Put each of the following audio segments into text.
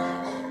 Thank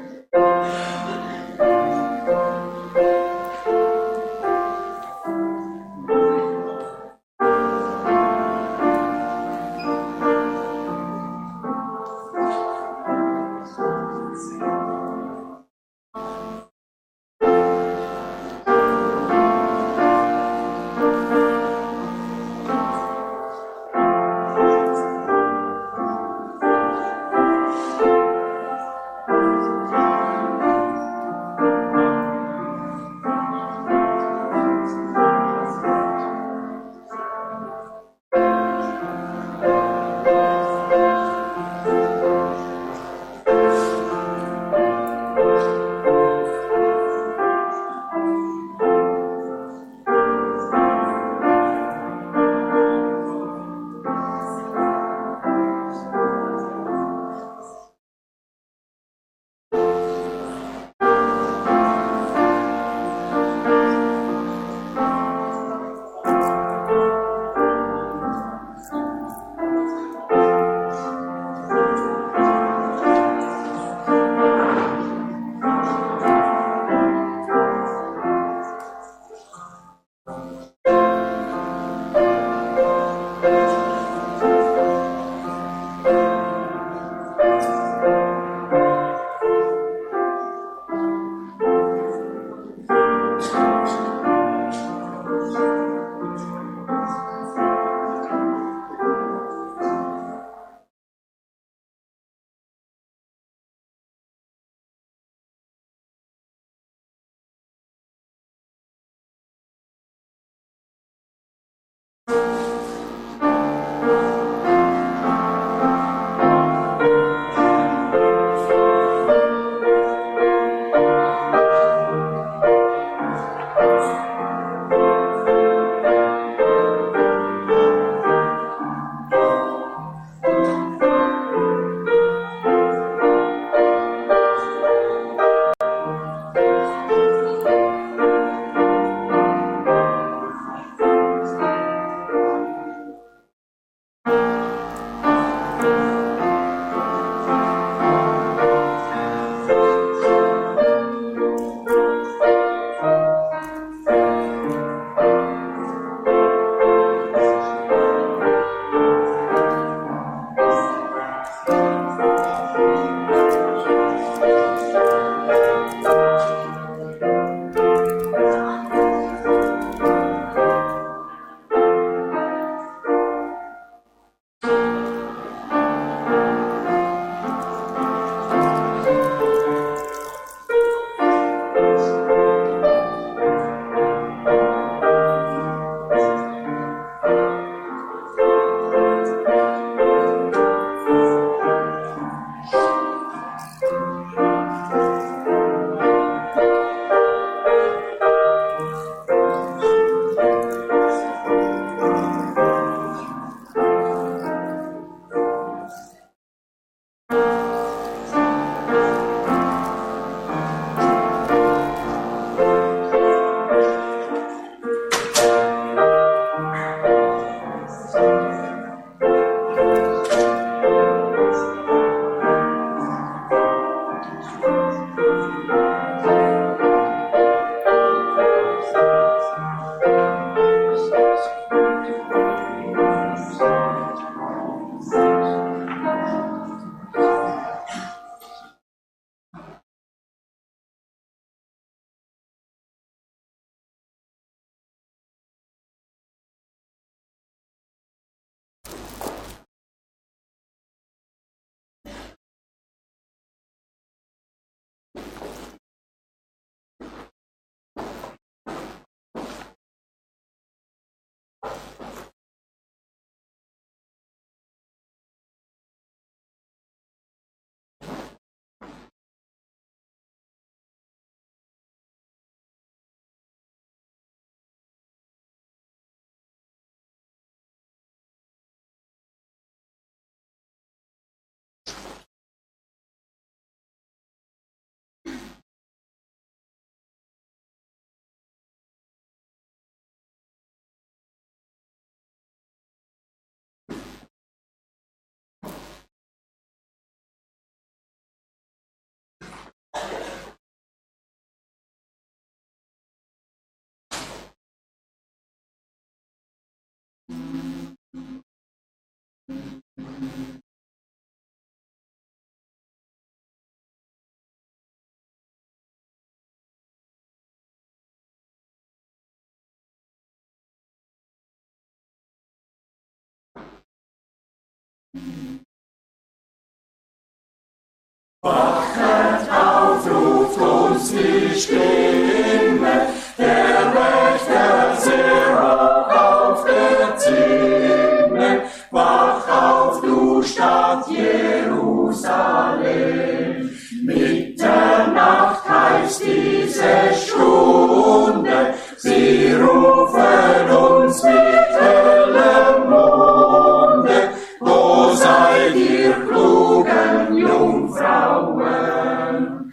Jungfrauen,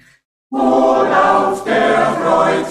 wohl auf der Freud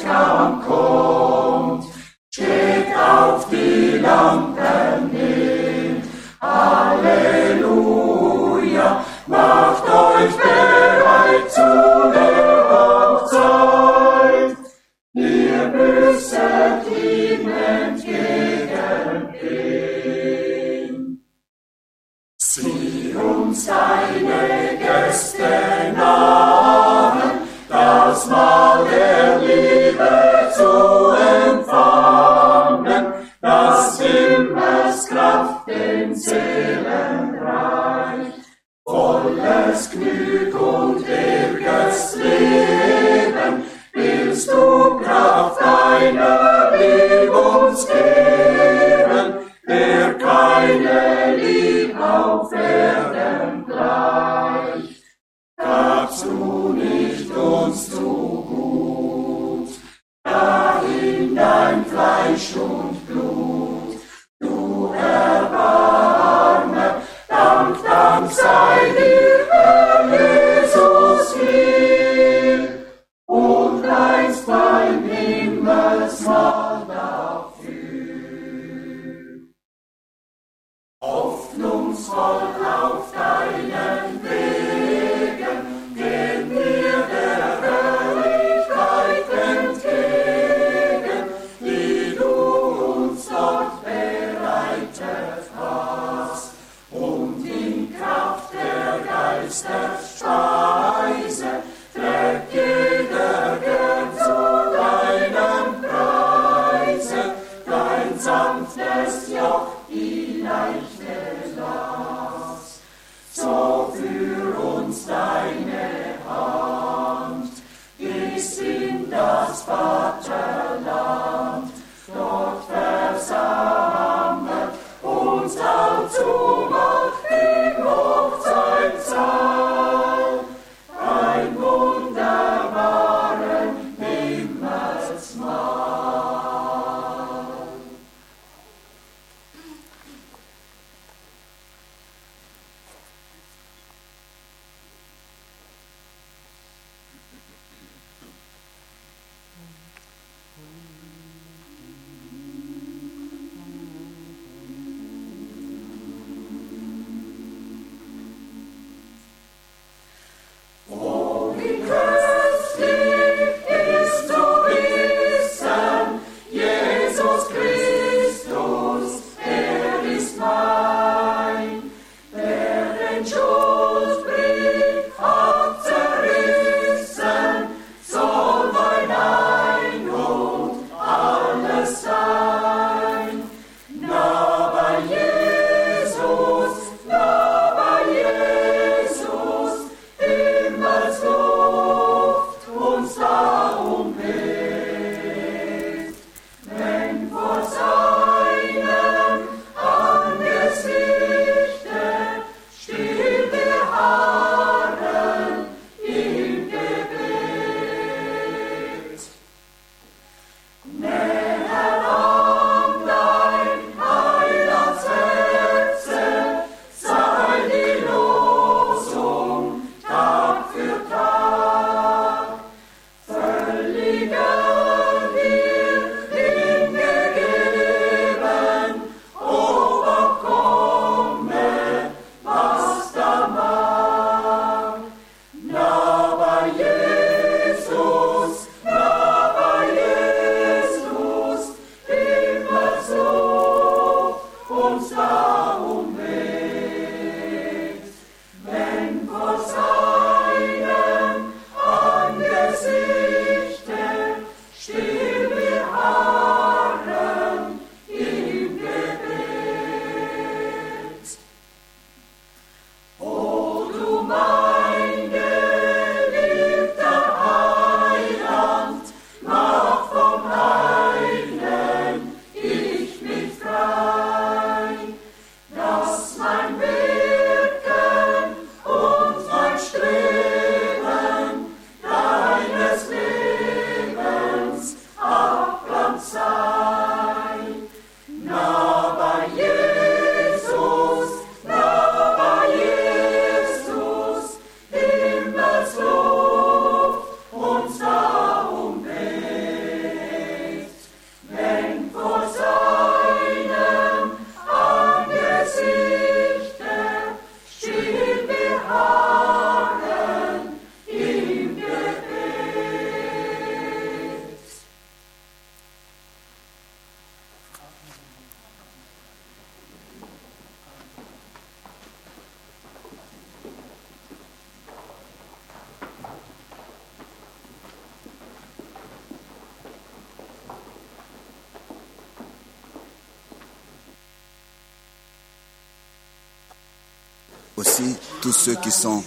aussi tous ceux qui sont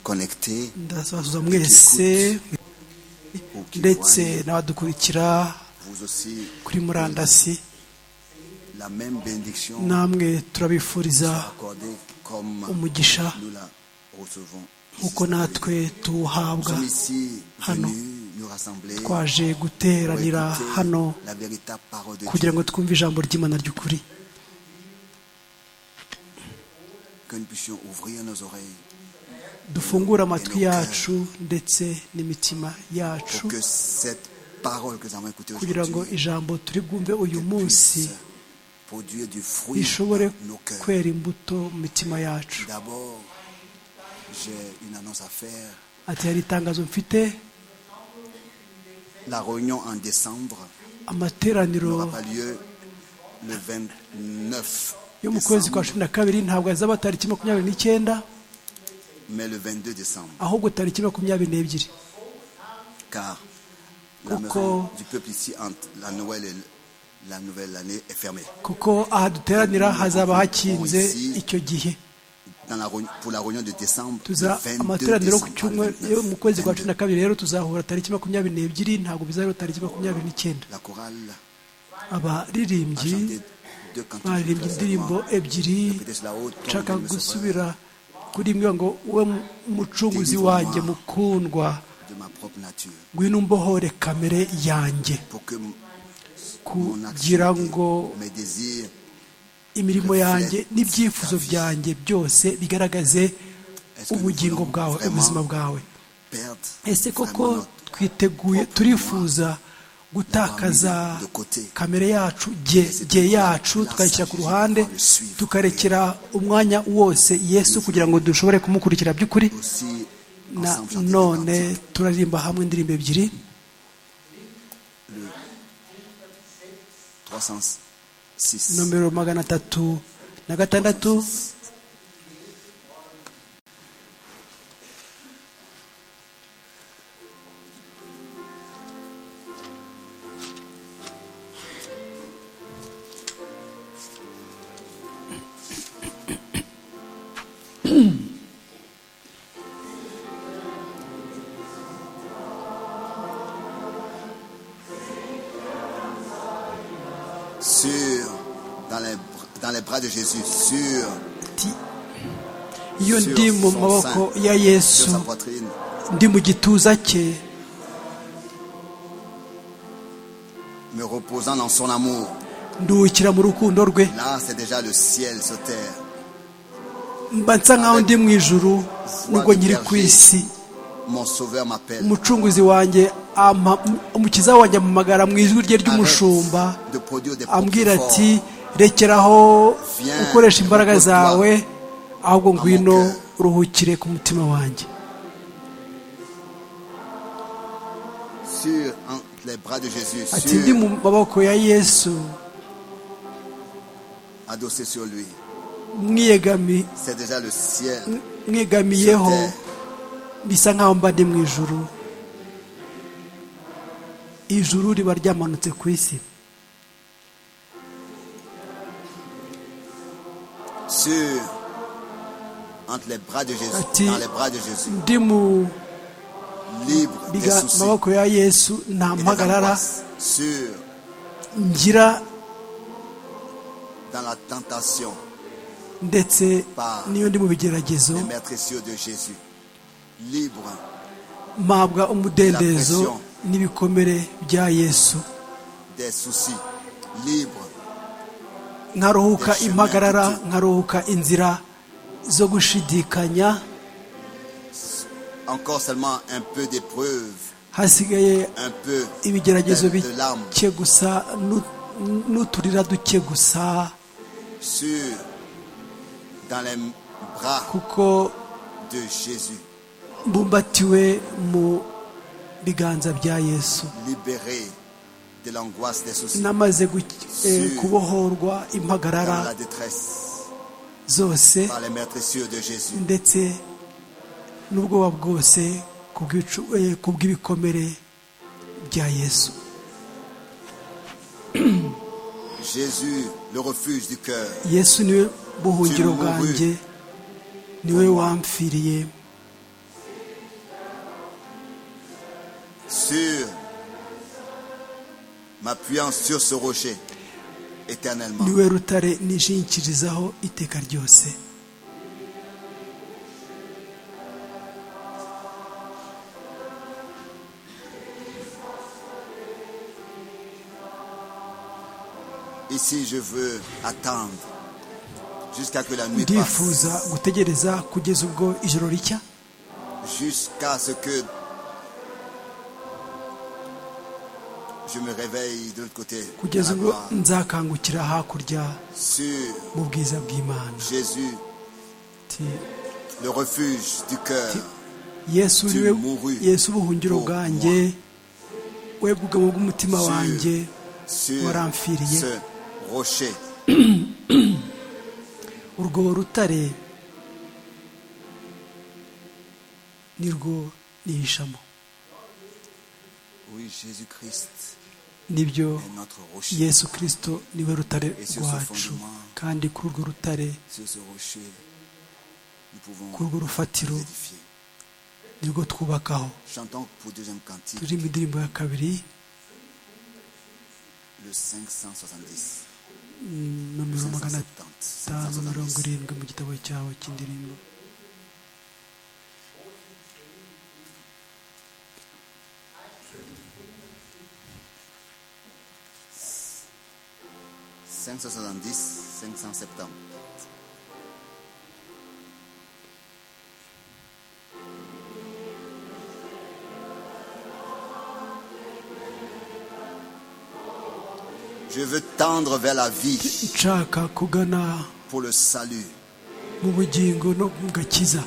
connectés ndabasuhuza mwese ndetse n'abadukurikira vous aussi kuri murandasi la même bénédiction namwe turabifuriza accordée comme umugisha nous la recevons nk'uko natwe tuwuhabwa Nous sommes ici hano venus nous rassembler pour twaje guteranira écouter hano la véritable parole de kugira Dieu ngo twumve ijambo ry'imana ry'ukuri que nous puissions ouvrir nos oreilles dufungure amatwi yacu ndetse n'imitima yacu pour que cette parole que nous avons écoutée kugira ngo aujourd'hui ijambo turi bwumve uyu munsi puisse produire du fruit rishobore dans nos cœurs. kwera imbuto mu mitima yacu D'abord, j'ai une annonce à faire. ati hari itangazo mfite La réunion en décembre amateraniro n'aura pas lieu le 29 yo mu kwezi kwa décembre, cumi na kabiri ntabwo azaba tariki makumyabiri n'icyenda mais le 22 décembre. ahubwo tariki makumyabiri n'ebyiri Car la maison Kuko- du peuple ici, entre la Noël et la nouvelle année, est fermée. kuko aha duteranira hazaba hakinze icyo gihe Dans la réunion- pour la réunion de décembre, le tuza 22 amateraniro ku décembre, pas le cyumweru 29, yo mu kwezi kwa cumi 22, na kabiri rero tuzahura tariki makumyabiri n'ebyiri ntabwo bizaba tariki makumyabiri n'icyenda la chorale a abaririmbyi chanté deux cantiques baririmbye indirimbo seulement. ebyiri Répétez cela haut, ton nshaka Dieu me sauveur, gusubira kuri imwe ngo we mucunguzi wanjye mukundwa de ma propre nature, ngwino umbohore kamere yanjye pour que m- mon kugira ngo action, mes désirs imirimo yanjye n'ibyifuzo byanjye byose bigaragaze ubugingo bwawe ubuzima bwawe perdent ese koko vraiment notre twiteguye turifuza gutakaza kamere yacu ge ge yacu tukayishyira ku ruhande tukarekera umwanya wose yesu kugira ngo dushobore kumukurikira by'ukuri aussi na ensemble chanter des none cantiques. turaririmba hamwe indirimbo ebyiri 306. nomero magana atatu na gatandatu Sur, dans les, br- dans les bras de Jésus, sur, ati iyo sur ndi mu son maboko sein, ya sur yesu sa poitrine, ndi mu gituza cye me reposant dans son amour. nduhukira mu rukundo rwe Là, c'est déjà le ciel sur terre. mba nsa nk'aho ndi mu ijuru n'ubwo nkiri ku isi Mon sauveur m'appelle. umucunguzi wanjye ama- umukiza wanjye amamagara mu ijwi rye ry'umushumba Arrête de produire des ambwira produits ati forts. rekeraho ukoresha imbaraga zawe ahubwo ngwino uruhukire ku mutima wanjye Sur en- les bras de Jésus, ati ndi sur, mu maboko ya yesu adossé sur lui. mwiyegami- C'est déjà le ciel sur mwegamiyeho terre. bisa nkaho mba ndi mu ijuru ijuru riba ryamanutse ku isi Sur, entre les bras de Jésus, Ati- dans les bras de Jésus, ndi mu libre des biga- soucis maboko ya yesu nta et des mpagarara angoisses. Sur, ngira dans la tentation ndetse n'iyo ndi mu bigeragezo des maîtres cieux de Jésus. Libre mpabwa umudendezo n'ibikomere bya yesu des soucis. Libre nkaruhuka impagarara nkaruhuka inzira zo gushidikanya encore seulement un peu d'épreuve, hasigaye un peu ibigeragezo de, de larmes. bike gusa n'u- n'uturira duke gusa Sur, dans les bras kuko de Jésus. mbumbatiwe mu biganza bya yesu Libéré de l'angoisse des soucis. namaze gu- eh, kubohorwa impagarara Dans la détresse zose par les maîtres cieux de Jésus. ndetse n'ubwoba bwose ku bwicu- eh, ku bw'ibikomere bya yesu Jésus, le refuge du cœur. yesu niwe buhungiro bwanjye niwe wampfiriye Sur, m'appuyant sur ce rocher éternellement. niwe rutare nishinkirizaho iteka ryose Ici, je veux attendre jusqu'à que la nuit passe, ndifuza gutegereza kugeza ubwo ijoro ricya jusqu'à ce que je me réveille de l'autre côté. dans kugeza la ubwo gloire. nzakangukira hakurya Sur mu bwiza bw'imana Jésus, Ati, le refuge du cœur, yesu Tu niwe muri yesu ubuhungiro pour bwanjye webwe ubugabo bw'umutima Sur- wanjye sur Waramfiriye. ce rocher. urwo rutare nirwo nihishamo Oui, Jésus-Christ nibyo est notre rocher. yesu kirisito niwe rutare rwacu kandi kuri urwo rutare Sur ce rocher, nous pouvons kuri urwo rufatiro nous édifier. nirwo twubakaho Chantons pour deuxième cantique turirimba indirimbo ya kabiri le 570. nomero magana 570. atanu 570. mirongo irindwi mu gitabo cyawe cy'indirimbo Je veux tendre vers la vie nshaka kugana pour le salut. mu bugingo no mu gakiza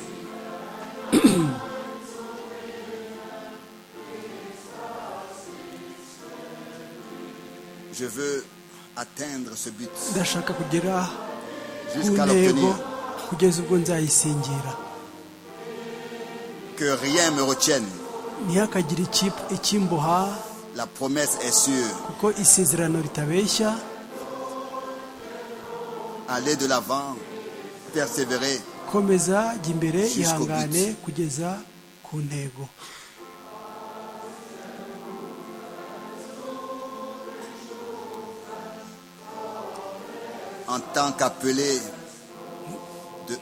Je veux atteindre ce but ndashaka kugera ku jusqu'à ntego l'obtenir. kugeza ubwo nzayisingira Que rien me retienne. ntihakagire iki- ikimboha La promesse est sûre. kuko isezerano ritabeshya Aller de l'avant, persévérer. komeza jya imbere Jusqu'au but. ihangane kugeza ku ntego en tant qu'appelé de...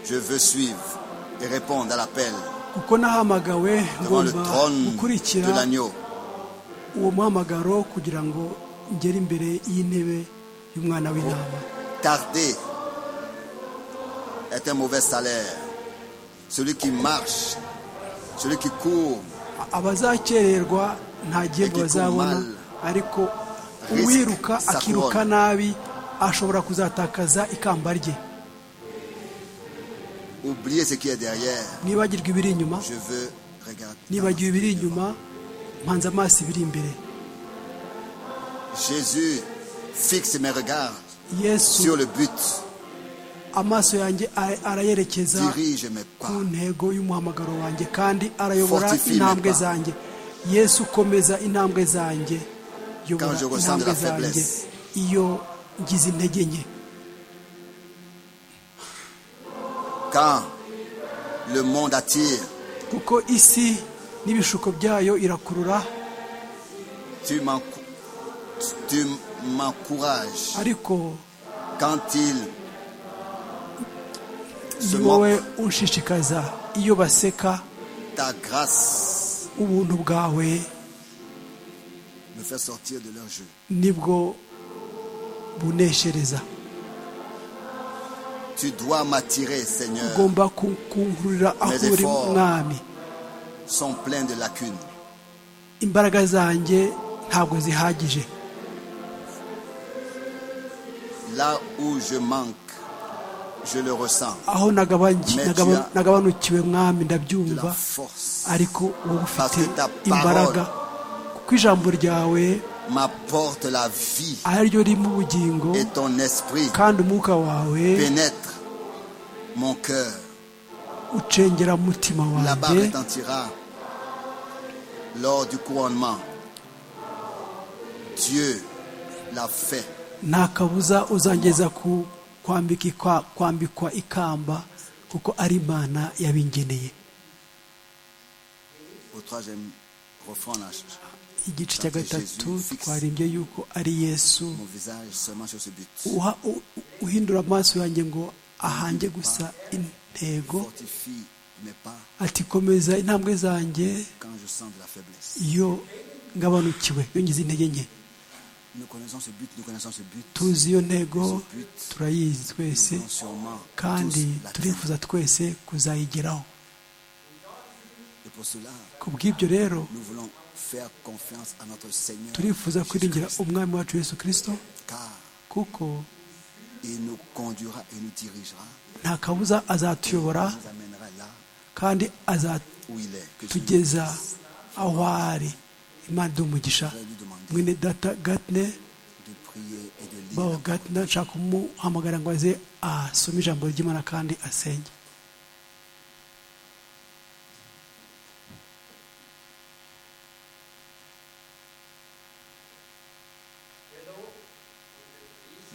Je veux suivre et répondre à l'appel kuko nahamagawe devant le ngomba trône gukurikira de l'agneau. uwo muhamagaro kugira ngo ngere imbere y'intebe y'umwana w'intama Tarder est un mauvais salaire. Celui qui marche, celui qui court, A- abazakererwa nta gihembo Igitumala. bazabona ariko Risk uwiruka sa akiruka couronne. nabi ashobora kuzatakaza ikamba rye oublier ce qui est derrière. nibagirwa ibiri inyuma Je veux regarder. nibagiwe ibiri inyuma mpanze amaso ibiri imbere Jésus fixe mes regards sur yesu le but, amaso yanjye a- arayerekeza dirige mes ku pas. ntego y'umuhamagaro wanjye kandi arayobora Fortifie intambwe mes pas. zanjye yesu komeza intambwe zanjye yobora Quand je ressens de intambwe la zanjye faiblesse. iyo ngize intege nke Quand le monde attire, kuko isi n'ibishuko byayo irakurura Tu m'encou- tu m'encourages ariko quand il se ni wowe moque. unshishikaza iyo baseka Ta grâce ubuntu bwawe me fait sortir de leur jeu. nibwo buneshereza Tu dois m'attirer, Seigneur. ugomba ku- kunkurura aho Mais uri effort. mwami Sont pleins de lacunes. imbaraga zanjye ntabwo zihagije Là où je manque, je le ressens. aho nagabanyi- Mais nagaba- tu as- nagabanukiwe mwami De la ndabyumva force ariko wowe Parce ufite que ta imbaraga kuko ijambo ryawe m'apporte la vie ari ryo ririmo ubugingo et ton esprit kandi umwuka wawe pénètre mon cœur. ucengera mu mutima La barre wanjye retentira lors du couronnement. Dieu l'a fait. nta kabuza uzangeza ku kwambika ikwa- kwambikwa ikamba kuko ari imana yabingeneye Au troisième refrain, là, igice Ça fait cya gatatu Jésus fixe. twarimbye yuko ari yesu mon visage seulement sur ce but. uha- u- u- uhindura amaso yanjye ngo ahange gusa intego Fortifie mes pas ati komeza intambwe zanjye quand je sens de la faiblesse. iyo ngabanukiwe iyo ngize intege nke Nous connaissons ce but, nous connaissons ce but. tuzi iyo ntego Ce but, turayizi nous twese voulons sûrement kandi tous l'atteindre. turifuza twese kuzayigeraho Et pour cela, ku bw'ibyo rero nous voulons faire confiance à notre Seigneur, turifuza kwiringira Jésus-Christ, umwami wacu yesu kirisito car kuko il nous conduira et nous dirigera, nta kabuza azatuyobora il nous amènera là kandi azatugeza où il est. Que aho ari imana iduha umugisha voudrais lui demander mwene data gatine de prier et de lire. baho gatine nshaka kumuhamagara ngo aze asome ijambo ry'imana kandi asenge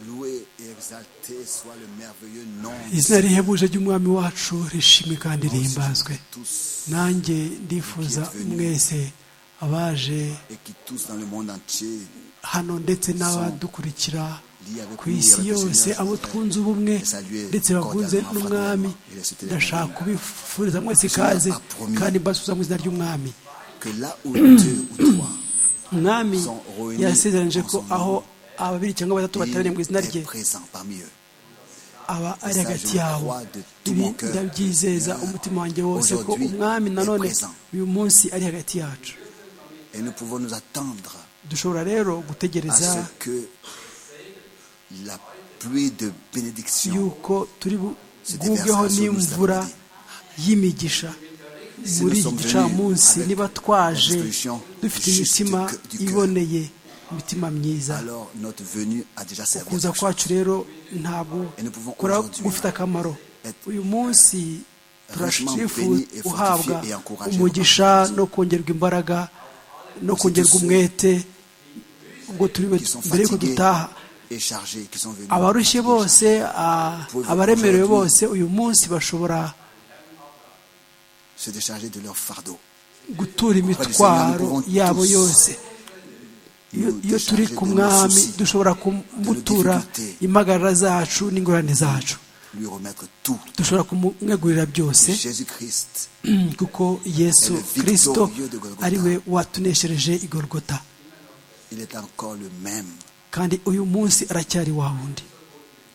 Loué et exalté soit le merveilleux nom izina rihebuje ry'umwami wacu rishimwe kandi de rihimbazwe tous nanjye ndifuza mwese abaje et qui tous dans le monde entier hano ndetse n'abadukurikira liés avec ku nous, isi avec le yose Seigneur, abo frères, twunze ubumwe et saluer ndetse bakunze cordialement, n'umwami fraternellement, et les soutenir ndashaka également. kubifuriza mwese ikaze a promis. kandi mbasubiza mu izina ry'umwami que là où Dieu ou toi umwami Son revenu yasezeranije en ko son aho ababiri cyangwa batatu bateraniye mu il izina rye est présent parmi eux. aba ari Ça, hagati je le yabo crois de tout ibi mon cœur. ndabyizeza umutima wanjye wose ko Aujourd'hui umwami nanone est présent. uyu munsi ari hagati yacu Et nous pouvons nous attendre dushobora rero à gutegereza ce que la pluie de bénédiction yuko turi bu- se bwubweho déversera sur nous cet n'imvura après-midi. y'imigisha Si muri nous iki sommes gicamunsi venus avec niba twaje la disposition dufite juste imitima du cœur- du cœur. iboneye imitima myiza Alors notre venue a déjà servi à kuza quelque chose. kwacu rero ntabwo Et nous pouvons kora aujourd'hui gufite akamaro être uyu munsi richement turashifu bénis et uhabwa fortifiés et encouragés umugisha par Jésus. no kongerwa imbaraga no Aussi kongerwa tous ceux umwete ubwo turi Qui sont mbere yuko fatigués dutaha et chargés, qui sont venus. abarushye Déjà. bose a- Pouvez-vous abaremerewe aujourd'hui- bose uyu munsi bashobora se décharger de leur fardeau. gutura du Seigneur, nous imitwaro pouvons yabo tous yose iyo Nous iyo turi décharger ku de nos mwami soucis, dushobora kumutura difficultés. impagarara zacu n'ingorane zacu lui remettre tout. dushobora kumwegurira byose Jésus-Christ kuko yesu Elle est victorieux kirisito de Golgotha. ari we watuneshereje igorogota Il est encore le même. kandi uyu munsi aracyari wa wundi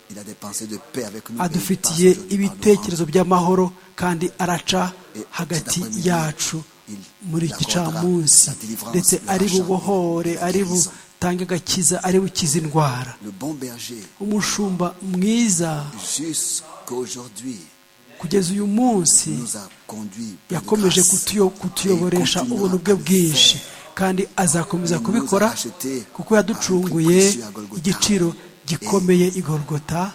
Il a des pensées de paix avec nous. et il passe adufitiye aujourd'hui par nos rangs. ibitekerezo by'amahoro kandi araca Et hagati cet après-midi, yacu il muri iki accordera gicamunsi la délivrance, ndetse la ari chance, bubohore la ari guérison. butange agakiza ari bukize indwara Le bon berger, umushumba mwiza jusqu'aujourd'hui, kugeza uyu munsi nous a conduits. plein de yakomeje grâce. kutuyo- kutuyoboresha Et il ubu bwe continuera bwinshi à le faire. kandi azakomeza Il kubikora nous a achetés kuko à yaducunguye un prix précieux à Golgotha. igiciro gikomeye igorogota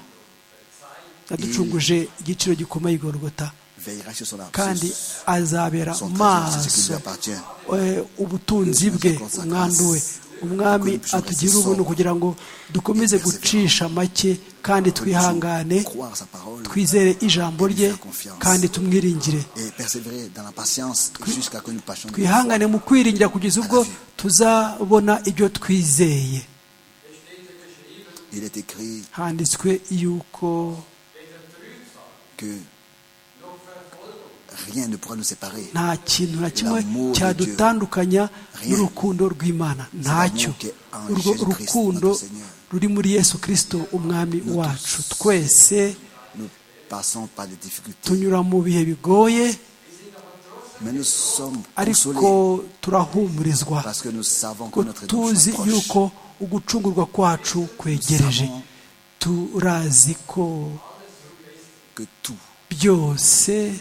yaducunguje igiciro gikomeye igorogota Veillera sur son kandi absence. azabera Son trésor, c'est ce qui maso lui appartient. eh, ubutunzi bwe umwandu we umwami atugire ubuntu kugira ngo dukomeze gucisha make kandi twihangane Croire sa parole twizere ijambo rye kandi tumwiringire et persévérer dans la patience jusqu'à que nous passions. twihangane mu kwiringira kugeza ubwo tuzabona ibyo twizeye Il est écrit handitswe yuko que rien ne pourra nous séparer. nta kintu na kimwe cyadutandukanya n'urukundo rw'imana ntacyo urwo rukundo ruri muri yesu kirisito umwami wacu twese Nous passons par des difficultés, tunyura mu bihe bigoye mais nous sommes ariko consolés turahumurizwa parce que nous savons que ko notre tuzi élection est yuko proche. ugucungurwa kwacu kwegereje turazi ko Que tout byose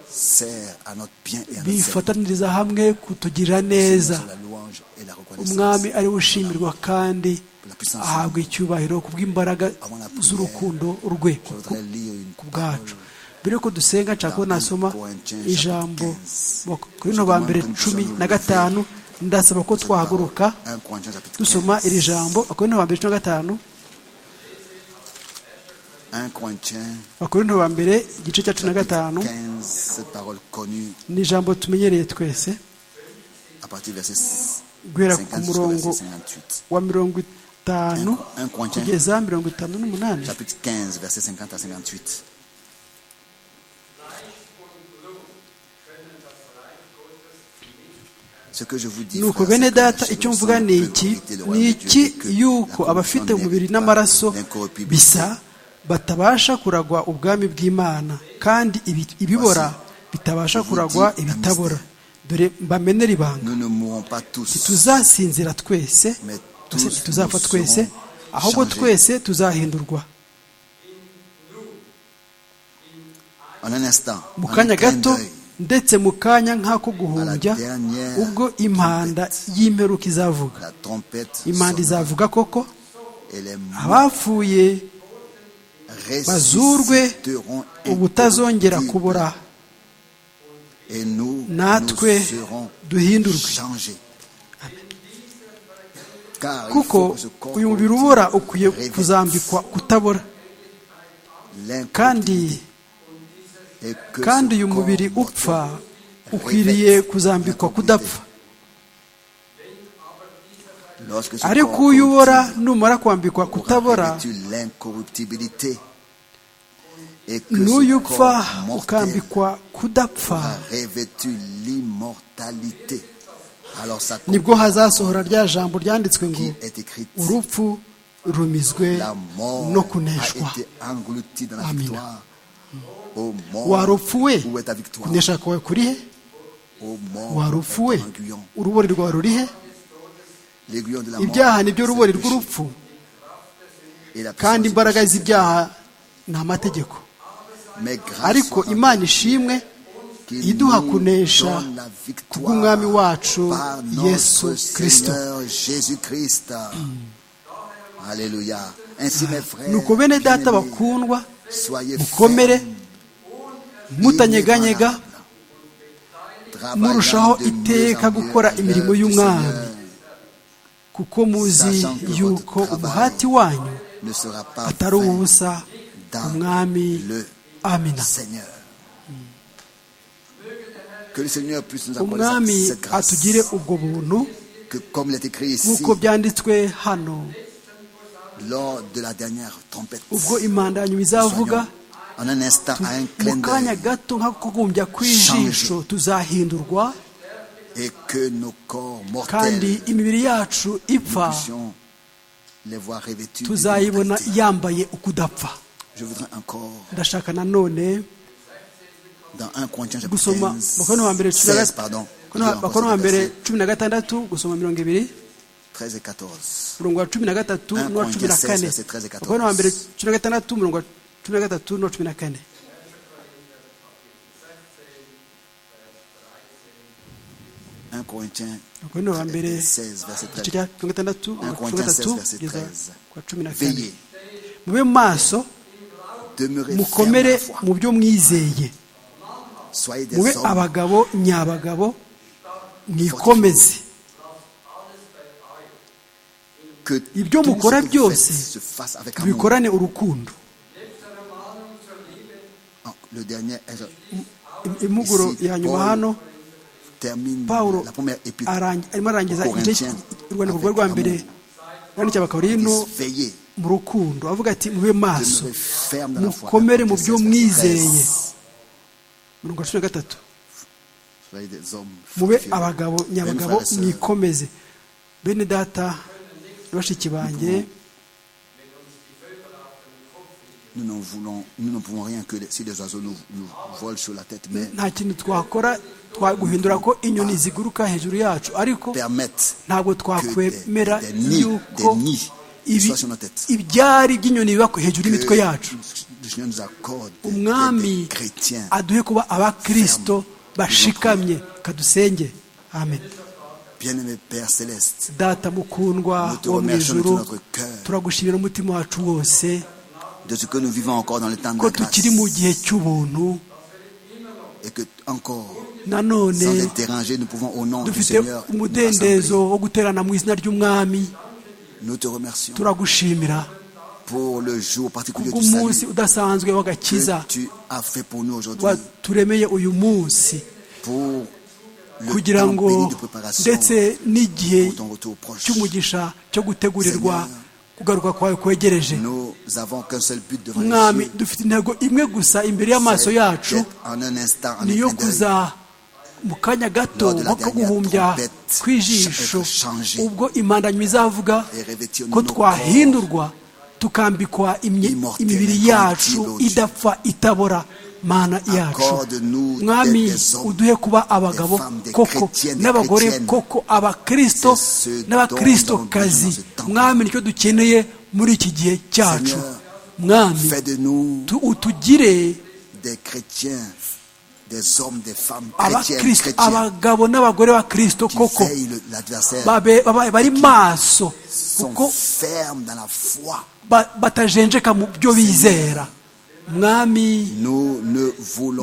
sert à notre bien et à notre service. bifataniriza hamwe kutugirira neza Sur la louange et la reconnaissance. umwami ari we ushimirwa kandi ahabwa icyubahiro ku bw'imbaraga z'urukundo rwe Je voudrais lire une ku parole bwacu mbere yuko dusenga nshaka ko nasoma ijambo kuri no ba mbere cumi na gatanu ndasaba ko twahaguruka 1 Corinthiens chapitre dusoma 15. iri jambo akorinto ba mbere cumi na gatanu 1 Corinthiens akorinto ba mbere igice cya cumi na gatanu 15, cette parole connue ni ijambo tumenyereye twese à partir du verset guhera ku 50 jusqu'au murongo verset 58. wa mirongo itanu 1 Corinthiens kugeza mirongo itanu n'umunani chapitre 15, verset 50 à 58. nuko bene data icyo mvuga ni iki ni iki yuko abafite umubiri n'amaraso bisa batabasha kuragwa ubwami bw'imana kandi ibi- ibibora bitabasha kuragwa ibitabora dore mbamenere ibanga Nous ne mourrons pas tous, ntituzasinzira twese mais mbese tous ntituzapfa nous twese serons ahubwo changés. twese tuzahindurwa En un instant, mu en kanya un clin gato d'œil, ndetse mu kanya nk'ako guhumbya dernière ubwo impanda y'imperuka izavuga la trompette impanda sonna izavuga koko et les morts abapfuye bazurwe ressusciteront ubutazongera kubora incorruptibles et nous, natwe nous serons duhindurwe changés. Car il kuko faut que ce corps uyu mubiri corruptible ubora ukwiye revêtisse kuzambikwa kutabora kandi l'incorruptibilité et que kandi ce uyu corps mubiri mortel upfa ukwiriye revêtisse kuzambikwa l'incorruptibilité. kudapfa Lorsque ce ariko corps uyu ubora corruptible numara kwambikwa aura kutabora revêtu l'incorruptibilité et que n'uyu ce upfa corps mortel ukambikwa kudapfa a revêtu l'immortalité. Alors ça nibwo hazasohora rya jambo ryanditswe ngo qui est écrite, urupfu rumizwe la mort no a kuneshwa été engloutie dans la Amina. victoire. Ô mort, wari upfuwe où est ta victoire kunesha kwawe kuri he Ô mort, wari où est upfuwe ton aiguillon urubori rwawe ruri he L'aiguillon de la mort, ibyaha ni byo c'est rubori le péché. rw'urupfu Et la puissance kandi du imbaraga péché, z'ibyaha ni amategeko Mais grâce ariko soit imana ishimwe qu'il iduha nous kunesha donne la victoire kubw'umwami wacu par notre yesu kristo Seigneur Jésus-Christ. Alléluia. Ainsi, mes frères, nuko bene data bien-aimés, bakundwa soyez mukomere fermes, mutanyeganyega travaillant murushaho de mieux en iteka mieux gukora à l'œuvre imirimo du y'Umwami. Seigneur. kuko muzi yuko umuhati wanyu Ne sera pas atari vain uwubusa dans umwami le amina Seigneur. Que le Seigneur puisse nous umwami accorder cette grâce. atugire ubwo buntu Que comme il est écrit ici, nk'uko byanditswe hano lors de la dernière trompette, ubwo impanda yanyuma izavuga soyons en un instant à un mu clin kanya d'œil gato nk'akugumbya kw'ijisho tuzahindurwa et que nos corps kandi mortels, imibiri yacu nous ipfa puissions les voir revêtus. de tuzayibona l'immortalité. yambaye ukudapfa Je voudrais encore, ndashaka nanone dans 1 Corinthiens chapitre gusoma 15, abakono ba mbere cumi na 16, gat- pardon, Abakono je vais ba- abakono ba encore mbere verset cumi na gatandatu gusoma mirongo ibiri 13 et 14. umurongo wa cumi na gatatu Un n'uwa cumi na Corinthians kane 16, verset 13 et 14. abakono ba mbere cumi na gatandatu umurongo wa cumi na gatatu n'uwa cumi na kane Un Corinthiens abakono ba mbere 16, verset igice 13. cya cumi na gatandatu umurongo wa cumi na gatatu kugeza ku wa cumi na kane Veillez, mube maso demeurez fermes dans mukomere la foi. mu byo mwizeye Soyez des mube hommes abagabo nyabagabo mwikomeze que ibyo tout mukora ce que vous byose, faites se fasse avec amour. bikorane urukundo Ah, Le dernier euh, Im- impuguro Ici, ya nyuma Paul- hano termine pawulo la première épître. arangi- arimo arangiza Corinthiens igice urwandiko rwe rwa avec mbere yandikiye abakorinto Ils disent, Veillez, mu rukundo avuga ati mube maso demeurez fermes dans la foi. mukomere mu byo 16, verset 13. mwizeye mirongo cumi na gatatu Soyez des hommes mube fortifiés. abagabo Même nyabagabo frères et sœurs, mwikomeze bene data na bashiki banjye Nous n'en voulons, nous ne pouvons rien que si les oiseaux nous, nous volent sur la tête, mais nta kintu twakora twaguhindura ko inyoni ziguruka hejuru yacu ariko permettent ntabwo que des, twakwemera des nids, des yuko nids ibi soient sur nos têtes. ibyari by'inyoni biba hejuru Que y'imitwe yacu le Seigneur nous accorde des, des- des umwami chrétiens aduhe kuba abakristo bashikamye kadusenge amen Bien-aimé Père Céleste, data mukundwa Nous te wo mu remercions de ijuru tout notre cœur. turagushimira umutima wacu wose de ce que nous vivons encore dans le temps de ko la grâce, tukiri mu gihe cy'ubuntu et que encore, nanone sans être dérangés, nous pouvons au nom du dufite Seigneur nous umudendezo rassembler. wo guterana mu izina ry'umwami Nous te remercions turagushimira pour le jour particulier du kubw'umunsi salut udasanzwe w'agakiza que tu as fait pour nous aujourd'hui, waturemeye uyu munsi pour le kugira temps ngo béni de préparation ndetse n'igihe pour ton retour proche. cy'umugisha cyo gutegurirwa kugaruka kwawe kwegereje Nous avons qu'un seul but devant les mwami yeux, dufite intego imwe gusa imbere y'amaso c'est yacu d'être en un instant, en un niyo clin d'œil, mu kanya gato nko guhumbya kw'ijisho ubwo impandanyo izavuga ko twahindurwa tukambikwa imibiri yacu idapfa itabora mana yacu mwami uduhe kuba abagabo koko n'abagore koko abakirisito n'abakirisitokazi mwami nicyo dukeneye muri iki gihe cyacu mwami utugire abagabo n'abagore ba kirisito koko bari maso kuko batajenjeka mu byo bizera mwami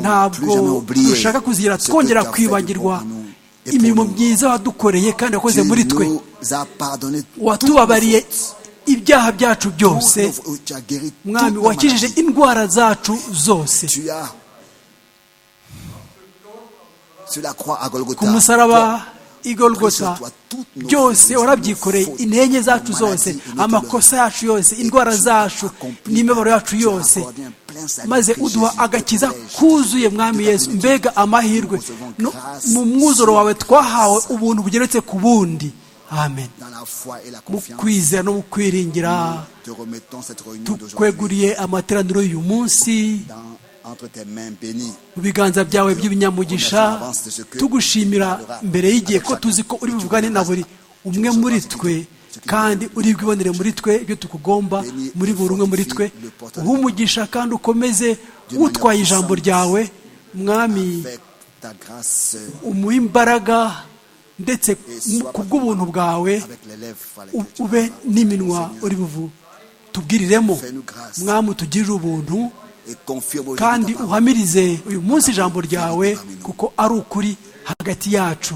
ntabwo dushaka kuzigira twongera kwibagirwa imirimo myiza wadukoreye kandi wakoze muri twe watubabariye ibyaha byacu byose mwami wakijije indwara zacu zose ku musaraba igorogota byose warabyikoreye intege zacu zose amakosa yacu yose indwara zacu n'imibabaro yacu yose maze uduha agakiza kuzuye mwami yesu mbega amahirwe mu mwuzuro wawe twahawe ubuntu bugeretse ku bundi amen mu kwizera no mu kwiringira tukweguriye amateraniro y'uyu munsi mu biganza byawe by'ibinyamugisha tugushimira mbere y'igihe ko tuzi ko uri buvugane na buri umwe muri twe kandi uri bwibonere muri twe ibyo tukugomba muri buri umwe muri twe uhumugisha kandi ukomeze utwaye ijambo ryawe mwami umuha imbaraga ndetse ku bw'ubuntu bwawe ube n'iminwa uri buvu tubwiriremo mwami utugirire ubuntu kandi uhamirize uyu munsi ijambo ryawe kuko ari ukuri hagati yacu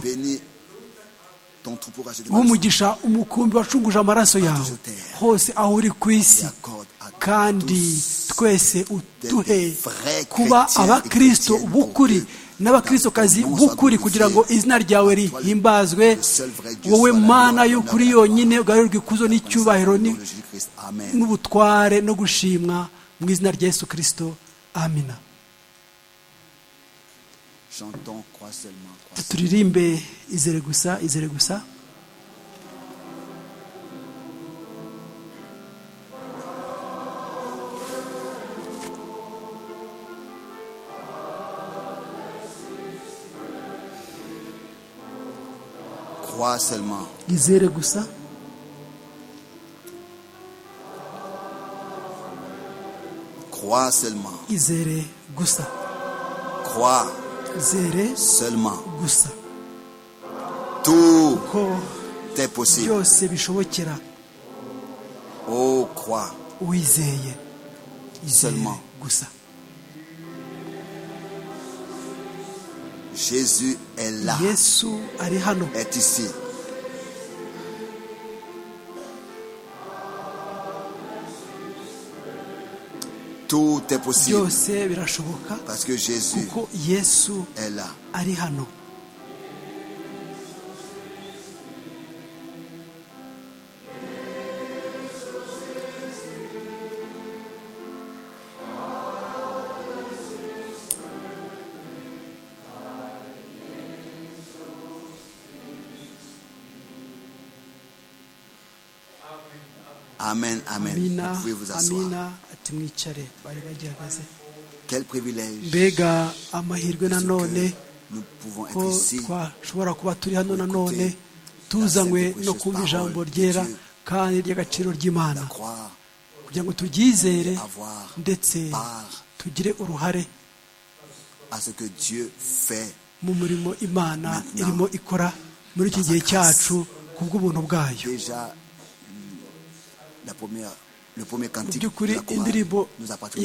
nk'umugisha umukumbi wacunguje amaraso yawe hose aho uri ku isi kandi twese uduhe kuba abakirisito b'ukuri n'abakirisukazi b'ukuri kugira ngo izina ryawe rihimbazwe wowe mana y'ukuri yonyine ugarurirwe ikuzo n'icyubahiro n'ubutware no gushimwa mu izina rya yesu kirisito amina turirimbe izere gusa izere gusa izere gusa Crois seulement. Izere gusa. Crois. Izere seulement. Gusa. Tout est possible. Byose bishobokera. Oh crois. Uwizeye. Seulement. Gusa. Jésus est là. Yesu ari hano. Est ici. tout est possible. Parce que Jésus est là. Amen, amen. Amina, vous pouvez vous asseoir. Amina. mwicare bari bagerageze mbega amahirwe nanone ko twashobora kuba turi hano nanone tuzanywe no kumva ijambo ryera kandi ry'agaciro ry'imana kugira ngo turyizere ndetse tugire uruhare mu murimo imana irimo ikora muri iki gihe cyacu ku bw'ubuntu bwayo mu by'ukuri indirimbo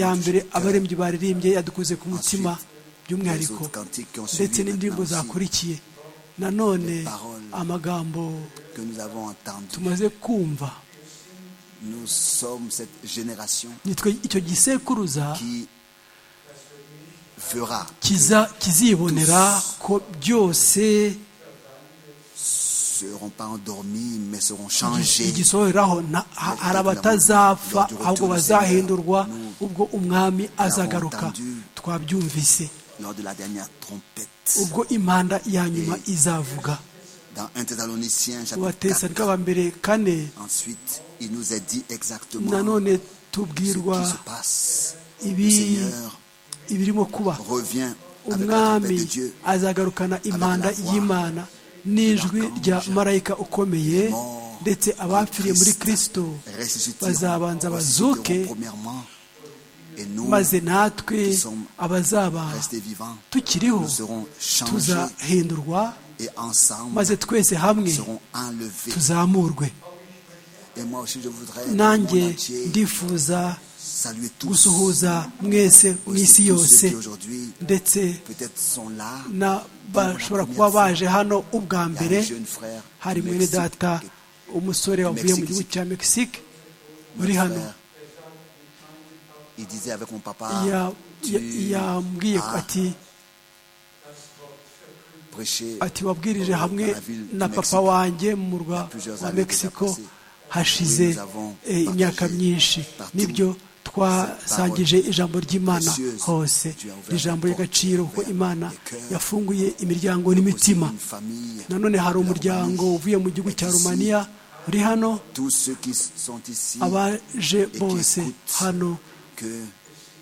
ya mbere abarembyi baririmbye yadukoze ku mutima by'umwihariko ndetse n'indirimbo zakurikiye nanone amagambo tumaze kumva nitwe icyo gisekuruza kizibonera ko byose seront pas endormis mais seront changés igisohoreraho hari abatazapfa ahubwo bazahindurwa ubwo umwami azagaruka twabyumvise lors de la dernière trompette. ubwo impanda ya nyuma izavuga Dans 1 Thessaloniciens chapitre abatesanika 4, ba mbere kane ensuite, il nous est dit exactement nanone ce qui tubwirwa se passe. Le ibi Seigneur ibirimo kuba revient avec la trompette de umwami Dieu. azagarukana impanda voix y'imana n'ijwi rya marayika ukomeye morts ndetse abapfiriye muri Christ kristo ressusciteront, bazabanza bazuke ressusciteront premièrement, et nous, maze natwe qui sommes abazaba restés vivants, tukiriho nous serons changés tuzahindurwa et ensemble maze twese hamwe serons enlevés. tuzamurwe Et moi aussi, je voudrais, nanjye mon entier, ndifuza saluer tous, gusuhuza mwese mu aussi isi tous yose ceux qui aujourd'hui ndetse peut-être sont là, n'abashobora kuba baje hano ubwa Il y a mbere un jeune frère hari du mwene Mexique data qui est umusore wavuye mu Mexique. gihugu cya mexique uri notre hano frère. Il disait avec mon papa, Ya- tu ya- yambwiye ko as ati prêché ati wabwirije hamwe dans la ville du na Mexique. papa wanjye mu murwa plusieurs wa années mexico déjà passées. hashize Oui, nous avons eh, imyaka partagé myinshi partout nibyo twasangije ijambo ry'imana précieuse. hose Tu as ouvert ijambo des ry'agaciro portes ko imana ouvertes, des cœurs. yafunguye imiryango aussi n'imitima une famille. nanone hari de la umuryango Roumanie. uvuye mu gihugu Et cya ici, rumaniya uri hano Tous ceux qui sont ici, abaje qui bose écoutent. hano que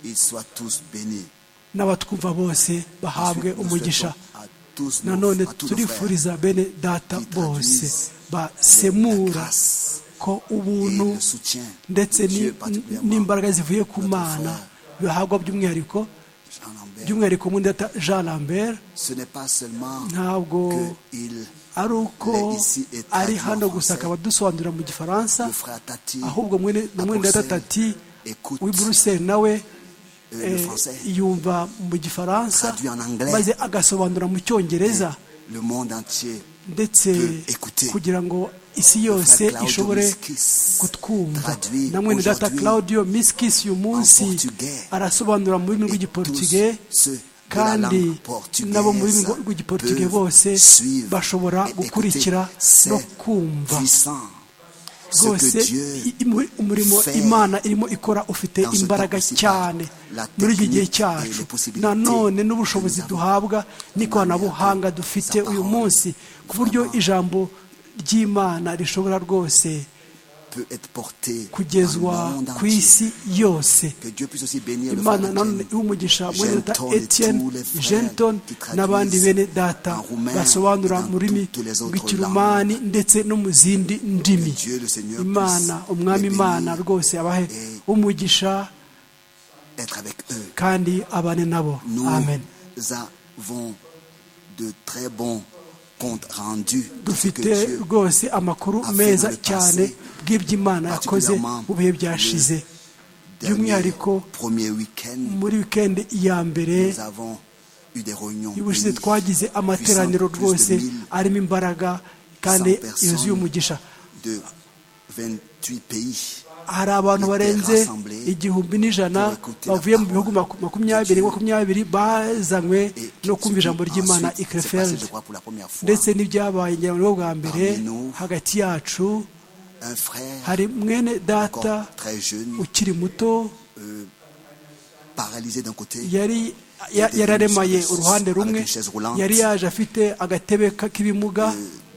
ils soient tous bénis. n'abatwumva bose bahabwe Ensuite, nous umugisha souhaitons à tous nos- nanone à tous nos frères turifuriza bene data qui bose traduisent la basemura grâce ko et ubuntu le soutien ndetse de ni- Dieu particulièrement. n'imbaraga zivuye ku notre mana bihabwa by'umwihariko Jean Lambert. by'umwihariko muri data jean lambert Ce n'est pas seulement ntabwo que il, ari uko Les ici et ari traduit en hano gusa français. akaba adusobanurira mu gifaransa le frère Tati, ahubwo mwene na à mwene data Bruxelles, tati écoute w'i buruseli nawe euh, le eh, français, yumva mu gifaransa Traduit en anglais. maze agasobanura mu cyongereza le monde entier. ndetse peut écouter. kugira ngo isi Le frère yose Claudio ishobore Miskis kutwumva traduit namwe ni data aujourd'hui claudio miskis uyu en munsi portugais. arasobanura mu rurimi Et rw'igiportuge tous ceux de la kandi langue portugaise nabo mu rurimi rw'igiportuge peuvent bose suivre bashobora et gukurikira écouter. C'est no kumva puissant ce rwose que Dieu i- imu- umurimo fait imana irimo ikora ufite dans ce imbaraga temps-ci cyane la muri iki gihe technique et cyacu les possibilités nanone que n'ubushobozi nous avons. duhabwa n'ikoranabuhanga Sa dufite uyu parole, munsi ku buryo vraiment. ijambo ry'imana rishobora rwose peut être porté kugezwa dans le monde ku entier. isi yose Que Dieu puisse aussi bénir le imana frère nanone Étienne. iwumugisha muri leta Genton et etienne tous les frères genton qui traduisent n'abandi bene data en roumain basobanura et dans mu rurimi toutes les autres rw'ikirumani ndetse no mu zindi ndimi Que Dieu, le Seigneur, imana puisse umwami les imana bénir rwose abahe et umugisha être avec eux. kandi abane nabo Nous amen avons de très bons comptes rendus. de ce que dufite Dieu rwose amakuru a fait meza dans le cyane passé, bw'iby'imana yakoze particulièrement mu bihe le byashize dernier by'umwihariko- premier week-end, muri wikendi iya mbere nous avons eu des réunions. ubushize bénies, twagize amateraniro puissantes, plus de rwose 1100 arimo imbaraga kandi personnes. yuzuye umugisha de 28 pays. hari abantu barenze igihumbi n'ijana bavuye mu bihugu maku- makumyabiri makumyabiri bazanywe Et no kumva ijambo ensuite, c'est ry'imana passé, ikrefeld je crois, pour la première fois, ndetse n'ibyabaye ngira ngo ni bwo bwa mbere Parmi nous, hagati yacu un frère hari mwene data encore très jeune, ukiri muto paralysé d'un côté, yari ya- yararemaye uruhande rumwe Avec une chaise roulante. yari yaje afite agatebe ka- k'ibimuga euh,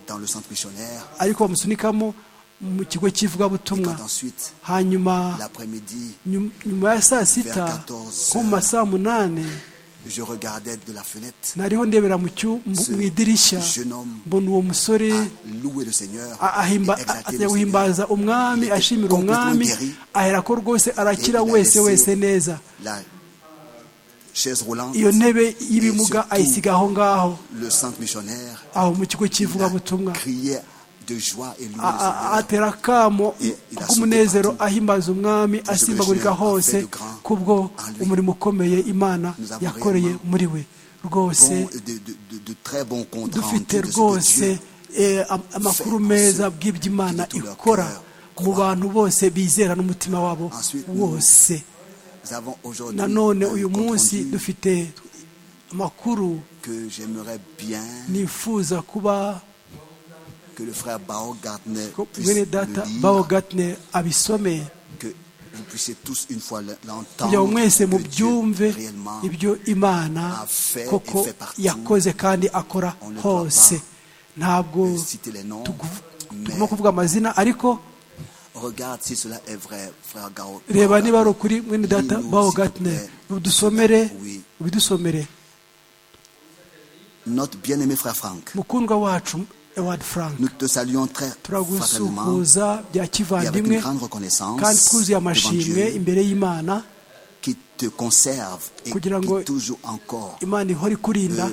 dans le centre missionnaire. ariko bamusunikamo mu kigo Et cy'ivugabutumwa quand ensuite, hanyuma l'après-midi, nyum- nyuma ya saa sita nko mu ma saa munani je regardais de la fenêtre nariho ndebera mu cyu- mu- mu idirishya mbona uwo musore à louer le Seigneur, a- ahimba- et exalter a- le ajya Seigneur. guhimbaza umwami ashimira umwami ahera ko rwose arakira wese wese neza La chaise roulante, iyo ntebe y'ibimuga ayisiga aho ngaho le centre missionnaire, aho mu kigo il a cy'ivugabutumwa crié de joie et loué A- le a- Seigneur. atera akamo k'umunezero ahimbaza umwami asimbagurika hose kubwo umurimo ukomeye imana yakoreye muri we rwose Bon, de, de, de, de très bons comptes rendus dufite de ce que rwose Dieu eh, am- amakuru meza bw'iby'imana ikora mu bantu bose bizera n'umutima wabo wose Nous avons aujourd'hui nanone un uyu compte munsi rendu dufite amakuru que j'aimerais bien nifuza kuba que le frère Bao Gardner ko puisse mwene le data lire, bawo gatine abisome que vous puissiez tous une fois kugira ngo l'entendre mwese que mubyumve Dieu réellement ibyo imana affaire koko et fait partout. yakoze kandi akora On ne hose doit ntabwo euh, citer les noms, mais tugomba kuvuga amazina ariko regarde si cela est vrai, frère Gao. reba niba ari ukuri mwene data Lis-nous, bawo s'il te gatine plaît. udusomere Oui. ubidusomere Notre bien-aimé frère Franck, mukundwa wacu eward frank nous te saluons très fraternellement turagusuhuza bya et avec une kivandimwe grande kandi reconnaissance twuzuye devant amashimwe Dieu imbere y'imana qui te conserve et Kugira ngo- qui toujours encore imana ihora ikurinda Euh,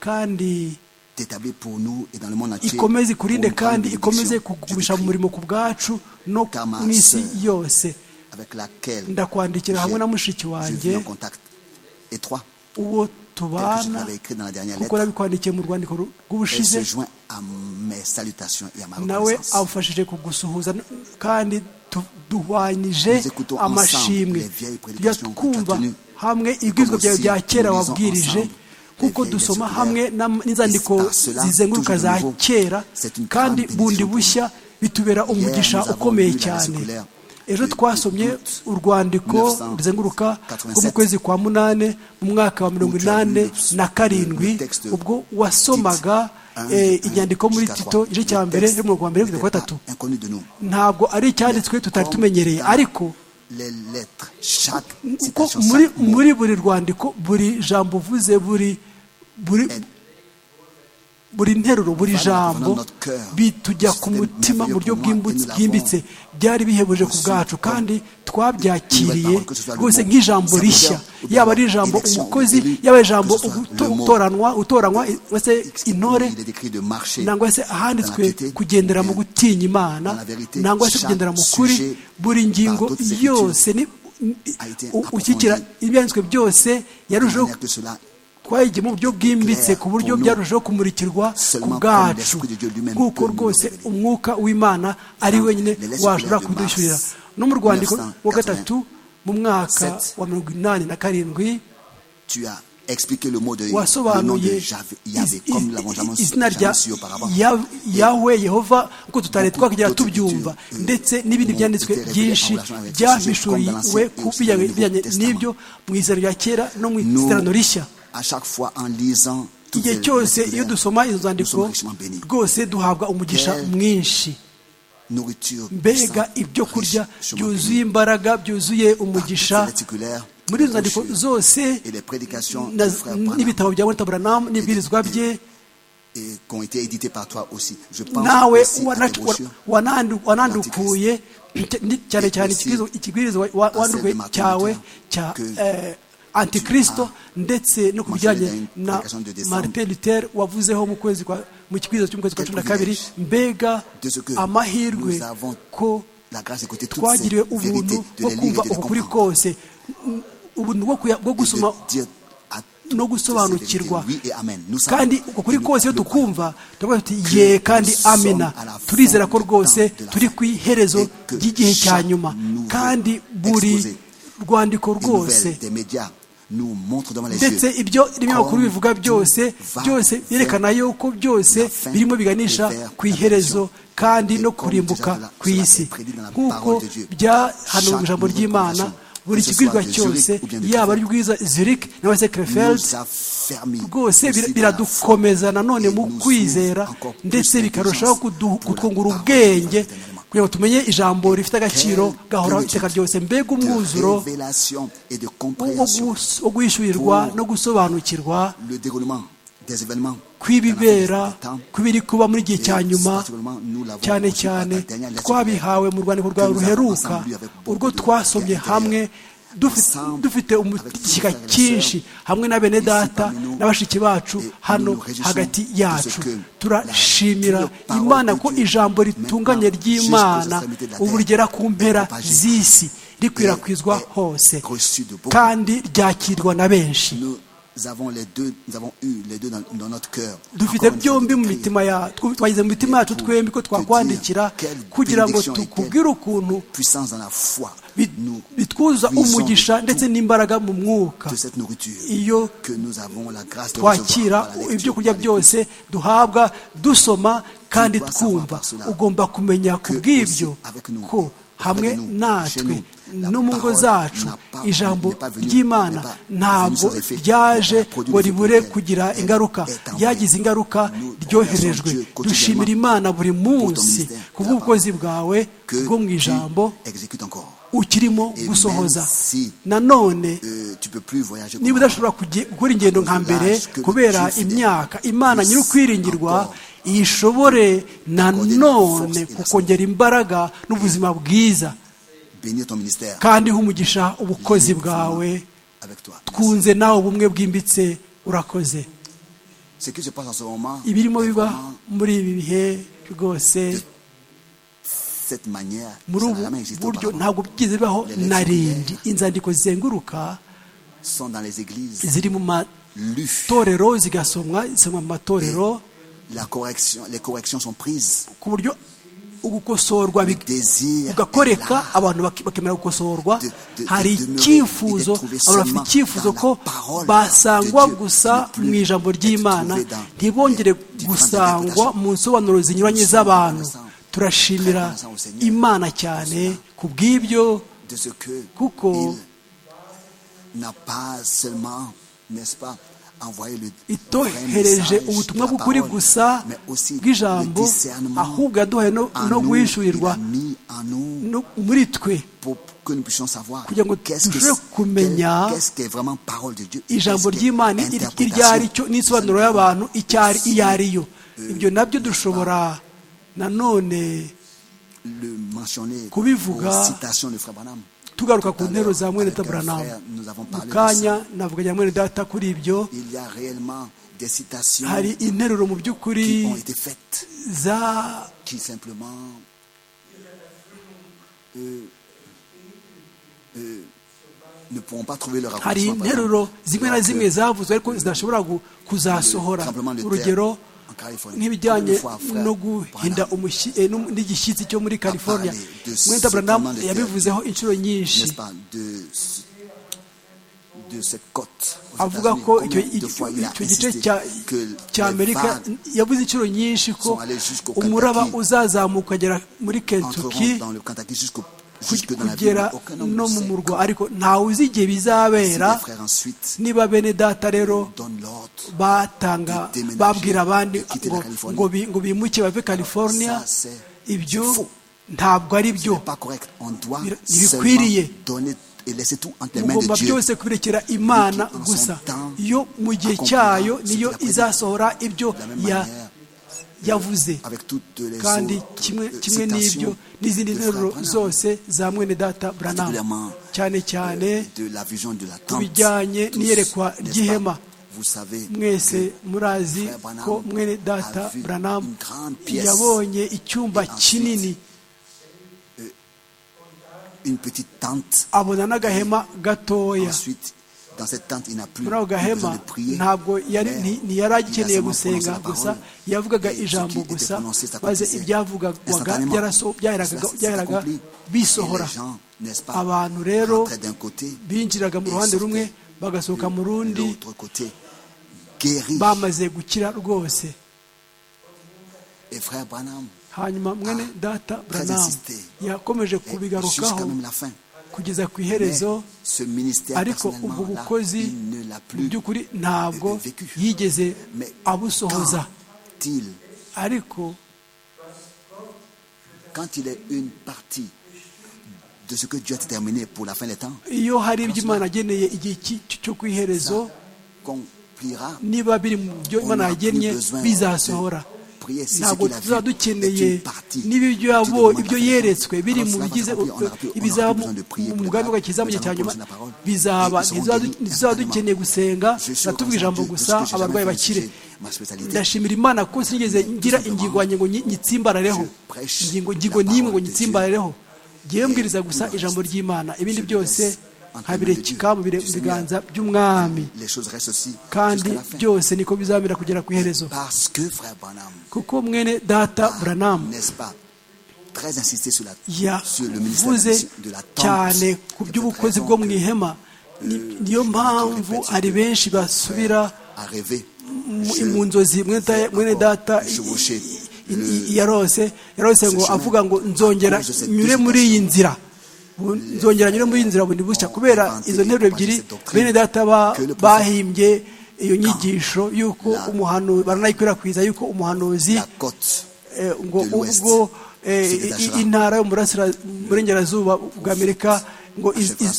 kandi t'établit pour nous et dans le monde entier. ikomeze pour ikurinde une grande kandi ikomeze bénédiction. kugumisha Je t'écris mu murimo ku bwacu no Car ma mu isi sœur, yose avec laquelle ndakwandikira hamwe na mushiki je wanjye vis en contact étroit. uwo Quelque chose que tubana j'avais écrit dans la dernière kuko lettre. urabikwandikiye mu rwandiko ru- Elle rw'ubushize se joint à mes salutations et à ma nawe reconnaissance. amufashije kugusuhuza n- kandi tu- duhwanyije Nous écoutons ensemble amashimwe les vieilles tujya prédications twumva entretenues. hamwe ibwirizwa byawe aussi bya kera nous lisons wabwirije ensemble kuko les vieilles dusoma lettres hamwe scolaires. n'am- n'inzandiko Et c'est par cela, zizenguruka toujours za de nouveau, kera c'est une kandi grande bundi bénédiction pour bushya bitubera umugisha nous avons ukomeye lu la lettre cyane scolaire ejo de twasomye août urwandiko 1987 ruzenguruka rwo mu kwezi kwa munane mu mwaka wa mirongo Où tu as inani lu le- na karindwi le texte ubwo wasomaga Un, eh, un, inyandiko muri jusqu'à tito trois. igice cya Le mbere texte yo mu rwa mbere kugeza n'était ku wa pas gatatu inconnu de nous. ntabwo ari icyanditswe tutari Comme tumenyereye dans ariko les lettres, chaque uko citation, muri, chaque mot muri buri rwandiko buri jambo uvuze buri buri buri nteruro buri Voilà, jambo voilà notre cœur. bitujya ku C'était mutima mu buryo merveilleux pour moi, bw'imbutse- et nous bwimbitse byari bihebuje ku bwacu kandi twabyakiriye parole, que ce soit le rwose mot, nk'ijambo serviteur, rishya ou bien yaba ari ijambo élection, umukozi élu, yaba ari ijambo que ce soit uguto- le mot, utoranywa utoranywa wese intore il est écrit de marcher nangwa se Dans la ahanditswe piété, kugendera mu bien. gutinya imana Dans la vérité, nangwa se chaque kugendera mu kuri sujet buri par ngingo toutes les yose ni- ni- a été u- ushyikira approfondie. ibyanditswe byose de yarushaho manière que cela twayigiye mu buryo bwimbitse Claire, ku buryo pour nous, byarushaho kumurikirwa ku seulement comme bwacu l'Esprit de Dieu lui-même kuko peut nous rwose révéler. umwuka w'imana ari Dans wenyine les lettres washobora scolaires de Mars, kudushyurira no mu rwandiko wa 1980, gatatu mu mwaka Sept. wa mirongo inani na karindwi tu as expliqué le mot de le nom de wasobanuye Jav- iz- Yahvé, comme nous l'avons jamais, iz- izina rya jamais su auparavant. Ya- yawe yehova kuko tutari beaucoup twakigera d'autres tubyumva cultures, ndetse euh, n'ibindi ont byanditswe été révélées byinshi en relation avec ce sujet, comme dans byahishuriwe l'Ancien et ku aussi bijyanye dans le Nouveau bijyanye n'ibyo mu izina rya kera no mu Nous, isezerano rishya à chaque fois en lisant toutes igihe les lettres cyose iyo scolaires, dusoma izo nous nzandiko sommes richement bénis. rwose duhabwa umugisha Quelle mwinshi nourriture mbega puissante, ibyo kurya riche, byuzuye imbaraga byuzuye umugisha muri izo zandiko nzandiko zose et les prédications na- du frère Branham n'ibitabo bya Walter Branham n'ibwirizwa et- bye et qui ont été éditées par toi aussi. Je pense nawe aussi à tes wanatu- wa- brochures, wanandu- wanandukuye ni- cyane cyane aussi ikibwirizo- ikibwirizwa wa- à wandukuye celle de Martin cyawe Luther cya que eh, antikristo ndetse no ku mentionné bijyanye dans une na prédication de décembre. martin luther wavuzeho mu kwezi kwa mu kibwirizo cy'ukwezi kwa Quel cumi na kabiri mbega de ce que amahirwe nous avons ko la grâce d'écouter toutes ces twagiriwe vérités, ubuntu de bwo les lire kumva et de les ukuri comprendre. kose ubuntu bwo kuya- bwo Et de gusoma dire à toutes no ces vérités, gusobanukirwa oui et amen. Nous savons kandi uko kuri que nous kose iyo le croyons. tukumva turavuga tuti ye kandi amena turizera ko rwose turi ku iherezo ry'igihe cya nyuma kandi buri rwandiko Les nouvelles rwose des médias nous montrent devant les ndetse yeux ibyo ibinyamakuru bivuga byose byose byerekana yuko byose birimo biganisha ku iherezo kandi no kurimbuka ku isi nk'uko byahanuwe mu ijambo ry'imana buri kigwirwa cyose yaba ari rwiza zirik cyangwa se nous kerefeld affermit rwose aussi bir- dans la foi. biradukomeza nanone mu kwizera ndetse bikarushaho kudu- kutwungura ubwenge kugira ngo tumenye ijambo rifite agaciro gahora iteka ryose mbega umwuzuro de révélation et de wo- compréhension wo- wo guhishurirwa no gusobanukirwa le déroulement des événements kw'ibibera kw'ibiri kuba muri igihe cya nyuma cyane cyane cyane twabihawe mu rwandiko rwawe ruheruka urwo twasomye hamwe dufi- dufite umushyika cyinshi hamwe na bene data na bashiki bacu hano hagati yacu turashimira imana ko ijambo ritunganye ry'imana ubu rigera ku mpera z'isi rikwirakwizwa hose kandi ryakirwa na benshi nous avons les deux nous avons eu les deux dans, dans notre cœur dufite Encore une fois, byombi mu de prier. mitima ya tw- twagize mu mitima yacu twembi ko twakwandikira kugira ngo tukubwire ukuntu puissance dans la foi bi- nous bitwuza puissons umugisha de ndetse tout, n'imbaraga mu mwuka de cette nourriture iyo que nous avons la grâce de recevoir twakira par la lecture, ibyo kurya par l'écoute. byose duhabwa dusoma kandi dois savoir twumva par cela ugomba kumenya ku que bw'ibyo aussi avec nous, ko hamwe natwe no mu ngo zacu ijambo ry'imana ntabwo ryaje ngo ribure kugira ingaruka ryagize ingaruka ryoherejwe dushimira imana buri munsi ku bw'ubukozi bwawe bwo mu ijambo ukirimo gusohoza nanone niba udashobora gukora ingendo nka mbere kubera imyaka imana nyiri ukwiringirwa ishobore nanone kukongera imbaraga n'ubuzima bwiza kandi humugisha ubukozi bwawe twunze nawe ubumwe bwimbitse urakoze ibirimo biba muri ibi bihe rwose muri ubu buryo ntabwo byize bibaho na rindi inzandiko zizenguruka ziri mu matorero zigasomwa zisomwa mu matorero ku buryo ugukosorwa ugakoreka abantu bakemera gukosorwa hari icyifuzo abantu bafite icyifuzo ko basangwa gusa mu ijambo ry'imana ntibongere gusangwa mu nsobanuro zinyuranye z'abantu turashimira imana cyane ku bw'ibyo kuko itohereje ubutumwa bw'ukuri gusa bw'ijambo ahubwo yaduhaye no guhishurirwa muri twe kugira ngo dushobore kumenya ijambo ry'imana iryo ari cyo n'isobanuro y'abantu iyo ari yo ibyo nabyo dushobora nanone kubivuga tugaruka ku ntero za mwene taburanamu mu kanya navuganye na mwene data kuri ibyo hari interuro mu by'ukuri za hari interuro zimwe na zimwe zavuzwe ariko zidashobora kuzasohora urugero nk'ibijyanye no guhinda n'igishyitsi cyo muri california mwenda buranamu yabivuzeho inshuro nyinshi avuga ko icyo gice cya amerika yavuze inshuro nyinshi ko umuraba uzazamuka ukagera muri kentucky kugera no mu murwa ariko ntawe uzi igihe bizabera niba bene data rero batanga babwira abandi ngo bimuke bave california ibyo ntabwo ari byo bikwiriye mugomba byose kubirekera imana gusa yo mu gihe cyayo niyo izasohora ibyo yavuze kandi kimwe n'ibyo n'izindi nteruro zose za mwene data buranamu cyane cyane ku bijyanye n'iyerekwa ry'ihema mwese murazi ko mwene data buranamu yabonye icyumba kinini abona n'agahema gatoya muri ako gahema ntabwo ntiyari agikeneye gusenga gusa yavugaga ijambo gusa maze ibyavugwaga byaheraga bisohora abantu rero binjiraga mu ruhande rumwe bagasohoka mu rundi bamaze gukira rwose hanyuma mwene data buranamu yakomeje kubigarukaho kugeza ku iherezo ariko ubwo bukozi mu by'ukuri ntabwo yigeze abusohoza ariko iyo hari ibyo imana ageneye igihe cyo ku iherezo niba biri mu byo imana yagennye bizasohora ntabwo tuba dukeneye ibyo yeretswe biri mu bigize ibizaba mu mugambi w'agakiza mu gihe cya nyuma bizaba ntizaba dukeneye gusenga natuvuga ijambo gusa abarwayi bakire ndashimira imana ko sinigeze ngira ingingo yanjye ngo nyitsimbarareho ingingo ngingo n'imwe ngo nyitsimbarareho ngiye mbwiriza gusa ijambo ry'imana ibindi byose nkabirekeka mu biganza by'umwami kandi byose niko bizamera kugera ku iherezo kuko mwene data buranamu yavuze cyane ku by'ubukozi bwo mu ihema niyo mpamvu hari benshi basubira mu nzozi mwene data yarose yarose ngo avuga ngo nzongera nyure muri iyi nzira nzongera nyure muri iyi nzira bundi bushya kubera izo nteruro ebyiri bene data bahimbye iyo nyigisho y'uko umuhano baranayikwirakwiza y'uko umuhanuzi ngo ubwo intara yo burengerazuba bw'amerika ngo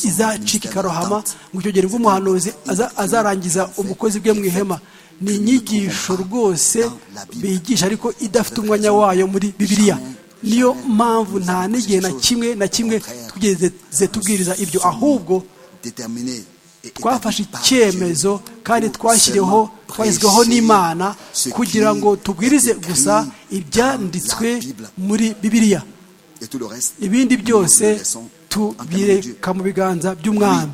izacika ikarohama ngo icyo gihe umuhanuzi azarangiza umukozi bwe mu ihema ni inyigisho rwose bigisha ariko idafite umwanya wayo muri bibiliya niyo mpamvu nta n'igihe na kimwe na kimwe twigeze tubwiriza ibyo ahubwo twafashe icyemezo kandi twashyiriweho twashyizweho n'imana kugira ngo tubwirize gusa ibyanditswe muri bibiliya ibindi byose tubireka mu biganza by'umwami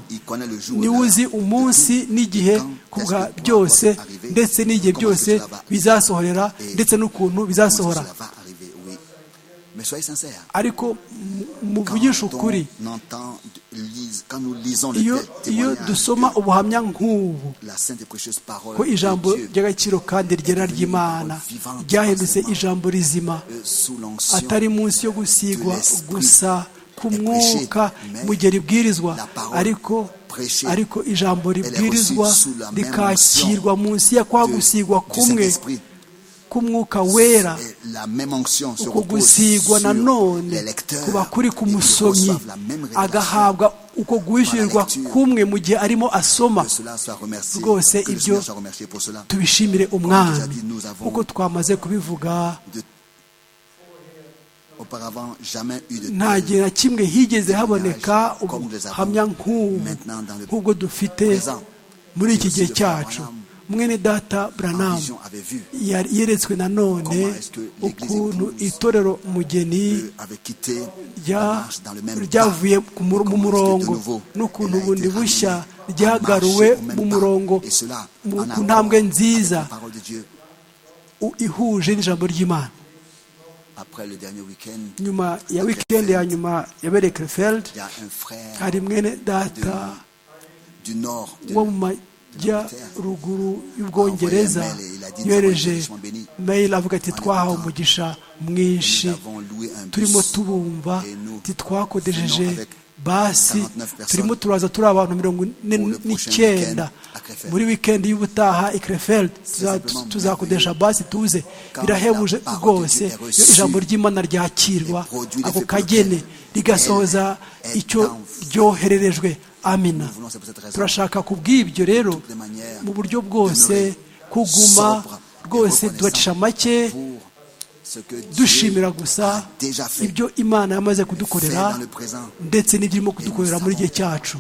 niwe uzi umunsi n'igihe kubwa byose ndetse n'igihe byose bizasohorera ndetse n'ukuntu bizasohora ariko muvugisha ukuri iyo dusoma ubuhamya nk'ubu ko ijambo ry'agaciro kandi ryera ry'imana ryahindutse ijambo rizima atari munsi yo gusigwa gusa ku mwuka mu gihe ribwirizwa ariko ariko ijambo ribwirizwa rikakirwa munsi ya kwa gusigwa kumwe k'umwuka wera uko gusigwa nanone kuba kuri ku musomyi agahabwa uko guhishyurirwa kumwe mu gihe arimo asoma rwose ibyo tubishimire umwami kuko twamaze kubivuga nta gihe na kimwe higeze haboneka ubuhamya nk'ubwo dufite muri iki gihe cyacu mwene data buranamu yeretswe nanone ukuntu itorero mugeni ryavuye mu murongo n'ukuntu bundi bushya ryagaruwe mu murongo ku ntambwe nziza ihuje n'ijambo ry'imana nyuma ya wikendi ya nyuma ya berekerefeld hari mwene data wo mu jya ruguru y'ubwongereza yohereje mail avuga ati twahawe umugisha mwinshi turimo tubumva titwakodejeje basi turimo turaza turi abantu mirongo ine n'icyenda muri wikendi y'ubutaha ikrefeld tuzakodesha basi tuze birahebuje rwose iyo ijambo ry'imana ryakirwa ako kagene rigasohoza icyo ryohererejwe amina turashaka ku bw'ibyo rero mu buryo bwose kuguma rwose tubacisha make dushimira gusa ibyo imana yamaze kudukorera ndetse n'ibyirimo kudukorera muri gihe cyacu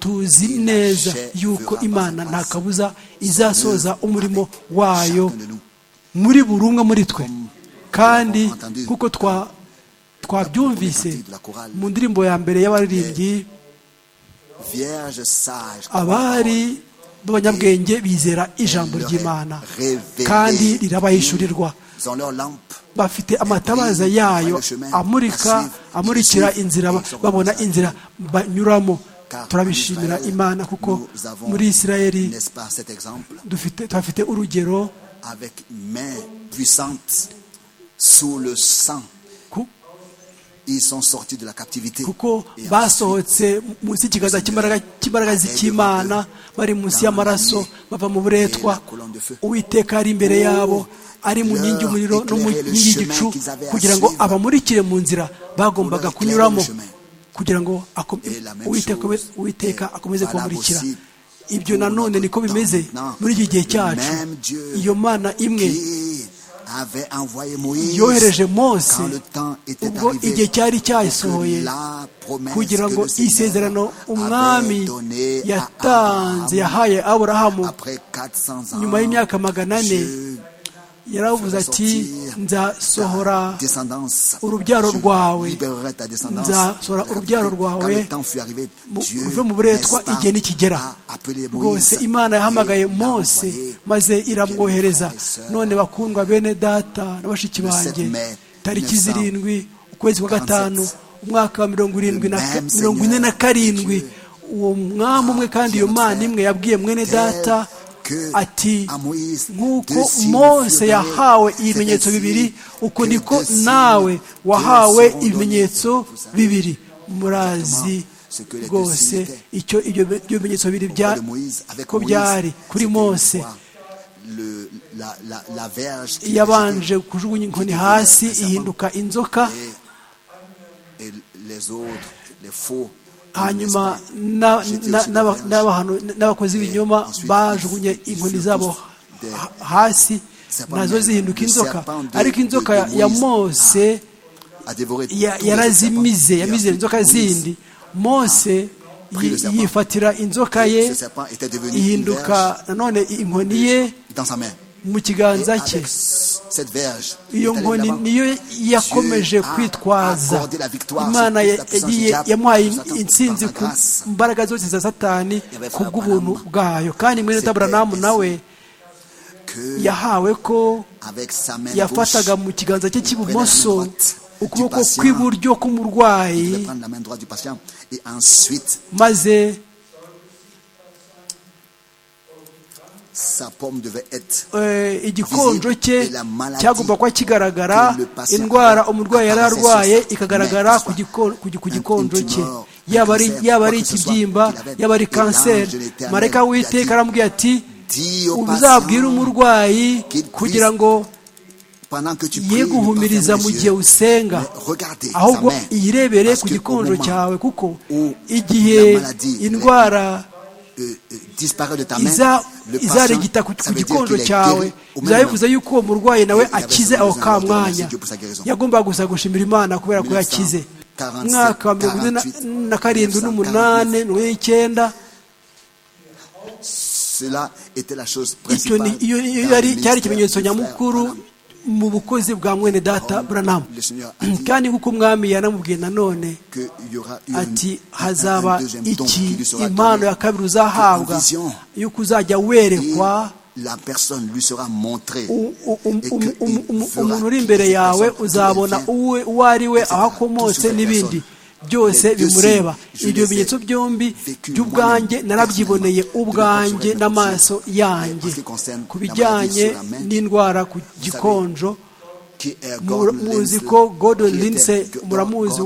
tuzi neza yuko imana nta kabuza izasoza umurimo wayo muri buri umwe muri twe kandi kuko twabyumvise mu ndirimbo ya mbere y'abaririmbyi abari b'abanyabwenge bizera ijambo ry'imana kandi rirabahishurirwa bafite amatabaza yayo amurika amurikira inzira babona inzira banyuramo turabishimira imana kuko muri isirayeli dufite urugero kuko basohotse munsi y'ikiganza cy'imbaraga z'ikimana bari munsi y'amaraso bava mu buretwa uwiteka ari imbere yabo ari mu nkingi y'umuriro no mu nkingi y'igicu kugira ngo abamurikire mu nzira bagombaga kunyuramo kugira ngo uwiteka akomeze kubamurikira ibyo nanone niko bimeze muri iki gihe cyacu iyo mana imwe yohereje mose ubwo igihe cyari cyasohoye kugira ngo isezerano umwami yatanze yahaye aburahamu nyuma y'imyaka magana ane yaravuze ati nzasohora urubyaro rwawe nzasohora urubyaro rwawe uve mu buretwa igihe nikigera rwose imana yahamagaye mose maze iramwohereza none bakundwa bene data na bashiki banjye tariki zirindwi ukwezi kwa gatanu umwaka wa mirongo irindwi mirongo ine na karindwi uwo mwami umwe kandi iyo mana imwe yabwiye mwene data ati nk'uko Mose yahawe ibimenyetso bibiri uko niko nawe wahawe ibimenyetso bibiri murazi rwose icyo ibyo bimenyetso bibiri ko byari kuri Mose yabanje kujugunya inkoni hasi ihinduka inzoka hanyuma n'abakozi b'ibinyoma bajugunye inkoni zabo hasi nazo zihinduka inzoka ariko inzoka ya mose yarazimize yamize inzoka zindi mose yifatira inzoka ye ihinduka nanone inkoni ye mu kiganza cye iyo nkoni niyo yakomeje kwitwaza imana yagiye yamuhaye insinzi ku mbaraga zose za satani ku bw'ubuntu bwayo kandi mwene taburanamu nawe yahawe ko yafataga mu kiganza cye cy'ibumoso ukuboko kw'iburyo k'umurwayi maze igikonjo cye cyagomba kuba kigaragara indwara umurwayi yari arwaye ikagaragara ku gikonjo cye yaba ari ikibyimba yaba ari kanseri mareka witeka arambwira ati uzabwire umurwayi kugira ngo ye guhumiriza mu gihe usenga ahubwo iyirebere ku gikonjo cyawe kuko igihe indwara izaregita ku gikonjo cyawe bizaba bivuze yuko uwo murwayi nawe akize aho ka mwanya yagombaga gusa gushimira imana kubera ko yakize umwaka wa mirongo ine na karindwi n'umunani n'uw'icyenda iyo cyari ikimenyetso nyamukuru mu bukozi bwa mwene data buranamu kandi nk'uko umwami yanamubwiye nanone ati hazaba iki impano ya kabiri uzahabwa y'uko uzajya werekwa umuntu uri imbere yawe uzabona uwo ari we aho akomotse n'ibindi byose bimureba ibyo bimenyetso byombi by'ubwanjye narabyiboneye ubwanjye n'amaso yanjye ku bijyanye n'indwara ku gikonjo muzi ko gordon linze muramuzi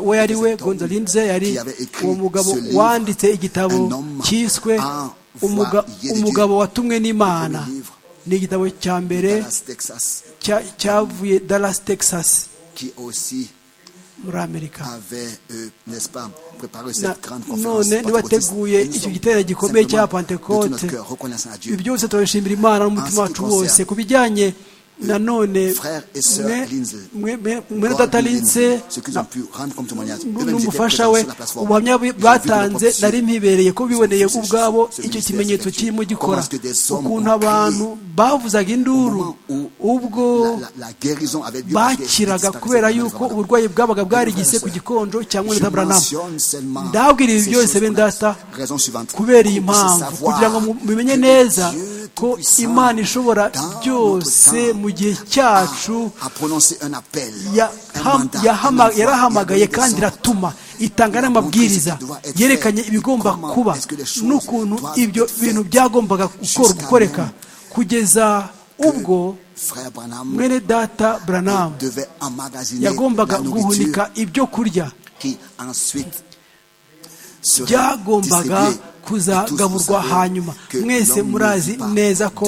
we yari we gordon linze yari uwo mugabo wanditse igitabo cyiswe umugabo watumwe n'imana ni igitabo cya mbere cyavuye dallas texas muri amerika none ntibateguye icyo gitero gikomeye cya pantekote ibi byose turabishimira imana n'umutima wacu wose ku bijyanye nanone mwene data linze n'umufasha we ubuhamya batanze nari mpibereye ko biboneye ubwabo icyo kimenyetso kirimo gikora ukuntu abantu bavuzaga induru ubwo bakiraga kubera yuko uburwayi bwabaga bwarigise ku gikonjo cya mwene data buranamu ndabwira ibi byose bene data kubera iyi mpamvu kugira ngo mubimenye neza ko imana ishobora byose mu gihe cyacu yarahamagaye kandi iratuma itanga n'amabwiriza yerekanye ibigomba kuba n'ukuntu ibyo bintu byagombaga gukoreka kugeza ubwo mwene data buranamu yagombaga guhunika ibyo kurya byagombaga kuzagaburwa hanyuma mwese murazi neza ko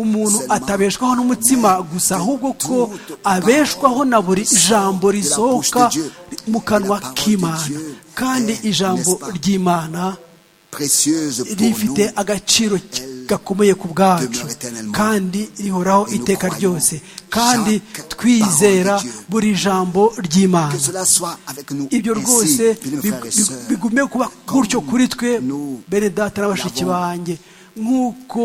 umuntu atabeshwaho n'umutsima gusa ahubwo ko abeshwaho na buri jambo risohoka mu kanwa k'imana kandi ijambo ry'imana rifite agaciro gakomeye ku bwacu kandi rihoraho iteka ryose kandi twizera buri jambo ry'imana ibyo rwose bigume kuba gutyo kuri twe bene data n'abashiki banjye nk'uko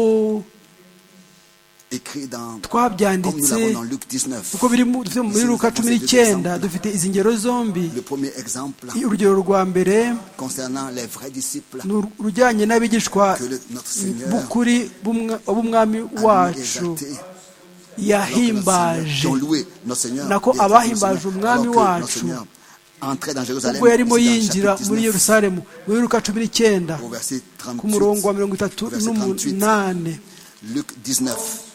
twabyanditse kuko biri muri ruka cumi n'icyenda dufite izi ngero zombi urugero rwa mbere ni urujyanye n'abigishwa bukuri b'umwami wacu yahimbaje nako abahimbaje umwami wacu ubwo yarimo yinjira muri yerusalemu muri ruka cumi n'icyenda ku murongo wa mirongo itatu n'umunani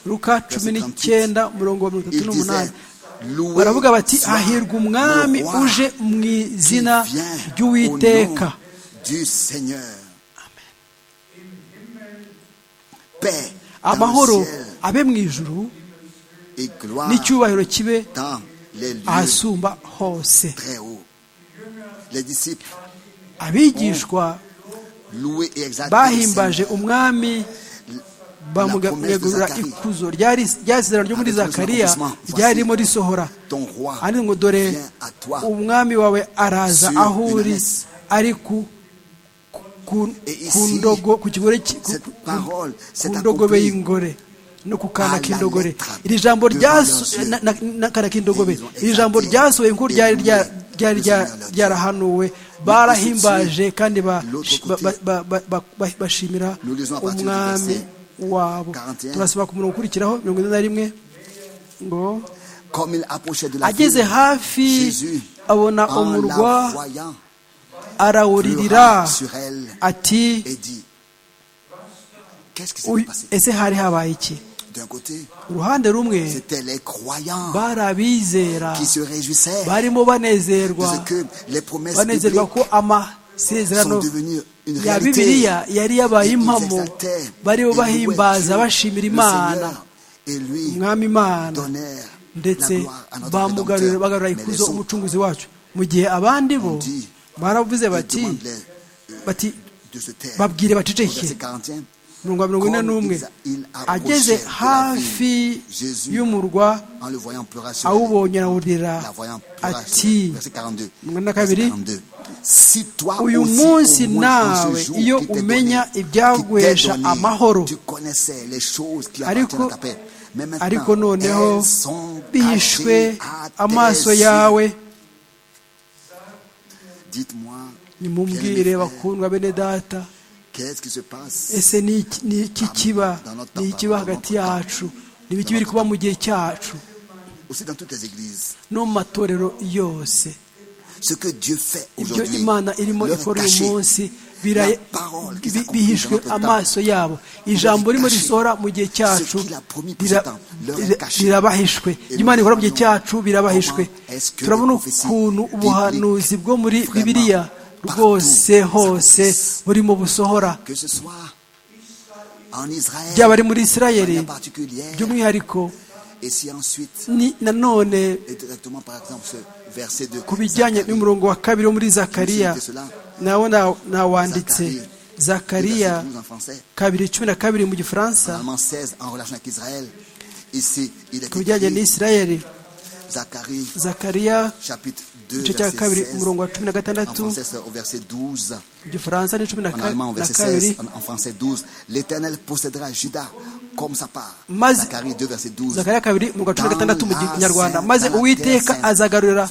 ruka cumi n'icyenda umurongo wa mirongo itatu n'umunani baravuga bati hahirwa umwami uje mu izina ry'uwiteka amahoro abe mu ijuru n'icyubahiro kibe ahasumba hose abigishwa bahimbaje umwami bamugegurira ikuzo ryazerano ryo muri zakariya ryari ririmo risohora andi ngo dore umwami wawe araza aho uri ari ku kigore ku ndogobe y'ingore no ku kana k'indogore iri jambo n'akana k'indogobe iri jambo ryasohoye nk'uko ryari ryari ryarahanuwe barahimbaje kandi bashimira umwami wabo turasaba ku murongo ukurikiraho mirongo ine na rimwe ngo ageze hafi abona umurwa arawuririra ati ese hari habaye iki uruhande rumwe bari abizera barimo banezerwa banezerwa ko amasezerano ya bibiliya yari yabaye impamo barimo bahimbaza bashimira imana umwami imana ndetse bagarura ikuzo umucunguzi wacu mu gihe abandi bo baravuze bati babwire baceceke mirongo mirongo ine n'umwe ageze hafi y'umurwa awubonye arawurira ati mirongo na kabiri uyu munsi nawe iyo umenya ibyagwesha amahoro ariko ariko noneho bihishwe amaso yawe nimubwire bakundwa bene data ese ni iki kiba ni ikiba hagati yacu ni ibiki biri kuba mu gihe cyacu no mu matorero yose ibyo imana irimo ikora uyu munsi bihishwe amaso yabo ijambo ririmo risohora mu gihe cyacu birabahishwe imana ikora mu gihe cyacu birabahishwe turabona ukuntu ubuhanuzi bwo muri bibiliya rwose hose burimo busohora byaba ari muri israeli by'umwihariko nanone ku bijyanye n'umurongo wa kabiri wo muri zakariya nawo nawanditse zakariya kabiri cumi na kabiri mu gifaransa ku bijyanye n'isirayeli zakariya igice cya kabiri umurongo wa cumi na gatandatu mu gifaransa ni cumi na kabiri maze zakariya kabiri umurongo wa cumi na gatandatu mu kinyarwanda maze uwiteka azagarurira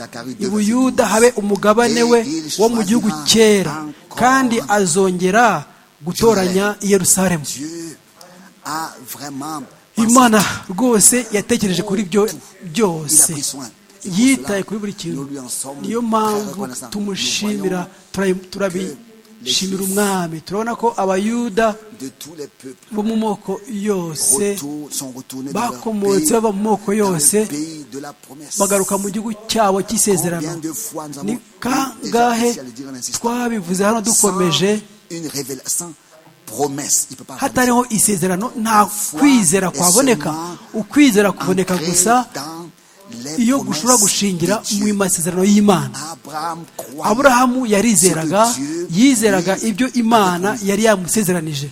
ubuyuda habe umugabane we wo mu gihugu cyera kandi azongera gutoranya i yerusalemu imana rwose yatekereje kuri byo byose yitaye kuri buri kintu niyo mpamvu tumushimira turabishimira umwami turabona ko abayuda bo mu moko yose bakomotse bava mu moko yose bagaruka mu gihugu cyabo cy'isezerano ni kangahe twabivuze hano dukomeje hatariho isezerano nta kwizera kwaboneka ukwizera kuboneka gusa iyo gushobora gushingira mu masezerano y'imana aburahamu yarizeraga yizeraga ibyo imana yari yamusezeranije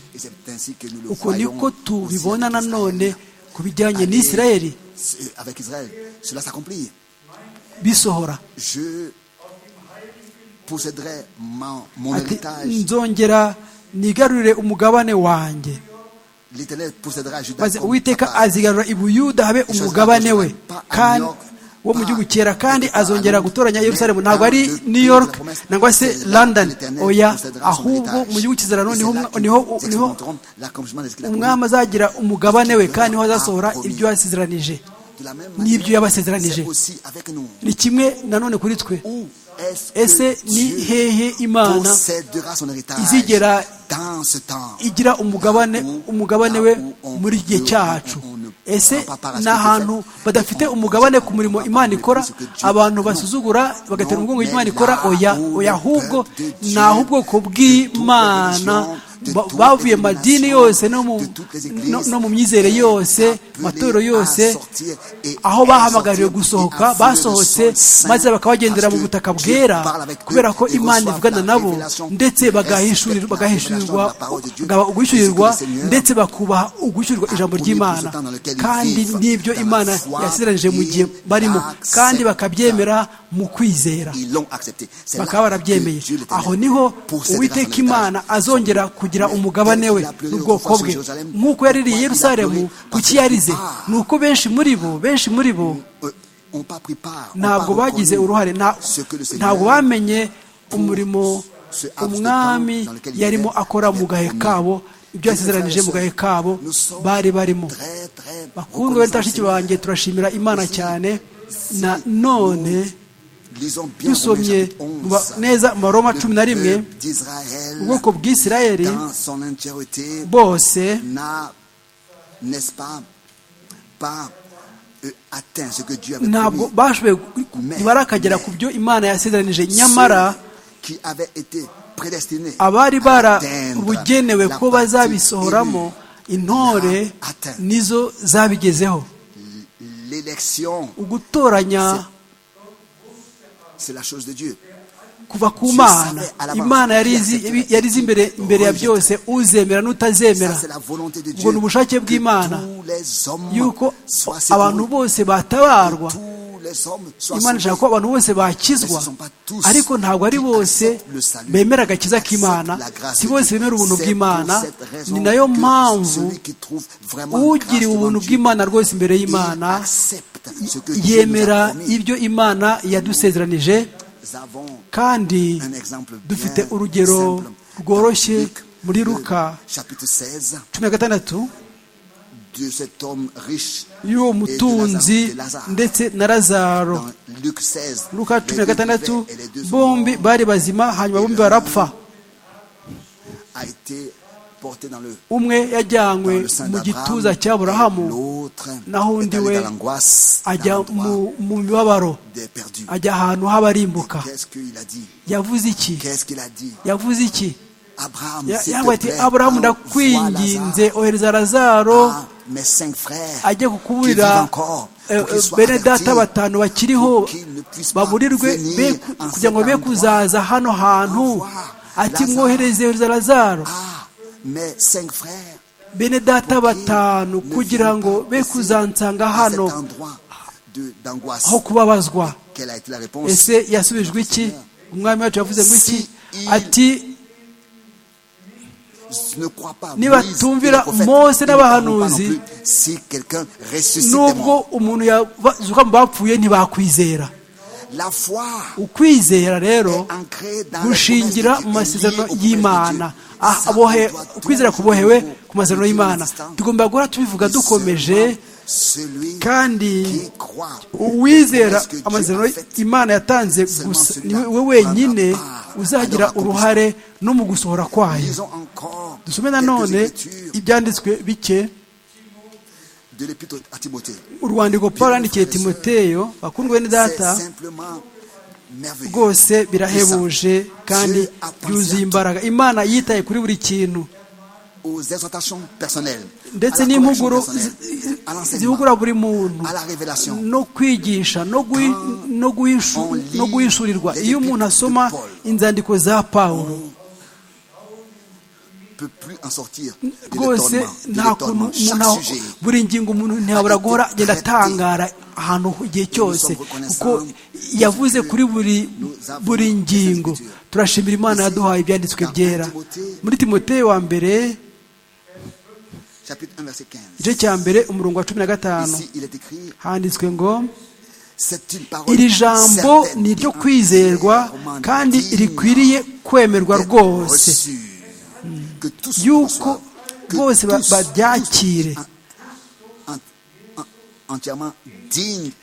uko niko tubibona nanone ku bijyanye n'isirayeli bisohora nzongera nigarurire umugabane wanjye maze uwiteka azigarura ibuyuda habe umugabane we wo mu gihugu cyera kandi azongera gutoranya yerusalemu ntabwo ari new york nangwa se london oya ahubwo mu gihugu kizerano niho umwami azagira umugabane we kandi niho azasohora ibyo yasezeranije n'ibyo yabasezeranije ni kimwe nanone kuri twe ese ni hehe imana possédera son héritage izigera dans ce temps igira umugabane umugabane we muri iki gihe cyacu ese ni ahantu badafite umugabane ku murimo imana ikora abantu basuzugura bagatera umugongo imana ikora oya oya ahubwo ni ahubwoko bw'imana ba- bavuye mu madini yose no mu- no- no mu myizere yose matorero yose aho bahamagariwe gusohoka basohotse maze bakabagendera mu butaka bwera kubera ko imana ivugana nabo ndetse bagahishurirwa bagahishurirwa uguhishurirwa ndetse bakubaha uguhishurirwa ijambo ry'imana kandi n'ibyo imana yasezeranyije mu gihe barimo kandi bakabyemera mu kwizera ils l'ont accepté. C'est là bakaba barabyemeye que Dieu l'Éternel aho niho possèdera son uwiteka héritage. imana azongera kugira umugabane we n'ubwoko bwe nk'uko yaririye i yerusalemu kuki yarize ni uko benshi muri bo benshi muri bo Euh, On pas pris part. on ntabwo pas bagize reconnu uruhare nta- ce que le Seigneur ntabwo bamenye umurimo ce laps de umwami temps dans lequel il yarimo était. akora mu gahe kabo ibyo yasezeranije mu gahe kabo Nous sommes bari barimo très, très bakundwa bene bashiki reconnaissants. banjye turashimira imana cyane na none Lisons bien Romains dusomye chapitre mu ba- 11. neza mu baroma cumi na rimwe Le peuple d'Israël, ubwoko bw'isirayeli dans son entièreté, bose n'a, n'est-ce pas, pas euh, atteint ce que Dieu avait ntabwo promis. bashoboye ntibarakagera ku byo imana yasezeranije nyamara Ceux qui avaient été prédestinés abari à atteindre barabugenewe la ko partie bazabisohoramo intore nizo zabigezeho élue. L'élection, ugutoranya c'est la chose de Dieu. kuva ku mana imana yari izi- yari izi imbere imbere ya byose uzemera Ça, n'utazemera c'est la volonté de ubwo Dieu. ni ubushake bw'imana Tous les hommes yuko soient abantu secourus. bose batabarwa Tous les hommes soient imana ishaka ko secourus. abantu bose bakizwa ariko ntabwo ari bose bemera agakiza k'imana si bose bemera ubuntu bw'imana ni nayo mpamvu ugiriwe ubuntu bw'imana rwose imbere y'imana yemera ibyo imana yadusezeranije kandi dufite urugero rworoshye muri ruka cumi na gatandatu y'uwo mutunzi ndetse na lazaro luka cumi na gatandatu bombi bari bazima hanyuma bombi barapfa umwe yajyanywe mu gituza cy'aburahamu naho undi we ajya mu mu mibabaro ajya ahantu h'abarimbuka yavuze iki yavuze iki Ya- yavuze ati aburahamu ndakwinginze ohereza lazaro ajye kukuburira eh, eh, bene data batanu bakiriho baburirwe be ku- kugira ngo be kuzaza hano hantu ati mwohereze ohereza lazaro bene data batanu kugira ngo be kuzansanga hano aho kubabazwa ese yasubijwe iki umwami wacu yavuze ngo iki ati niba tumvira mose n'abahanuzi nubwo nubwo umuntu yazuka mu bapfuye ntibakwizera ukwizera rero gushingira mu masezerano y'imana Ah, abohe- ukwizera kubohewe ku masezerano y'imana tugomba guhora tubivuga dukomeje kandi uwizera amasezerano imana yatanze gusa ni we wenyine uzagira uruhare no mu gusohora kwayo dusome nanone ibyanditswe bike urwandiko paul yandikiye timoteyo bakundwe ni data rwose birahebuje kandi byuzuye imbaraga imana yitaye kuri buri kintu ndetse ndetse n'impuguro n'impuguro zi- zihugura buri muntu à la révélation. no kwigisha no gui- no guhishu- on lit no guhishurirwa les iyo umuntu epîtres de asoma Paul, inzandiko za pawulo rwose rwose nta kuntu umuntu aho- buri ngingo umuntu ntihabura a été guhora agenda traité. atangara ahantu igihe cyose sommes reconnaissants kuko yavuze kuri buri nous avons buri ngingo ces écritures. turashimira Ici, imana yaduhaye ibyanditswe dans byera Timothée, muri timoteyo wa mbere igice cya mbere umurongo wa cumi na gatanu handitswe ngo iri jambo ni iryo kwizerwa kandi rikwiriye kwemerwa rwose rwose yuko bose ba- baryakire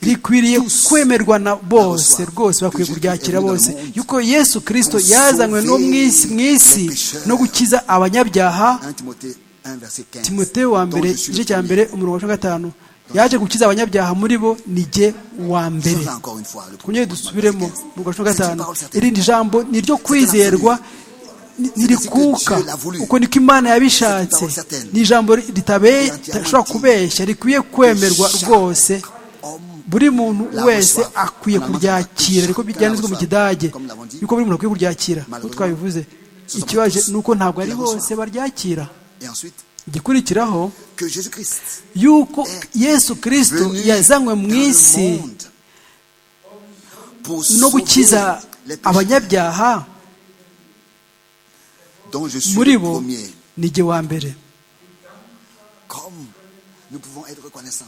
rikwiriye kwemerwa na bose rwose bakwiye kuryakira bose yuko yesu kirisito yazanywe no mu isi mu isi no gukiza abanyabyaha timoteo wa mbere igice cya mbere umurongo wa cumi na gatanu yaje gukiza abanyabyaha muri bo ni jye wa mbere twongere dusubiremo mu gace ka gatanu irindi jambo ni iryo kwizerwa ntirikuka uko niko imana yabishatse ni ijambo ritashobora kubeshya rikwiye kwemerwa rwose buri muntu wese akwiye kuryakira ariko byanditswe mu kidage yuko buri muntu akwiye kuryakira uko twabivuze ikibaje ni uko ntabwo ari bose baryakira igikurikiraho yuko yesu kirisito yazanywe mu isi no gukiza abanyabyaha muri bo ni igihe wa mbere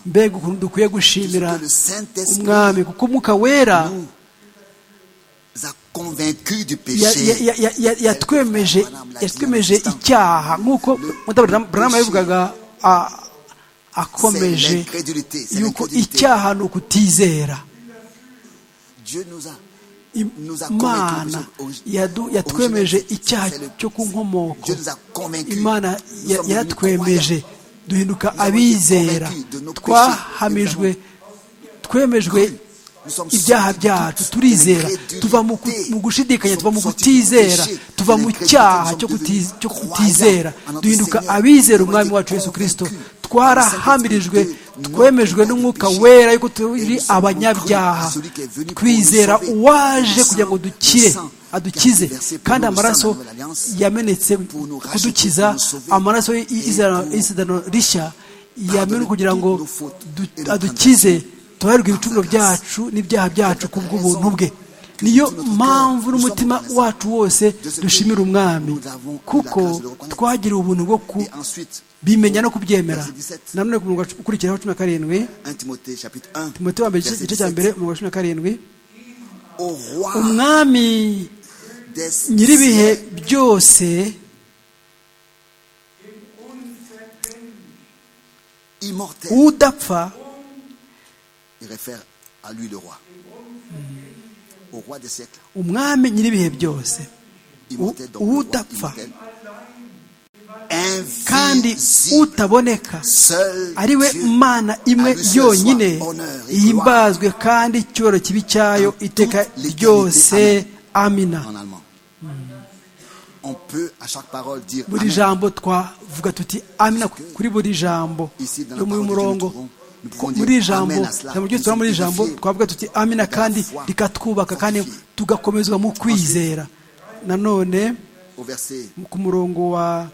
mbega ukuntu dukwiye gushimira umwami kuko umwuka wera yatwemeje icyaha nk'uko mudaburamu yabivugaga akomeje yuko icyaha ni ukutizera imana yatwemeje icyaha cyo ku nkomoko imana yatwemeje duhinduka abizera twahamijwe twemejwe ibyaha byacu turizera tuva mu gushidikanya tuva mu kutizera tuva mu cyaha cyo kutizera duhinduka abizera umwami wacu Yesu kirisito twarahamirijwe twemejwe n'umwuka wera yuko turi abanyabyaha twizera uwaje kugira ngo dukire adukize kandi amaraso yamenetse kudukiza amaraso y'isezerano rishya yamenwe kugira ngo adukize tubarirwe ibicumuro byacu n'ibyaha byacu ku bw'ubuntu bwe niyo mpamvu n'umutima wacu wose dushimira umwami kuko twagiriwe ubuntu bwo ku bimenya no kubyemera nanone ku murongo ukurikiraho cumi na karindwi timote wa mbere igice cya mbere umurongo wa cumi na karindwi umwami nyir'ibihe byose udapfa umwami nyir'ibihe byose udapfa kandi utaboneka ari we mana imwe yonyine yimbazwe kandi icyubahiro kibi cyayo iteka ryose amina buri jambo twavuga tuti amina kuri buri jambo yo muri murongo muri ijambo ijambo ryose tuba muri ijambo twavuga tuti amina kandi rikatwubaka kandi tugakomezwa mu kwizera nanone ku murongo wa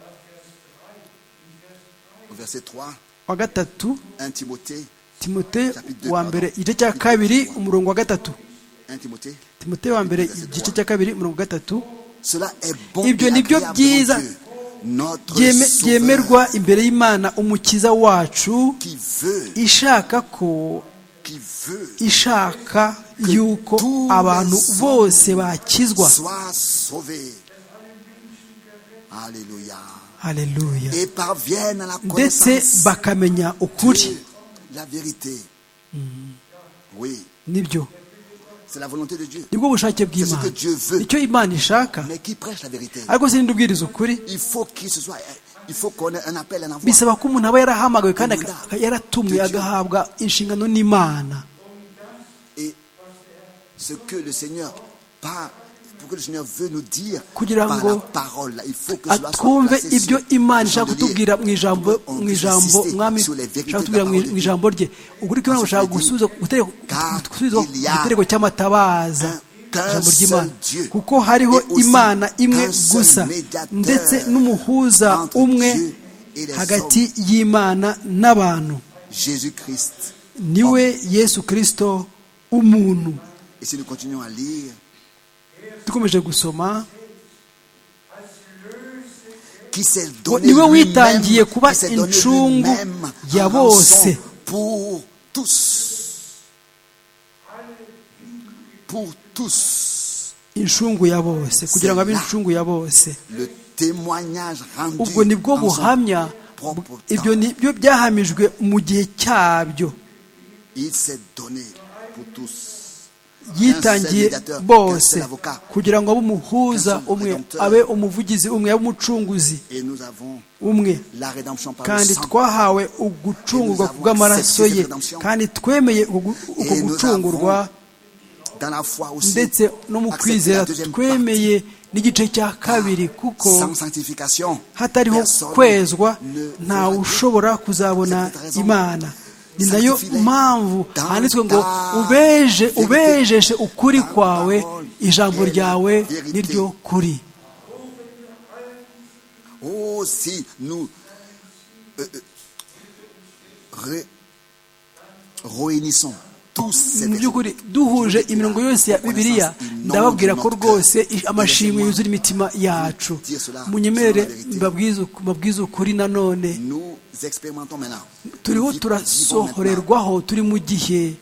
wa gatatu timote wa mbere igice cya kabiri umurongo wa gatatu timote wa mbere igice cya kabiri umurongo wa gatatu ibyo ni byo byiza byemerwa imbere y'imana umukiza wacu ishaka ko ishaka yuko abantu bose bakizwa haleluya ndetse bakamenya ukuri nibyo nibwo bushake bw'imana icyo imana ishaka ariko si ubwiriza ukuri bisaba ko umuntu aba yarahamagawe kandi yaratumwe agahabwa inshingano n'imana kugira ngo twumve ibyo imana ishaka kutubwira mu ijambo mu ijambo mwami ishaka kutubwira mu ijambo rye ukuri ko imana gushaka gusubiza igitereko cy'amatabaza ijambo ry'imana kuko hariho imana imwe gusa ndetse n'umuhuza umwe hagati y'imana n'abantu niwe yesu kirisito umuntu dukomeje gusoma niwe witangiye kuba incungu ya bose incungu ya bose kugira ngo abe incungu ya bose ubwo ni bwo buhamya ibyo ni byo byahamijwe mu gihe cyabyo Il s'est donné pour tous. yitangiye bose kugira ngo abe umuhuza umwe abe umuvugizi umwe abe umucunguzi Et nous avons umwe la rédemption par le kandi sang. twahawe ugucungurwa kubw'amaraso ye kandi twemeye ugu- uko Et nous gucungurwa avons, dans la foi aussi, ndetse no mu accepté la kwizera deuxième partie. twemeye n'igice cya kabiri kuko Sans sanctification, hatariho personne kwezwa ne ntawe verra ushobora kuzabona Cette raison imana ni nayo sanctifie-les mpamvu dans handitswe ngo ta ubeje vérité, ubejeshe ukuri dans ta kwawe parole, ijambo et la ryawe vérité. niryo kuri Oh, si nous euh, euh, ré- réunissons tous ces mu by'ukuri versets, duhuje imirongo yose ya bibiliya ndababwira ko rwose i- amashimwe yuzura imitima yacu munyemerere mbabwize uku- mbabwize ukuri nanone nous expérimentons maintenant. turiho Nous vivons maintenant turasohorerwaho turi mu gihe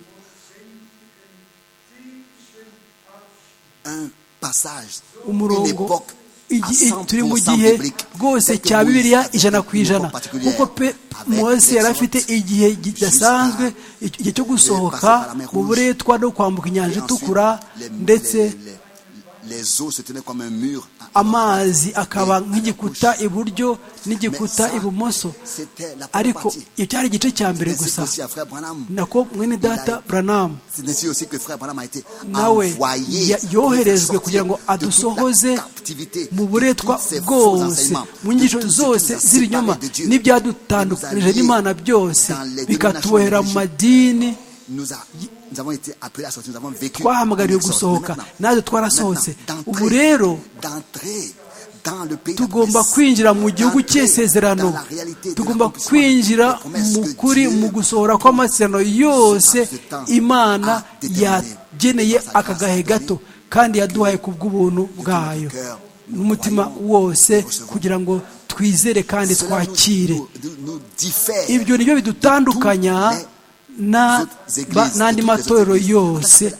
un passage, une umurongo époque igi- à i- turi mu 100% gihe biblique, rwose telle que cya Moïse bibiliya avait ijana une ku ijana époque particulière, kuko pe avec mose yari afite l'exode igihe kidasanzwe icyo- igihe cyo gusohoka mu buretwa no kwambuka et inyanja ensuite, itukura les- ndetse les- les- les eaux se tenaient comme un mur. amazi akaba Et- nk'igikuta iburyo Mais n'igikuta ça, ibumoso c'était la première ariko partie. iyo cyari igice cya mbere C'est ainsi gusa qu'aussi à Frère Branham, nako mwene data buranamu C'est ainsi aussi que frère Branham a été nawe envoyé ya- pour nous faire yoherejwe sortir kugira ngo de toute la adusohoze captivité, mu de buretwa tous ces faux bwose enseignements, mu de nyigisho tout ce qui zose nous a z'ibinyoma séparés de Dieu. n'ibyadutandukanije Nous a liés n'imana byose dans les bikatubohera mu dénominations madini Nous, a- nous avons été appelés à sortir, nous avons vécu. twahamagariwe une exode. gusohoka Mais maintenant, natwe twarasohotse maintenant, ubu d'entrer- rero d'entrer dans le pays de la tugomba promesse, kwinjira mu gihugu d'entrer cy'isezerano dans la réalité de tugomba l'accomplissement kwinjira des promesses mu que kuri Dieu mu gusohora kw'amasezerano yose imana yageneye aka gahe gato kandi yaduhaye ku bw'ubuntu bwayo n'umutima wose kugira ngo twizere kandi Cela nous- twakire nous- nous diffère ibyo nibyo bidutandukanya na- ba- n'andi matorero yose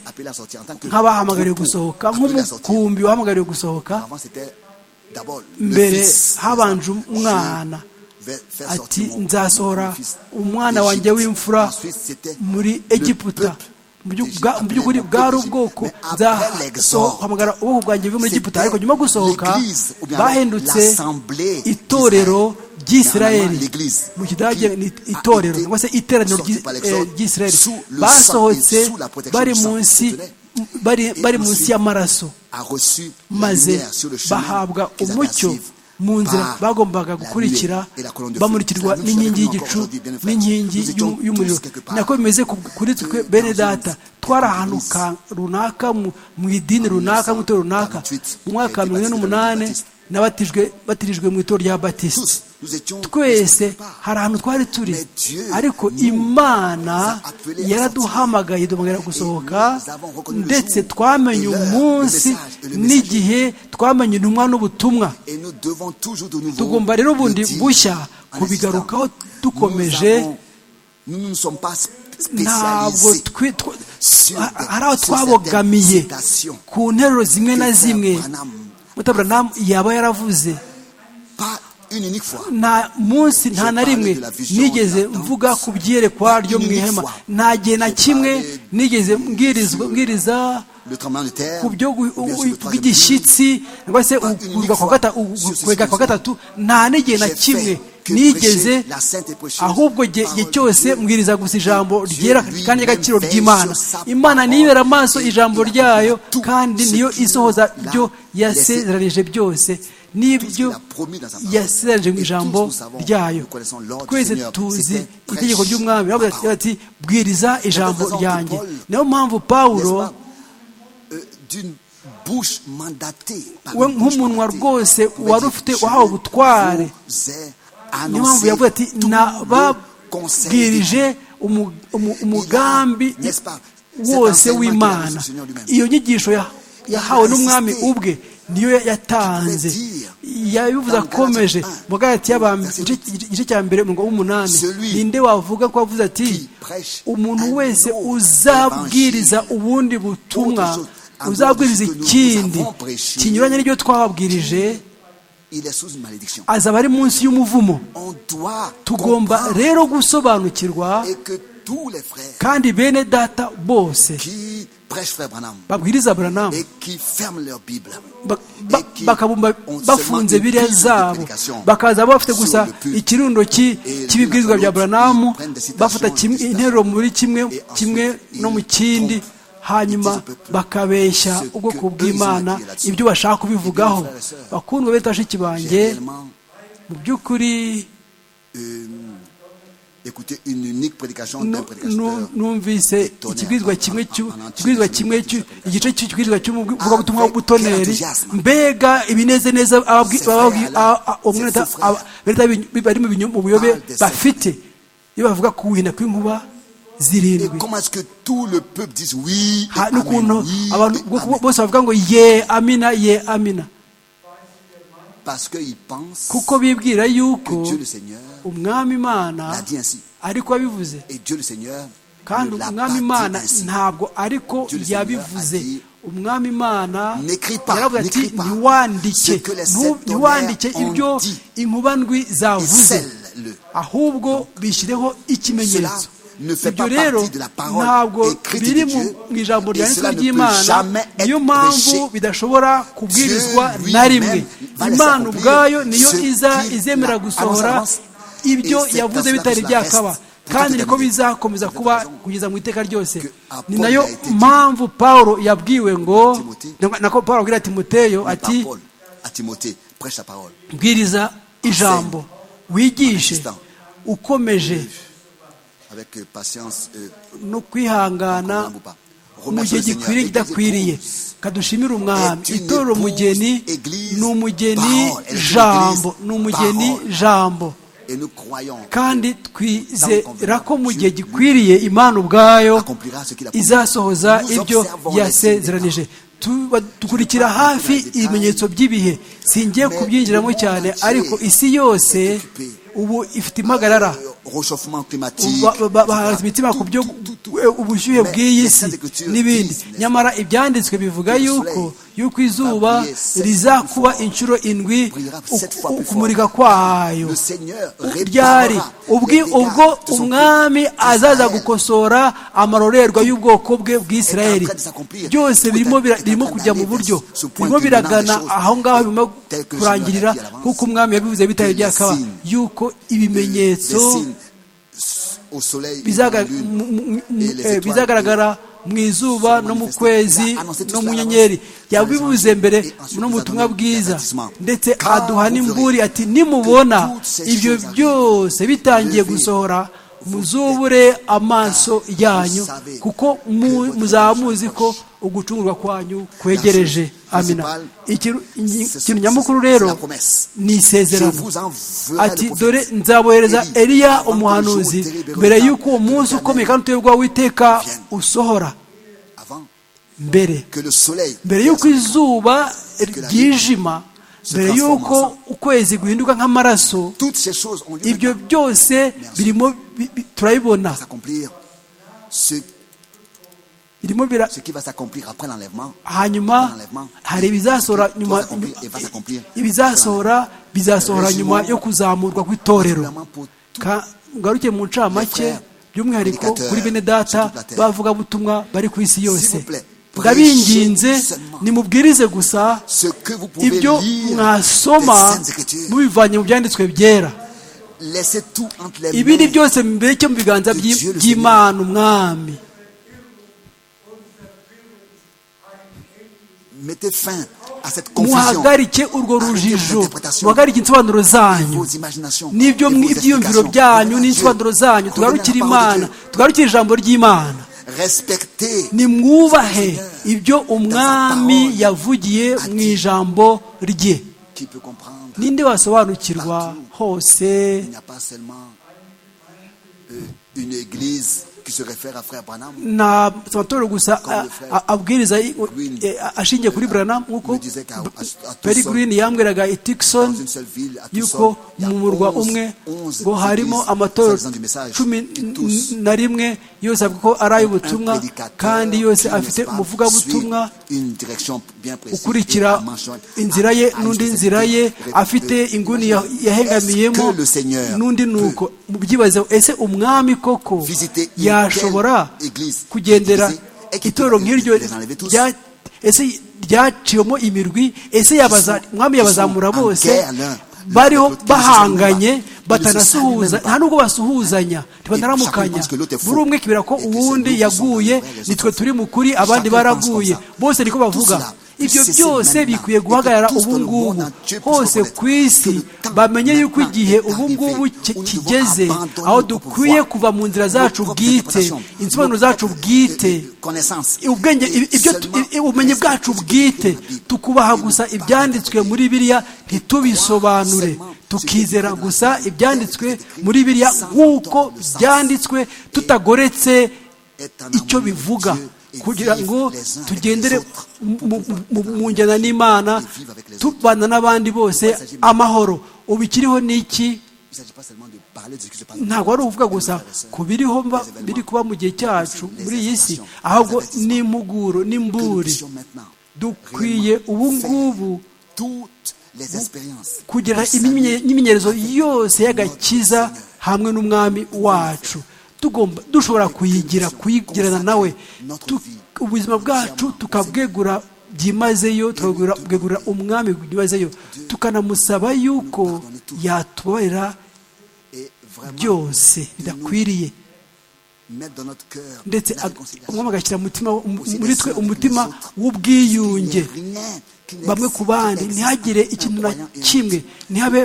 nk'abahamagariwe gusohoka nk'umukumbi wahamagariwe gusohoka mbere mbere habanje umwana ati nzasohora umwana wanjye w'imfura muri egiputa Mu byu- bwa- mu by'ukuri bwari ubwoko nzahamagara ubwoko bwanjye buri muri egiputa ariko nyuma yo gusohoka bahindutse itorero ry'isirayeli mu kidage ni itorero cyangwa se iteraniro ry'i- eh, ry'isirayeli basohotse bari munsi bari- bari munsi y'amaraso maze bahabwa umucyo mu nzira bagombaga gukurikira bamurikirwa n'inkingi y'igicu n'inkingi y'u- y'umuriro nako bimeze ku- kuri twe bene data twari ahantu ka- runaka mu- mu idini runaka mu itorero runaka mu mwaka wa mirongo ine n'umunani n'abatijwe batirijwe mu itorero rya batisite twese hari ahantu twari turi ariko imana yaraduhamagaye duhamagara gusohoka ndetse twamenye umunsi n'igihe twamenye intumwa n'ubutumwa tugomba rero ubundi bushya kubigarukaho dukomeje ntabwo twi- tw- ha- hari aho twabogamiye ku nteruro zimwe na zimwe mutabura yaba yaravuze nta munsi nta na rimwe nigeze mvuga ku byerekwa ryo mu ihema nta gihe na kimwe nigeze mbwirizwa mbwiriza ku byo gu- u- bw'igishyitsi cyangwa se ukurwa kwa gata- ukwega kwa gatatu nta n'igihe na kimwe nigeze ahubwo igihe igihe cyose mbwiriza gusa ijambo ryera kandi ry'agaciro ry'imana imana niyibera amaso ijambo ryayo kandi niyo isohoza byo yasezeranije byose n'ibyo yasezeranije mu ijambo ryayo twese tuzi itegeko ry'umwami yaravuze ati bwiriza ijambo ryanjye niyo mpamvu pawulo we nk'umunwa rwose wari ufite wahawe ubutware niyo mpamvu yavuze ati nababwirije umu- umu- umugambi wose w'imana iyo nyigisho ya- yahawe n'umwami ubwe niyo ya- yatanze yabivuze akomeje mu gahati igice cya mbere umurongo w'umunani ninde wavuga ko wavuze ati umuntu wese uzabwiriza ubundi butumwa uzabwiriza ikindi kinyuranye n'ibyo twababwirije azaba ari munsi y'umuvumo tugomba tugomba rero gusobanukirwa tous les frères kandi bene data bose qui prêchent Frère Branham babwiriza buranamu et qui ferment leur Bible. ba- ba- bakabumva bafunze biriya zabo bakaza bafite gusa ikirundo ki- cy'ibibwirizwa bya buranamu bafata kimwe- interuro muri kimwe kimwe no mu kindi hanyuma bakabeshya ubwoko bw'imana ibyo bashaka kubivugaho bakundwa bene bashiki banjye J'ai réellement mu by'ukuri écouté une unique prédication d'un nu- nu- prédicateur. numvise ikibwirizwa kimwe cy'u- ikibwirizwa kimwe cy'u- igice cy'ikibwirizwa cy'umuvugabutumwa w'ubutoneri mbega ibinezaneza ababwi- ababwi- a- a- umweneta- aba- beneta b'i- bari mu binyo- mu buyobe bafite iyo bavuga ku guhinda kw'inkuba Et zirindwi comment est-ce que tout le peuple dise oui et Ha- amen, n'ukuntu oui, abantu et bo- amen. bose bavuga ngo ye amina ye amina Parce qu'ils pensent kuko bibwira que yuko Dieu le Seigneur umwami l'a imana dit ainsi. ariko wabivuze Et Dieu le Seigneur kandi ne l'a pas umwami imana dit ainsi. ntabwo ariko Dieu le Seigneur yabivuze a dit, umwami imana N'écris pas, yaravuze ati n'écris pas ntiwandike ce que les ntu- sept ntiwandike tonnerres ont ibyo dit. inkuba ndwi Et zavuze scelle-le. ahubwo bishyireho ikimenyetso Cela ne fait ibyo pas rero partie de la parole ntabwo écrite biri de mu Dieu, mu ijambo et ryanditswe cela ne peut ry'imana jamais être niyo mpamvu prêché. bidashobora kubwirizwa Dieu na lui-même rimwe va laisser imana accomplir ubwayo niyo ce iza qu'il izemera l'a- gusohora avance, avance. ibyo Et c'est yavuze dans cela bitari que cela byakaba reste kandi niko déterminé. bizakomeza C'est kuba raison. kugeza mu iteka ryose Que Apollo ni nayo a été dit. mpamvu pawulo yabwiwe ngo Timothée. nako- nako pawulo abwira timoteyo Mais ati par Paul à Timothée, prêche la parole. bwiriza ijambo wigishe ukomeje Avec euh, patience, euh, no kwihangana mu gihe gikwiriye kidakwiriye kadushimire umwami itorero umugeni ni umugeni jambo ni umugeni jambo et nous croyons kandi twizera ko mu gihe gikwiriye imana ubwayo accomplira ce qu'il a promis. izasohoza Nous ibyo observons les signes des temps. yasezeranije Tuba- dukurikira hafi ibimenyetso by'ibihe singiye kubyinjiramo cyane ariko isi yose ubu ifite impagarara Euh, réchauffement climatique. Ba- ba- ba- etc. bahanze imitima ku byo Tout- tout- tout- eh, ubushyuhe Mais bw'iyi les si Saintes Écritures n'ibindi disent, n'est-ce pas? nyamara ibyanditswe bivuga Que le yuko soleil yuko izuba va briller sept rizakuba fois plus inshuro indwi brillera u- sept fois u- plus kumurika fort. kwayo Le Seigneur U- réparera ryari les ubwi dégâts ubwo de son umwami peuple azaza Israël. gukosora amarorerwa y'ubwoko bwe Est en bw'isirayeli train de s'accomplir. byose Tout birimo est- bira- est en birimo train kujya mu d'aller buryo vers ce point birimo culminant des biragana choses. aho ngaho birimo Tel que le Seigneur l'a kurangirira dit à kuko l'avance. umwami yabivuze bitari Que les byakaba signes- yuko Des ibimenyetso signes au soleil, et dans la bizaga- lune, mu- mu- mu- et les eh, étoiles bizagaragara mu izuba no mu kwezi no mu nyenyeri yabivuze mbere no mu butumwa bwiza ndetse aduha n'imburi ati nimubona ibyo byose bitangiye gusohora muzubure amaso yanyu kuko mu- muzaba muzi ko ugucungurwa kwanyu kwegereje amina ikintu ikintu nyamukuru rero ni Je isezerano vous enverrai ati le prophète dore nzabohereza Eli, eliya avant que le jour umuhanuzi terrible mbere retarde y'uko uwo de munsi l'Éternel ukomeye kandi uterwa witeka vienne. usohora avant mbere que le soleil mbere y'uko izuba la ryijima se mbere transforme y'uko ensemble. ukwezi guhinduka nk'amaraso toutes ces choses ont lieu ibyo maintenant byose birimo bi- bi- turabibona pour s'accomplir ce, birimo bira ce qui va s'accomplir après l'enlèvement hanyuma hari ibizasohora nyuma ibizasohora bizasohora nyuma yo kuzamurwa kw'itorero Simplement pour tous Ka- ngaruke mu ncamake by'umwihariko kuri bene data b'abavugabutumwa bari ku isi yose ndabinginze nimubwirize gusa ce que vous pouvez ibyo lire mwasoma des Saintes Écritures mubivanye mu byanditswe byera laissez tout entre les ibindi mains byose mbireke mu biganza de by'i- Dieu le by'imana umwami mettez fin à cette confusion muhagarike urwo Arrêtez rujijo l'interprétation. muhagarike insobanuro zanyu vos imaginations n'ibyo et vos ibyiyumviro explications. byanyu Revenez à n'insobanuro Dieu. zanyu tugarukire Revenez à la parole de imana tugarukire ijambo ry'imana Dieu. respectez nimwubahe ibyo umwami yavugiye mu ijambo rye qui peut comprendre ninde wasobanukirwa hose il n'y a pas seulement euh, une église qui se réfère à frère Branham nta amatorero gusa a- a- abwiriza i- e- ashingiye kuri burana nk'uko me disait qu'à à- à peri Tucson, girini yambwiraga i dans tikisoni une seule ville, à yuko Tucson, il y a mu murwa 11 umwe 11 ngo harimo églises, amatorero soi-disant du message, cumi qui tous n- na rimwe yose avuga ko ari ay'ubutumwa un prédicateur kandi qui yose ne afite sait pas umuvugabutumwa suivre une direction bien précise et ukurikira à mention- inzira ye à- à n'undi une nzira ye spécificité. afite inguni ya- Est-ce que yahengamiyemo le Seigneur n'undi nuko mubyibazeho ese umwami koko Visiter yashobora kugendera itorero nk'iryo rya ese ryaciwemo imirwi ese yabaza mwami yabazamura bose bariho bahanganye batanasuhuza nta nubwo basuhuzanya banaramukanya buri umwe kibera ko uwundi yaguye nitwe turi mu kuri abandi baraguye bose niko bavuga ibyo byose bikwiye guhagarara ubu ngubu hose ku isi bamenye yuko igihe ubu ngubu kigeze aho dukwiye kuva mu nzira zacu bwite insobanuro zacu bwite ubwenge ubumenyi bwacu bwite tukubaha gusa ibyanditswe muri biriya ntitubisobanure tukizera gusa ibyanditswe muri biriya nk'uko byanditswe tutagoretse icyo bivuga kugira ngo tugendere mu njyana n'imana tubana n'abandi bose amahoro ubu ikiriho n'iki ntabwo ari ukuvuga gusa ku biriho biri kuba mu gihe cyacu muri iyi si ahubwo n'impuguro n'imburi dukwiye ubu ngubu kugira imyimenyerezo yose y'agakiza hamwe n'umwami wacu tugomba dushobora kuyigira kuyigirana nawe ubuzima bwacu tukabwegura byimazeyo tukabwegura umwami byimazeyo tukanamusaba yuko yatubarira byose bidakwiriye ndetse umwami agashyira muri twe umutima w'ubwiyunge bamwe ku bandi ntihagire ikintu na kimwe ntihabe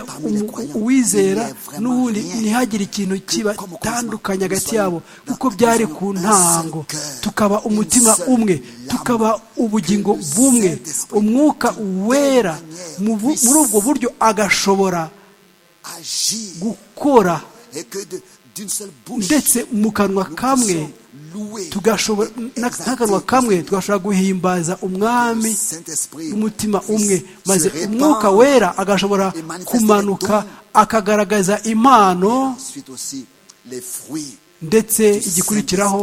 uwizera n'uwundi ntihagire ikintu kibatandukanye hagati yabo kuko byari ku ntango tukaba umutima umwe tukaba ubugingo bumwe umwuka wera muri ubwo buryo agashobora gukora ndetse mu kanwa kamwe tugashobora n'akanwa kamwe tugashobora guhimbaza umwami umutima umwe maze umwuka wera agashobora kumanuka akagaragaza impano ndetse igikurikiraho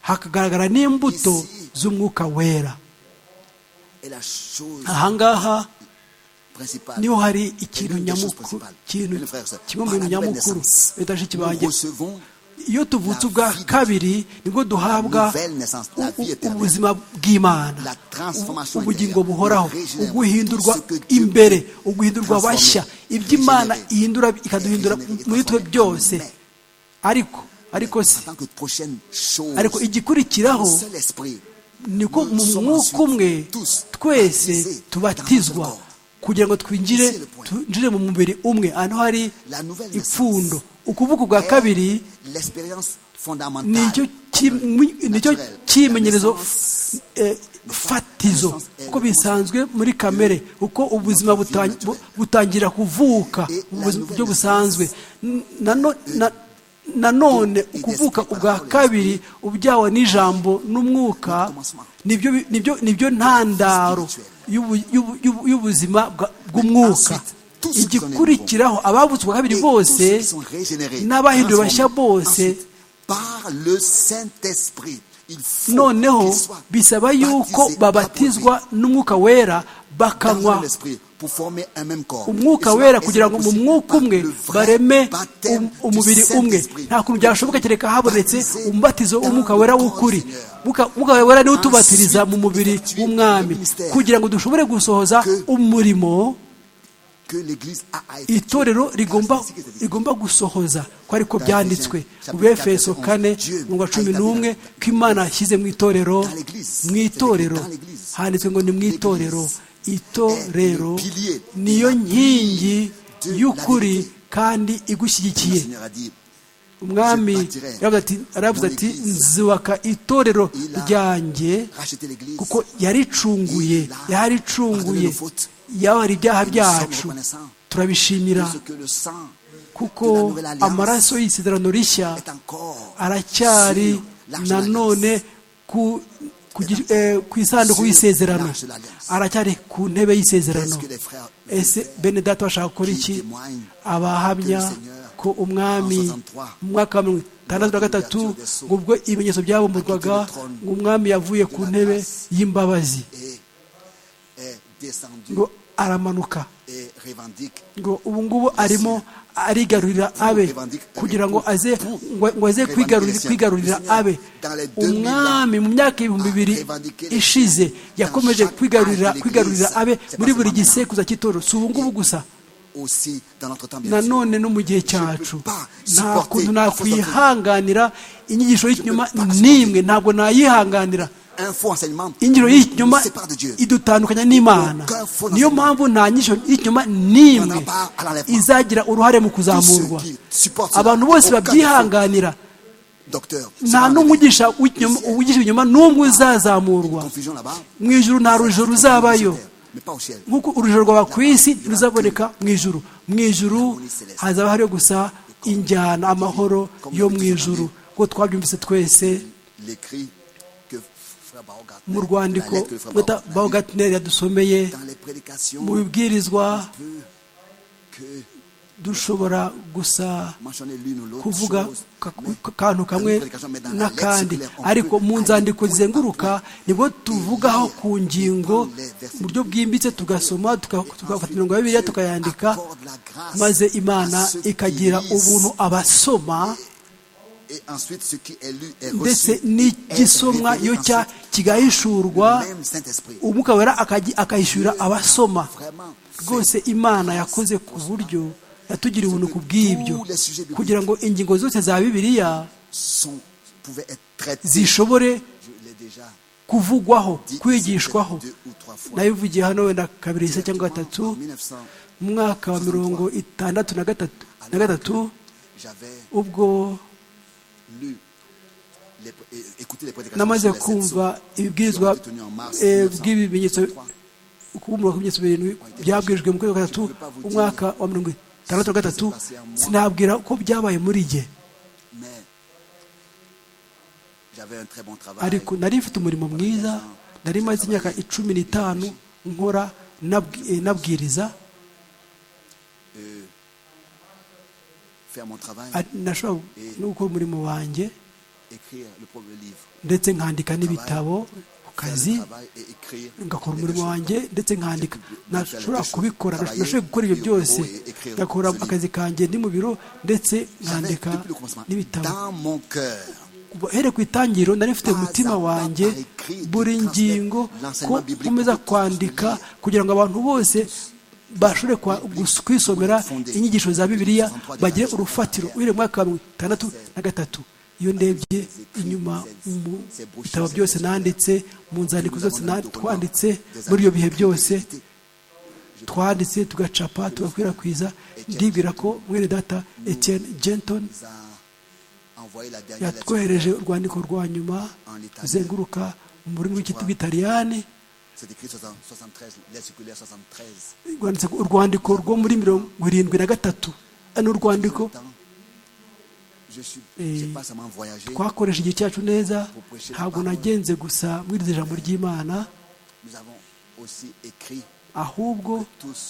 hakagaragara n'imbuto z'umwuka wera ahangaha niho hari ikintu nyamukuru kimwe mu bintu nyamukuru leta banjye iyo tuvutse ubwa kabiri nibwo duhabwa ubuzima bw'imana ubugingo buhoraho uguhindurwa imbere uguhindurwa bashya iby'imana ihindura ikaduhindura muri twe byose ariko ariko si ariko igikurikiraho niko mu mwuka umwe twese tubatizwa kugira ngo twinjire twinjire mu mubiri umwe hano hari ipfundo ukuvuga ubwa kabiri nicyo kimenyerezo fatizo kuko bisanzwe muri kamere uko ubuzima butangira kuvuka mu buryo busanzwe nanone ukuvuka ubwa kabiri ubyawe n'ijambo n'umwuka nibyo ntandaro y'ubuzima bw'umwuka igikurikiraho abavutse ubwa kabiri bose n'abahinduwe bashya bose noneho bisaba yuko babatizwa n'umwuka wera bakanywa umwuka wera kugira ngo mu mwuka umwe bareme umubiri umwe nta kuntu byashoboka kereka habonetse umubatizo w'umwuka wera w'ukuri umwuka wera niwe utubatiriza mu mubiri w'umwami kugira ngo dushobore gusohoza umurimo itorero rigomba gusohoza ko ariko byanditswe mu befeso kane mirongo cumi n'umwe ko imana yashyize mu itorero mu itorero handitswe ngo ni mu itorero itorero niyo nkingi y'ukuri kandi igushyigikiye umwami aravuze ati nzubaka itorero ryanjye kuko yaricunguye yaricunguye yabara ibyaha byacu turabishimira kuko amaraso y'isezerano rishya aracyari nanone ku ku isanduku y'isezerano aracyari ku ntebe y'isezerano ese bene data bashaka gukora iki abahamya ko umwami mu mwaka wa mirongo itandatu na gatatu ngo ubwo ibimenyetso byabumburwaga ngo umwami yavuye ku ntebe y'imbabazi ngo aramanuka revendique ngo ubu ngubu arimo arigarurira abe kugira ngo aze ngo ngo aze kwigarurira kwigarurira abe umwami mu myaka ibihumbi bibiri ishize yakomeje kwigarurira kwigarurira abe muri buri gisekuza cy'itoro si ubu ngubu gusa aussi dans notre temps bien sûr. nanone no mu gihe cyacu supporter nta kuntu la fausse nakwihanganira inyigisho y'ikinyoma n'imwe ntabwo nayihanganira Un faux enseignement inyigisho y'ikinyoma nous sépare de Dieu. idutandukanya n'imana niyo mpamvu nta nyigisho y'ikinyoma n'imwe izagira uruhare mu Tous kuzamurwa ceux qui supportent cela, abantu bose aucun babyihanganira docteur, nta sera n'umwe enlevé. ugisha uw'ikinyoma- uwigisha ibinyoma n'umwe uzazamurwa Confusion là-bas. mu ijuru nta rujijo ruzaba,yo Sur terre, Mais pas au ciel. nk'uko urujijo rwaba ku isi ntiruzaboneka mu ijuru mu ijuru hazaba hariyo gusa injyana amahoro yo mu ijuru ubwo twabyumvise twese L'écrit que Frère Baogatner, mu la rwandiko lettre que Frère bita Baogatner a bawugatineri yadusomeye lue dans les prédications, mu bibwirizwa on peut que dushobora gusa mentionner l'une ou l'autre kuvuga chose, ka- mais ku kantu kamwe n'akandi ariko mu nzandiko zizenguruka nibwo tuvugaho ku ngingo mu buryo bwimbitse tugasoma tuka- tugafata imirongo ya bibiliya tukayandika accorde la grâce maze à imana ceux qui ikagira lisent. ubuntu abasoma et ensuite ce qui est lu est reçu ndetse et est n'igisomwa révélé iyo cya ensuite kigahishurwa même Saint-Esprit. umwuka wera akaji- akayishyurira abasoma Vraiment, rwose imana yakoze ku buryo yatugiriye ubuntu ku bw'ibyo Tous les sujets bibliques kugira ngo ingingo zose za bibiliya sont- pouvaient être traités. zishobore Je l'ai déjà kuvugwaho dit ici, kwigishwaho peut-être deux ou trois fois. nabivugiye hano wenda kabiri se cyangwa En gatatu 1900, mu mwaka wa mirongo itandatu na gatatu na alors gatatu que j'avais ubwo lu les- et- écouté les prédications namaze sur les sept sceaux kumva ibibwirizwa qui ont été tenues en mars eh, 1900. bw'ibimenyetso kubumura ku bimenyetso birindwi byabwirijwe mu kwezi kwa gatatu Je peux pas vous umwaka wa mirongo itandatu na gatatu sinabwira ko byabaye muri jye Mais j'avais un très bon travail. ariko nari mfite umurimo mwiza nari maze imyaka icumi n'itanu nkora nabwi- eh, nabwiriza Faire mon travail, ari- nashobora no gukora umurimo wanjye écrire le premier livre. ndetse nkandika n'ibitabo ku Faire le kazi travail et écrire ngakora les umurimo deux choses. wanjye ndetse nkandika nashobora kubikora Travailler nashoboye gukora ibyo byose au bureau et écrire ngakora ce livre. akazi kanjye ndi mu biro ndetse J'avais, nkandika depuis le commencement, n'ibitabo dans mon cœur, Kuva here ku itangiriro nari Pas mfite umutima à pas wanjye par écrit, buri de transmettre ngingo ko l'enseignement biblique nkomeza pour tous kwandika les liens. kugira ngo abantu bose bashobore kwa- gus- kwisomera Fondé. inyigisho za bibiliya Fondé. bagire urufatiro uhereye mu mwaka wa mirongo itandatu na gatatu iyo ndebye inyuma mu bitabo byose nanditse mu nzandiko zose na- twanditse muri ibyo bihe byose twanditse tugacapa tugakwirakwiza ndibwira ko mwene data etienne genton nous a envoyé la dernière lettre. yatwohereje urwandiko rwa nyuma ruzenguruka mu rurimi rw'ikitaliyani C'est écrit 60 73, lettre circulaire 73. rwanditse ku- urwandiko rwo muri mirongo irindwi na gatatu n'urwandiko Pourtant, Je suis, Et- j'ai pas seulement voyagé, twakoresha igihe cyacu neza ntabwo nagenze gusa muri iri jambo ry'imana nous avons aussi écrit ahubwo tous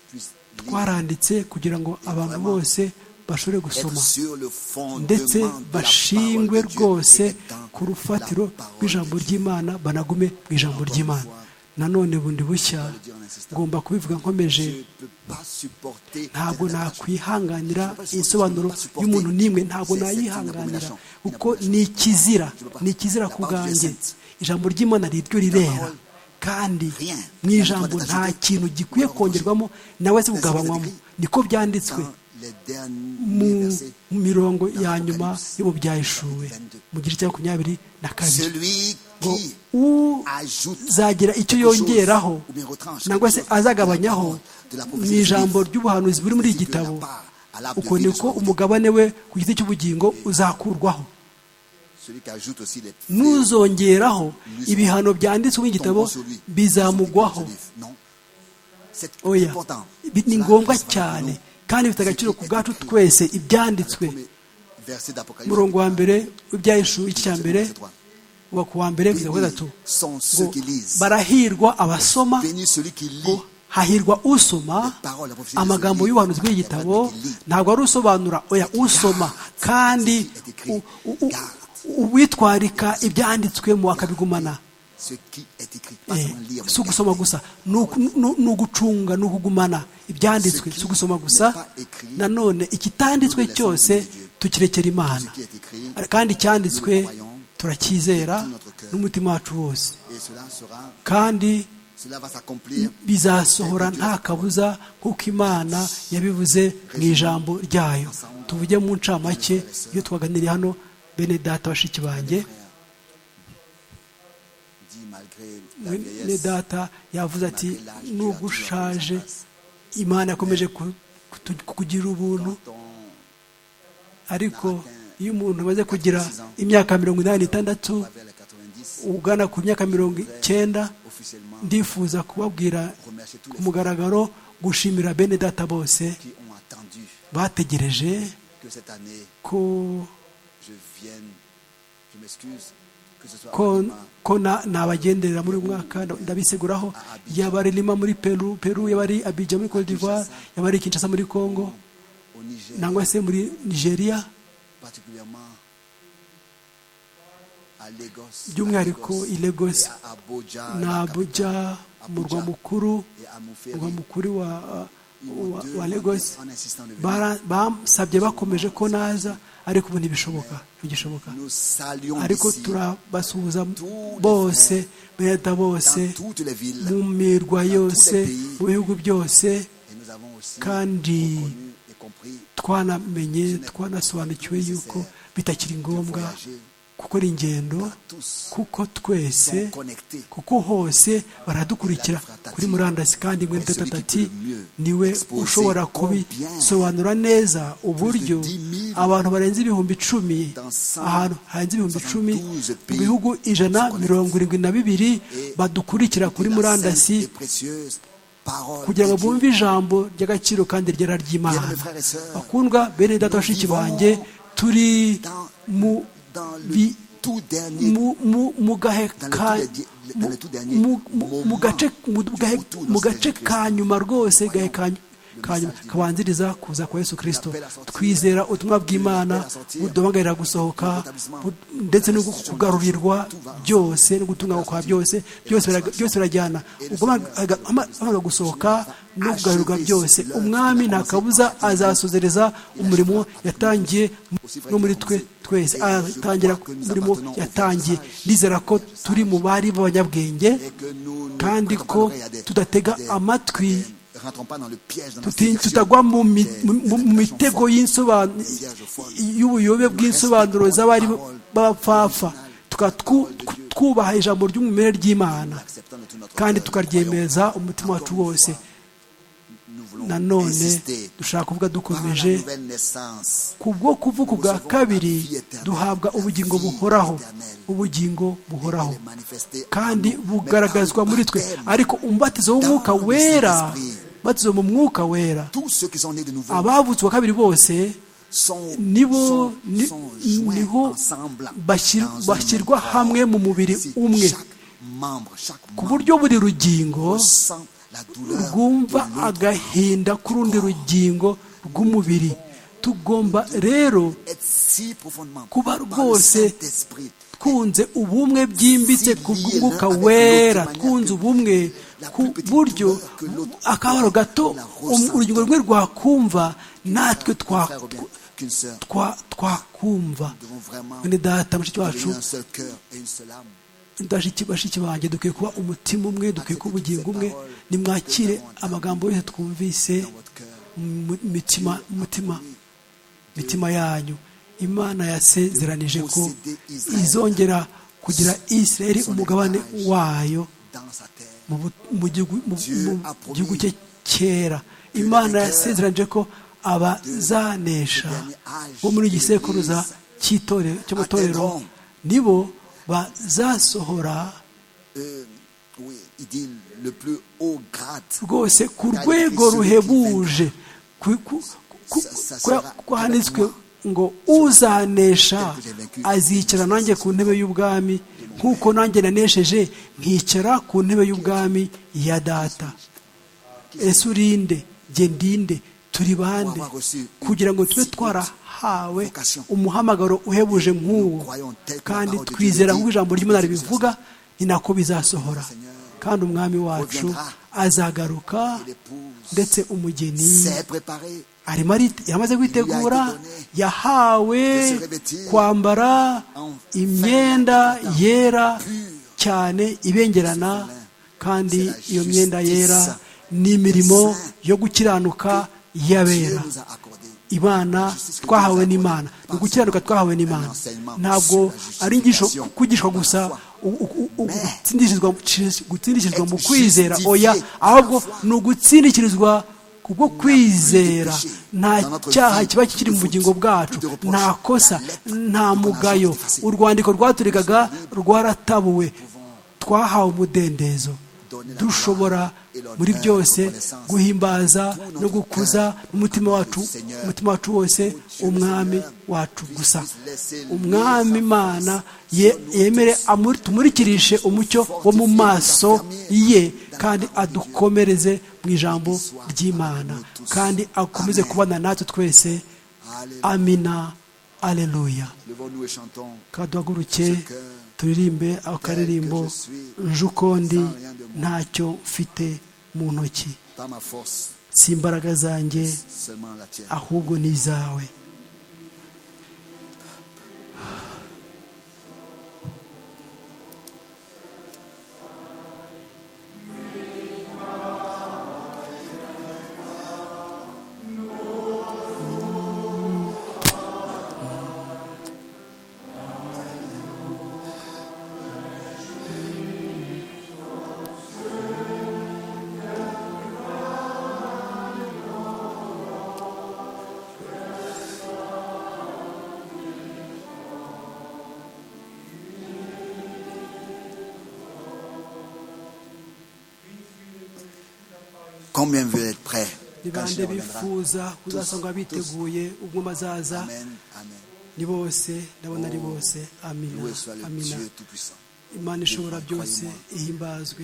puissent lire, twaranditse kugira ngo abantu bose bashobore gusoma être sur le fondement ndetse de la bashingwe parole de Dieu rwose et dans ku rufatiro la parole rw'ijambo de Dieu. ry'imana banagume mu ijambo ry'imana nanone bundi bushya ngomba kubivuga nkomeje Je ne peux pas supporter ntabwo cette attaque. nakwihanganira insobanuro y'umuntu n'imwe ntabwo nayihanganira kuko ni ikizira ni ikizira ku bwanjye ijambo ry'imana riryo rirera kandi mu ijambo nta kintu gikwiye kongerwamo nawe se kugabanywamo niko byanditswe Dans les derniers mu versets, mirongo ya nyuma yo mu byayishuwe mu gice cya makumyabiri na kabiri celui ngo qui ajoute uzagira icyo yongeraho nangwa se azagabanyaho mu ijambo ry'ubuhanuzi buri muri iki gitabo uko niko umugabane we ku giti cy'ubugingo uzakurwaho celui qui ajoute aussi les n'uzongeraho ibihano byanditswe mu gitabo bizamugwaho Non. C'est oya important. Bi- ni Cela ngombwa passe par cyane nous. kandi bifite agaciro ku bwacu twese ibyanditswe Premier verset d'Apocalypse. umurongo wa mbere w'ibyayishuwe iki cya mbere Verset trois. wa kuwa mbere kugeza ku wa gatatu Sont ngo ceux qui lisent. barahirwa abasoma Béni celui qui lit ngo hahirwa usoma amagambo y'ubuhanuzi bw'iki gitabo ntabwo ari usobanura oya usoma kandi u- u- u- uwitwarika ibyanditswemo akabigumana si ugusoma gusa ni ugucunga ni ukugumana ibyanditswe si ugusoma gusa nanone ikitanditswe cyose tukirekera imana kandi icyanditswe turacyizera n'umutima wacu wose kandi bizasohora nta kabuza nk'uko imana yabivuze mu ijambo ryayo tuvuge mu ncamake iyo twaganiriye hano bene data bashiki banjye bene data yavuze ati nubwo ushaje imana yakomeje kugira ubuntu ariko iyo umuntu amaze kugira imyaka mirongo inani n'itandatu ugana ku myaka mirongo icyenda ndifuza kubabwira ku mugaragaro gushimira bene data bose bategereje ko ko nabagenderera muri uyu mwaka ndabiseguraho yaba ari lima muri peru peru yaba ari abidja muri cote d'ivoire yaba ari kinshasa muri congo nangwa se muri nigeria by'umwihariko i Lagos ni abuja umurwa mukuru umurwa mukuru wa Lagos basabye bakomeje ko naza ariko ubu ntibishoboka ntigishoboka ariko turabasuhuza bose bereda bose mu mirwa yose mu bihugu byose kandi twanamenye twanasobanukiwe yuko bitakiri ngombwa gukora ingendo kuko twese kuko hose baradukurikira kuri murandasi kandi ingwene ati niwe ushobora kubisobanura neza uburyo abantu barenze ibihumbi icumi ahantu harenze ibihumbi icumi mu bihugu ijana mirongo irindwi na bibiri badukurikira kuri murandasi kugira ngo bumve ijambo ry'agaciro kandi ryera ry'imana bakundwa bene data bashiki banjye turi mu mu gace ka nyuma rwose kabanziriza kuza kwa yesu kirisito twizera ubutumwa bw'imana buduhagarira gusohoka ndetse no kugarurirwa byose no gutunganywa kwa byose byose birajyana ubwo gusohoka no kugarurirwa byose umwami nta kabuza azasozereza umurimo yatangiye no muri twe twese atangira umurimo yatangiye nizera ko turi mu bari b'abanyabwenge kandi ko tudatega amatwi tutagwa mu mitego y'ubuyobe bw'insobanuro z'abari b'abapfafa twubaha ijambo ry'umumere ry'imana kandi tukaryemeza umutima wacu wose nanone dushaka kuvuga dukomeje kubwo kuvuga ubwa kabiri duhabwa ubugingo buhoraho ubugingo buhoraho kandi bugaragazwa muri twe ariko umubatizo w'umwuka wera umubatizo mu mwuka wera abavutse uwa kabiri bose nibo niho bashyirwa hamwe mu mubiri umwe ku buryo buri rugingo rwumva agahinda k'urundi rugingo rw'umubiri tugomba rero kuba rwose twunze ubumwe byimbitse ku bw'umwuka wera twunze ubumwe ku buryo akabaro gato urugingo rumwe rwakumva natwe twakumva mwene data mushiki wacu bashiki banjye dukwiye kuba umutima umwe dukwiye kuba ubugingo umwe nimwakire amagambo yose twumvise mutima mitima yanyu imana yasezeranije ko izongera kugira israel umugabane wayo mu gihugu cye cyera imana yasezeranije ko abazanesha bo muri iki sekuruza cy'amatorero nibo bazasohora rwose ku rwego ruhebuje kwahanitswe ngo uzanesha azicara nanjye ku ntebe y'ubwami nk'uko nanjye nanesheje nkicara ku ntebe y'ubwami ya data ese urinde gendinde turi bande kugira ngo tube twara hawe umuhamagaro uhebuje nk'uwo kandi twizera nk'ijambo ry'imana ribivuga ni nako bizasohora kandi umwami wacu azagaruka ndetse umugeni yamaze kwitegura yahawe kwambara imyenda yera cyane ibengerana kandi iyo myenda yera ni imirimo yo gukiranuka y'abera imana twahawe n'imana ni ugukiranuka twahawe n'imana ntabwo ari inyigisho kwigishwa gusa gutsindikizwa mu kwizera oya ahubwo ni ugutsindikizwa kubwo kwizera nta cyaha kiba kikiri mu bugingo bwacu nta kosa nta mugayo urwandiko rwaturikaga rwaratabuwe twahawe umudendezo dushobora muri byose guhimbaza no gukuza umutima wacu umutima wacu wose umwami wacu gusa umwami imana yemere tumulikirishe umucyo wo mu maso ye kandi adukomereze mu ijambo ry'imana kandi akomeze kubana natwe twese amina aleluya kaduhaguruke turirimbe akaririmbo njukondi ntacyo mfite mu ntoki si imbaraga zanjye ahubwo ni izawe combien veut être prêt ni bande bifuza kuzasanga biteguye ubwo bazaza ni bose ndabona ari bose amina amina imana ishobora byose ihimbazwe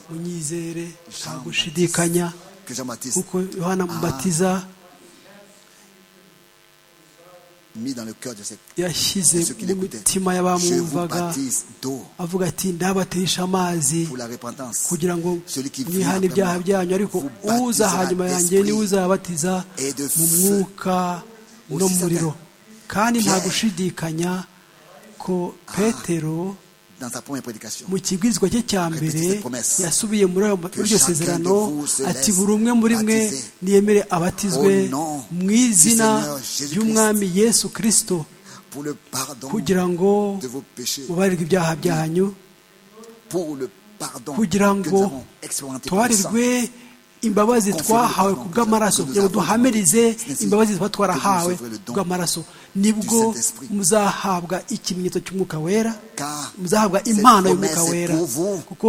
munyizere nta gushidikanya kuko yohana mubatiza yashyize mu mitima y'abamwumvaga avuga ati ndabatisha amazi kugira ngo mwihane ibyaha byanyu ariko uza hanyuma yanjye niwe uzabatiza mu mwuka no muriro kandi nta gushidikanya ko petero mu kibwirizwa cye cya mbere yasubiye muri iryo sezerano ati buri umwe muri mwe niyemere abatizwe mu izina ry'umwami yesu kirisito kugira ngo mubarirwe ibyaha byanyu kugira ngo tubarirwe imbabazi twahawe ku bw'amaraso kugira ngo duhamirize imbabazi tuba twarahawe ku bw'amaraso nibwo muzahabwa ikimenyetso cy'umwuka wera muzahabwa impano y'umwuka wera kuko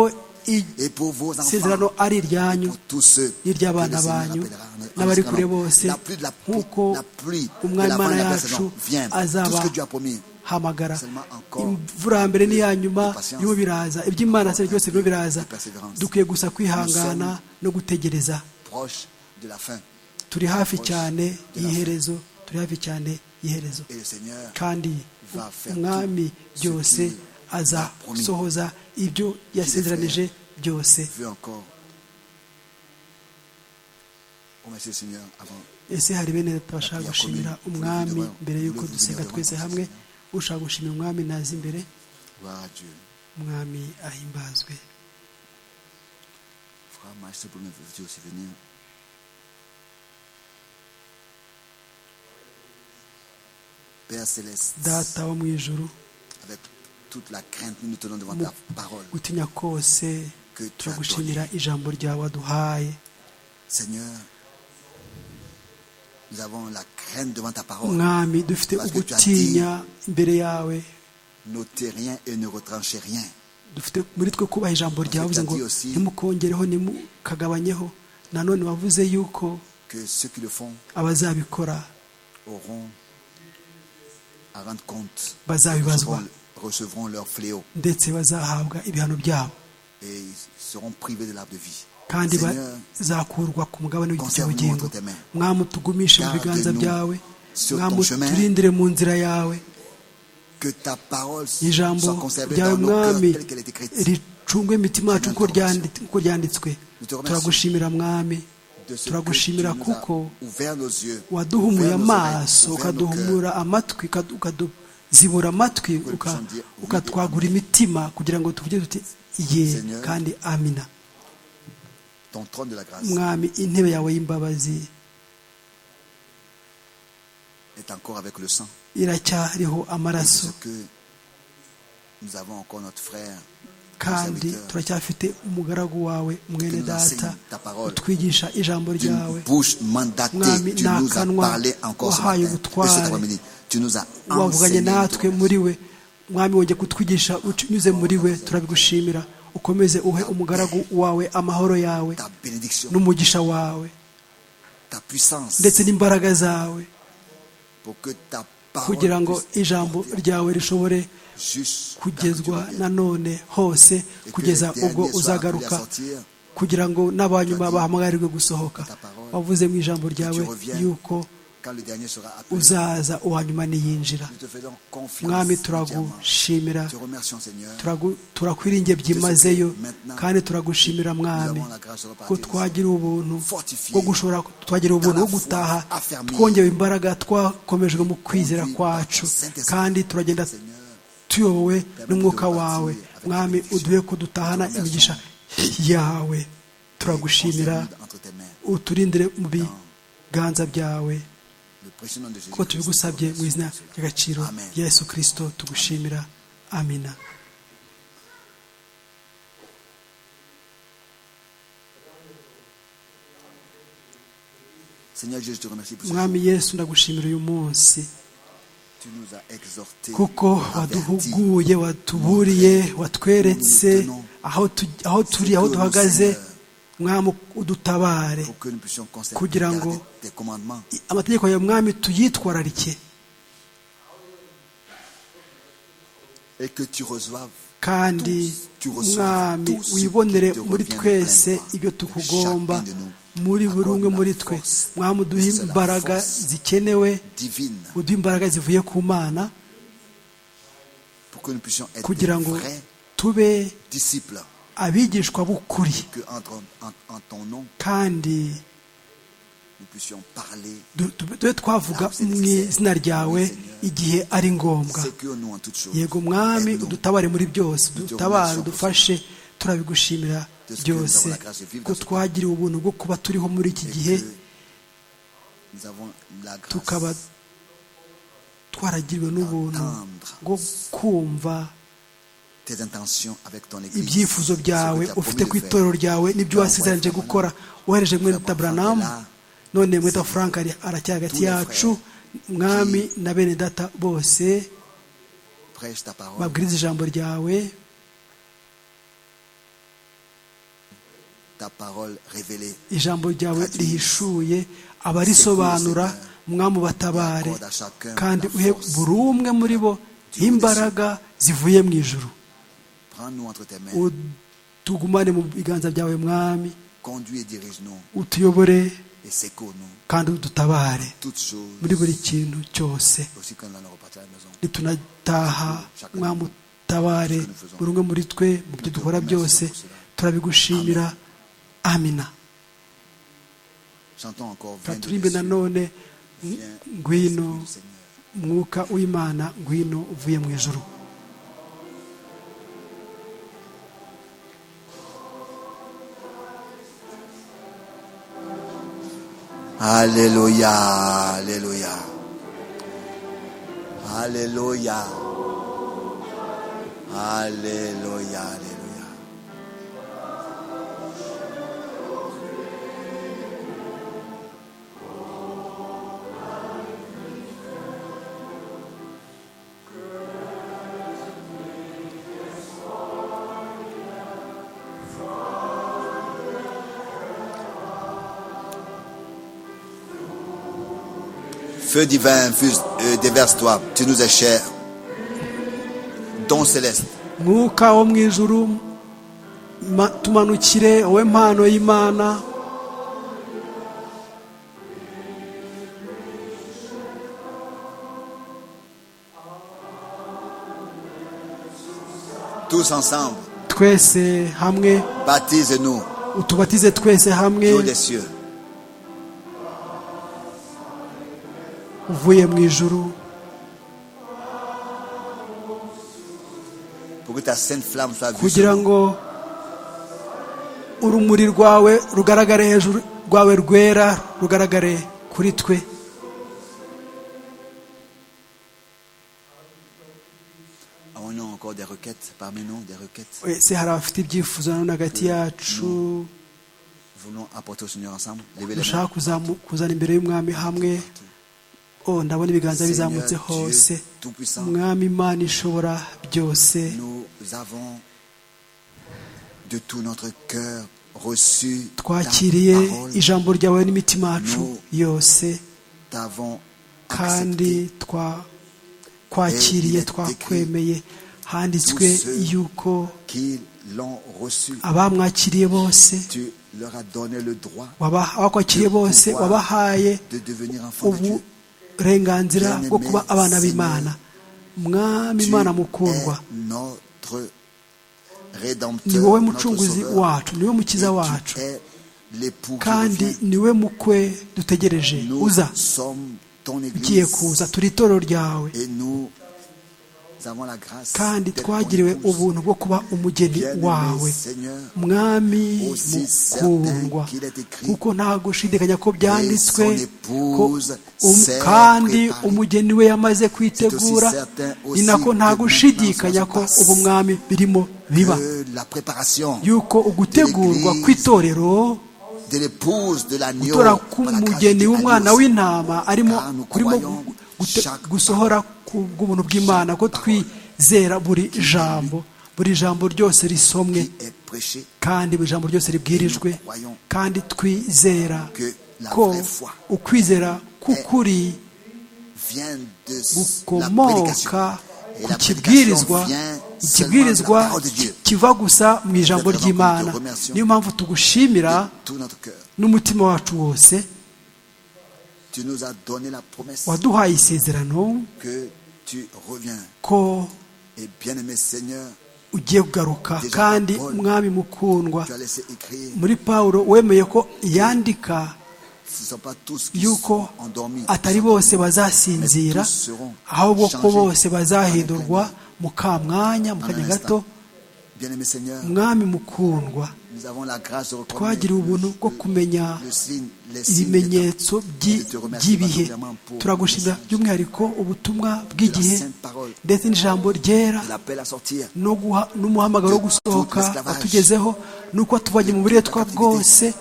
isezerano ari iryanyu n'iry'abana banyu n'abari kure bose nk'uko umwana yacu azaba hamagara imvura ya mbere n'iya nyuma birimo biraza iby'imana se byose birimo biraza dukwiye gusa kwihangana no gutegereza turi hafi cyane y'iherezo turi hafi cyane iherezo kandi umwami byose azasohoza ibyo yasezeranije byose ese hari bene tubashaka gushimira umwami mbere y'uko dusenga twese hamwe ushaka gushimira umwami nazi imbere umwami ahimbazwe data wo mu ijuru gutinya kose turagushimira ijambo ryawe waduhaye mwami dufite ugutinya imbere yawe dufite muri twe kubaha ijambo ryawe uvuze ngo ntimukongereho ntimukagabanyeho nanone wavuze yuko abazabikora bazabibazwa ndetse bazahabwa ibihano byabo kandi bazakurwa ku mugabane w'igiti cy'ubugingo mwamwe tugumishe mu biganza byawe mwamwe turindire mu nzira yawe ijambo ryawe mwami ricungwe imitima yacu uko ryanditswe turagushimira mwami turagushimira kuko waduhumuye amaso ukaduhumura amatwi ukaduzibura amatwi ukatwagura imitima kugira ngo tuvuge tuti ye kandi amina mwami intebe yawe y'imbabazi iracyariho amaraso kandi turacyafite umugaragu wawe mwene data utwigisha ijambo ryawe mwami ni akanwa wahaye ubutware wavuganye natwe muri we mwami wongeye kutwigisha unyuze muri we turabigushimira ukomeze uhe umugaragu wawe amahoro yawe n'umugisha wawe ndetse n'imbaraga zawe kugira ngo ijambo ryawe rishobore kugezwa nanone hose kugeza ubwo uzagaruka kugira ngo n'abanyuma bahamagarirwe gusohoka wavuze mu ijambo ryawe yuko uzaza uwanyuma niyinjira mwami turagushimira turakwiringiye byimazeyo kandi turagushimira mwami ko twagira ubuntu bwo gushobora twagira ubuntu bwo gutaha twongewe imbaraga twakomejwe mu kwizera kwacu kandi turagenda tuyobowe n'umwuka wawe mwami uduhe ko dutahana imigisha yawe turagushimira uturindire mu biganza byawe ko tubigusabye mu izina ry'agaciro rya Yesu kirisito tugushimira amina mwami yesu ndagushimira uyu munsi kuko waduhuguye watuburiye watweretse aho turi aho duhagaze mwami udutabare kugira ngo amategeko ya mwami tuyitwararike kandi mwami wibonere muri twese ibyo tukugomba muri buri umwe muri twe mwami uduha imbaraga zikenewe uduha imbaraga zivuye ku mana kugira ngo tube abigishwa b'ukuri kandi tube twavuga mu izina ryawe igihe ari ngombwa yego mwami udutabare muri byose dutabare udufashe turabigushimira byose ko twagiriwe ubuntu bwo kuba turiho muri iki gihe tukaba twaragiriwe n'ubuntu bwo kumva ibyifuzo byawe ufite ku itorero ryawe n'ibyo wasezeranyije gukora wohereje mwene taburanamu none mweta frank aracyari hagati yacu mwami na bene data bose babwiriza ijambo ryawe ijambo ryawe rihishuye abarisobanura mwamu batabare kandi uhe buri umwe muri bo imbaraga zivuye mu ijuru tugumane mu biganza byawe mwami utuyobore kandi udutabare muri buri kintu cyose nitunataha mwamu utabare buri umwe muri twe mu byo dukora byose turabigushimira amina turirimbe nanone ngwino mwuka w'imana ngwino uvuye mu ijoro haleluya haleluya haleluya haleluya Feu divin, déverse-toi, tu nous es cher. Don céleste. mwuka wo mu ijuru tumanukire wowe mpano y'imana tous ensemble, twese hamwe baptise-nous, utubatize twese Dieu hamwe des cieux. uvuye mu ijuru pour que ta sainte flamme soit vue. kugira sur nous. ngo urumuri rwawe rugaragare hejuru rwawe rwera rugaragare kuri twe Avons-nous encore des requêtes parmi nous, des requêtes wese hari abafite ibyifuzo na none hagati yacu Voulons apporter au Seigneur ensemble. Levez les mains. dushaka kuzamu- kuzana imbere y'umwami hamwe oh ndabona ibiganza Seigneur bizamutse Dieu hose Tout-Puissant. umwami imana ishobora byose Nous avons de tout notre cœur reçu ta twakiriye parole. ijambo ryawe n'imitima yacu Nous yose T'avons accepté kandi twa- twakiriye twakwemeye handitswe yuko qu'ils l'ont reçu. abamwakiriye bose Tu leur as donné le droit waba- abakwakiriye bose wabahaye de devenir enfants de Dieu. uburenganzira bwo kuba abana b'imana mwami Tu imana mukundwa es notre rédempteur, ni wowe notre mucunguzi sauveur. wacu ni wowe Et mukiza wacu tu es l'époux qui kandi revient. ni we mukwe dutegereje Nous uza sommes ton ugiye église kuza turi itorero ryawe et nous avons la grâce kandi d'être twagiriwe ton épouse. ubuntu bwo kuba umugeni Bien-aimé wawe Seigneur, mwami Aussi mukundwa certain qu'il est écrit, kuko ntabwo ushidikanya ko byanditswe et son ko um- épouse kandi s'est préparée. umugeni we yamaze kwitegura C'est aussi certain aussi ni nako que ntabwo maintenant ushidikanya ça se ko passe. ubu mwami birimo biba Que la préparation yuko ugutegurwa l'Église, kw'itorero de l'épouse de l'agneau gutora par la grâce k'umugeni de w'umwana Dieu. w'intama arimo Car nous kurimo croyons gute- chaque gusohora ku bw'ubuntu bw'imana ko twizera buri jambo buri jambo ryose risomwe qui est prêchée kandi buri jambo ryose ribwirijwe kandi twizera Que la ko vraie foi ukwizera k'ukuri vient de s- la prédication. gukomoka Et ku la prédication kibwirizwa vient seulement de la ikibwirizwa parole de Dieu, kiva gusa mu ijambo Nous te ry'imana remercions. niyo mpamvu tugushimira de tout notre cœur. n'umutima wacu wose Tu nous as donné la promesse waduhaye isezerano que tu reviens. ko Et bien-aimé Seigneur, ugiye kugaruka Déjà, kandi Paul, umwami mukundwa tu as laissé écrire. muri pawulo wemeye ko yandika Ce ne sont pas tous qui yuko sont endormis. atari bose bazasinzira ahubwo ko bose bazahindurwa mu kamwanya mu kanya gato Bien-aimé Seigneur, umwami mukundwa nous avons la grâce de reconnaître twagiriwe ubuntu bwo kumenya le signe, les signes des ibimenyetso temps. Et by'i- de te remercier by'ibihe particulièrement pour turagushimira le message by'umwihariko ubutumwa de la bw'igihe sainte parole, ndetse n'ijambo ryera de l'appel à sortir. no guha- n'umuhamagaro wo gusohoka watugezeho nuko watuvanye mu buretwa bwose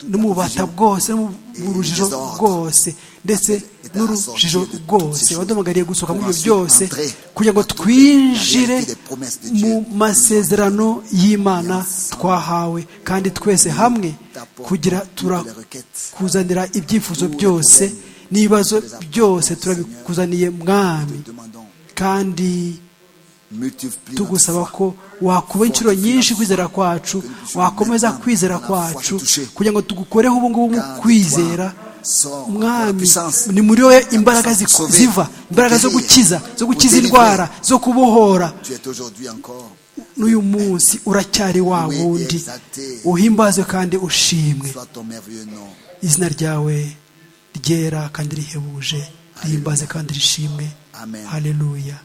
n'umubata bwose no mu rujijo bwose ndetse n'urujijo rwose waduhamagariye gusohoka muri ibyo byose kugira ngo twinjire mu masezerano y'imana twahawe kandi twese hamwe kugira turakuzanira ibyifuzo byose n'ibibazo byose turabikuzaniye mwami Nous demandons, kandi multiplie notre tugusaba foi. ko wakuba inshuro nyinshi kwizera kwacu wakomeza kwizera kwacu kugira ngo tugukoreho ubu ngubu mu kwizera umwami ni muri wowe imbaraga ziku- ziva imbaraga zo gukiza zo gukiza indwara zo kubohora Tu es aujourd'hui encore n'uyu munsi uracyari wa wundi uhimbazwe kandi ushimwe Soit ton merveilleux nom. izina ryawe ryera kandi rihebuje rihimbaze kandi rishimwe Amen. haleluya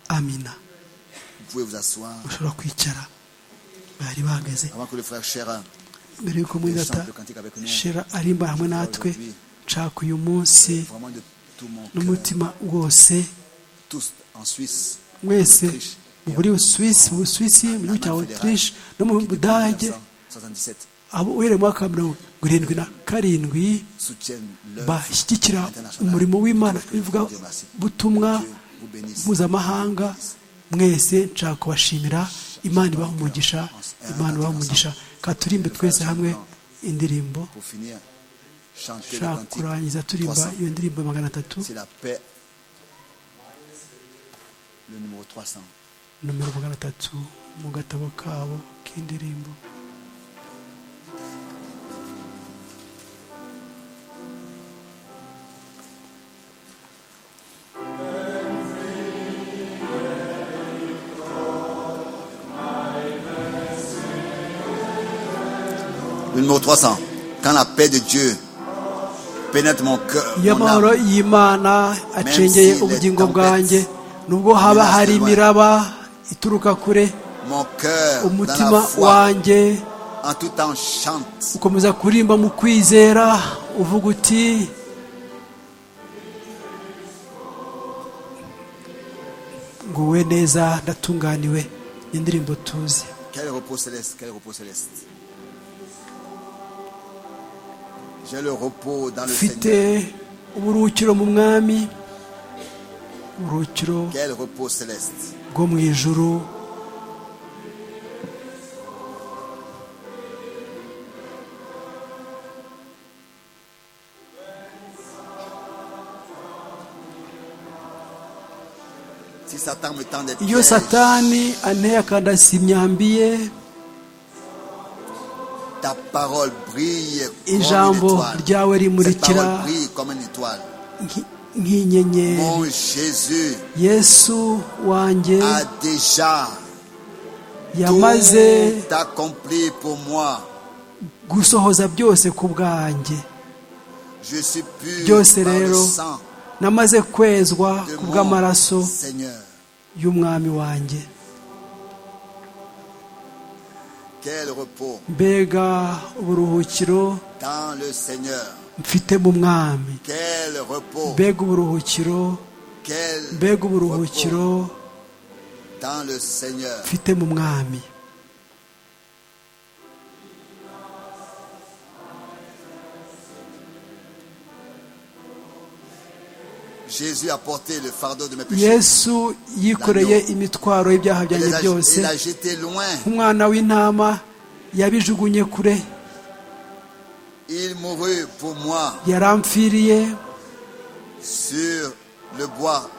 amina Vous pouvez vous asseoir ushobora kwicara bari bahagaze avant que le frère Chérin mbere y'uko muri data shera arimba hamwe natwe nshaka uyu munsi vraiment de tout mon cœur, n'umutima wose tous en Suisse, mwese mu buri Suisse mu Busuwisi mu gihugu cya Autriche no mu Budage 1977, abo uhereye mu mwaka wa mirongo irindwi na karindwi soutiennent l'œuvre bashyigikira internationale. umurimo w'imana Dieu bivuga vous remercie. butumwa Dieu vous bénisse. mpuzamahanga mwese nshaka kubashimira imana ibaha umugisha imana ibaha umugisha katurimbe twese hamwe indirimbo Pour finir, chanter le ushaka cantique kurangiza turimba 300. iyo ndirimbo magana atatu C'est la paix. Le numéro 300. nomero magana atatu mu gatabo kabo k'indirimbo Le numéro 300. Quand la paix de Dieu pénètre mon cœur, iyo mon amahoro âme, y'imana acengeye Même si ubugingo les bwanjye nubwo haba hari imiraba ituruka kure mon cœur, dans umutima la foi, wanjye en tout temps chante ukomeza kurimba mu kwizera uvuga uti nguwe neza ndatunganiwe ni indirimbo tuzi Quel repos céleste, quel repos céleste. J'ai le repos dans le mfite Seigneur. uburuhukiro mu mwami uburuhukiro Quel repos céleste. bwo mu ijuru Si Satan me tend des iyo pièges, satani anteye akandasi imyambi ye ta parole brille comme une ijambo étoile. ryawe Cette parole rimurikira brille comme une étoile. nk- nk'inyenyeri Mon Jésus yesu wanjye a déjà yamaze tout accompli pour moi. gusohoza byose ku bwanjye Je suis pur byose par le rero sang namaze kwezwa de ku mon bw'amaraso Seigneur. y'umwami wanjye Quel repos mbega uburuhukiro dans le Seigneur. mfite mu mwami Quel repos. mbega uburuhukiro Quel mbega repos uburuhukiro dans le Seigneur. mfite mu mwami Jésus a porté le fardeau de mes péchés. yesu yikoreye imitwaro y'ibyaha Il byanjye les a- byose il a jeté loin. nk'umwana w'intama yabijugunye kure Il mourut pour moi yaramfiriye sur le bois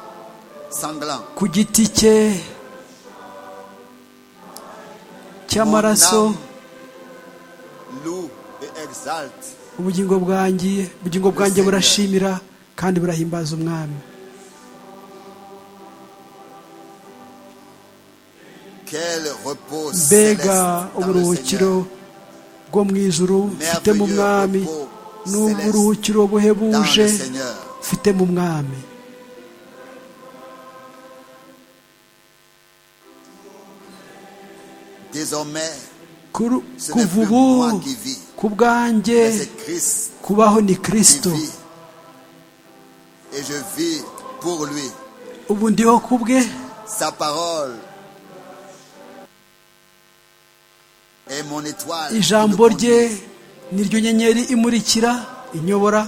sanglant. ku giti cye cy'amaraso Mon âme Loue et exalte ubugingo bwanjye ubugingo bwanjye burashimira kandi burahimbaza umwami quel repos céleste mbega dans le uburuhukiro Seigneur. bwo mu ijuru mfite mu mwami n'uburuhukiro Dans buhebuje le Seigneur. mfite mu mwami Désormais, Kuru- ce n'est kuva plus ubu moi qui vis, ku bwanjye mais c'est Christ kubaho ni qui kirisito vit. Et je vis pour lui. ubu ndiho ku bwe Sa parole est mon étoile. ijambo qui me rye conduit. ni ryo nyenyeri imurikira inyobora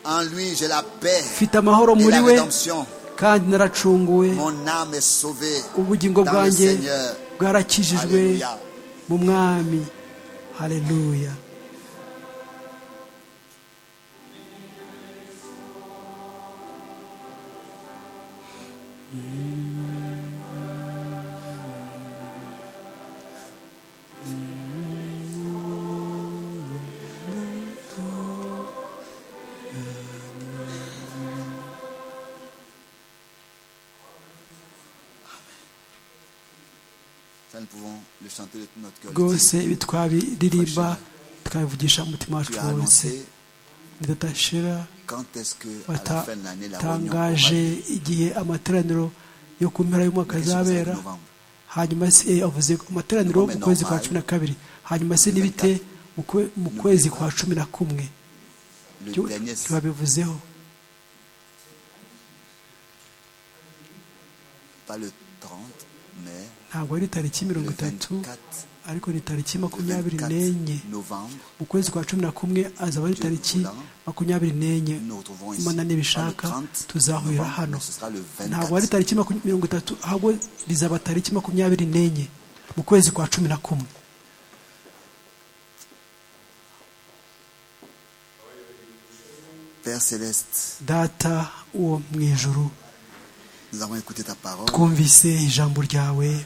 En lui, j'ai la paix mfite amahoro et muri la we rédemption. kandi naracunguwe Mon âme est sauvée ubugingo dans le bwanjye Seigneur. bwarakijijwe Alléluia. mu mwami haleluya Ça, nous pouvons le chanter de tout notre cœur. rwose ibi twabiririmba tukabivugisha umutima wacu Tu as wose annoncé nidadashira quand est-ce que à la fin de l'année la réunion aura batatangaje lieu. igihe amateraniro yo ku mpera y'umwaka Nous sommes à azabera novembre. hanyuma se eh, avuze ko amateraniro mu kwezi kwa cumi na kabiri hanyuma se n'ibite mu kwe- mu kwezi kwa cumi na kumwe Le Byo- dernier ntibabivuzeho pas le 30, mais ntabwo ari tariki le mirongo itatu 24, ariko ni tariki le makumyabiri 24 n'enye novembre, mu kwezi kwa cumi na kumwe azaba ari tariki makumyabiri n'enye nous nous retrouvons ici. imana nibishaka Pas le 30 tuzahurira novembre, hano mais ce sera le ntabwo ari 24. tariki maku- mirongo itatu ahubwo rizaba tariki makumyabiri n'enye mu kwezi kwa cumi na kumwe Père Céleste, data wo mu ijuru nous avons écouté ta parole, twumvise ijambo ryawe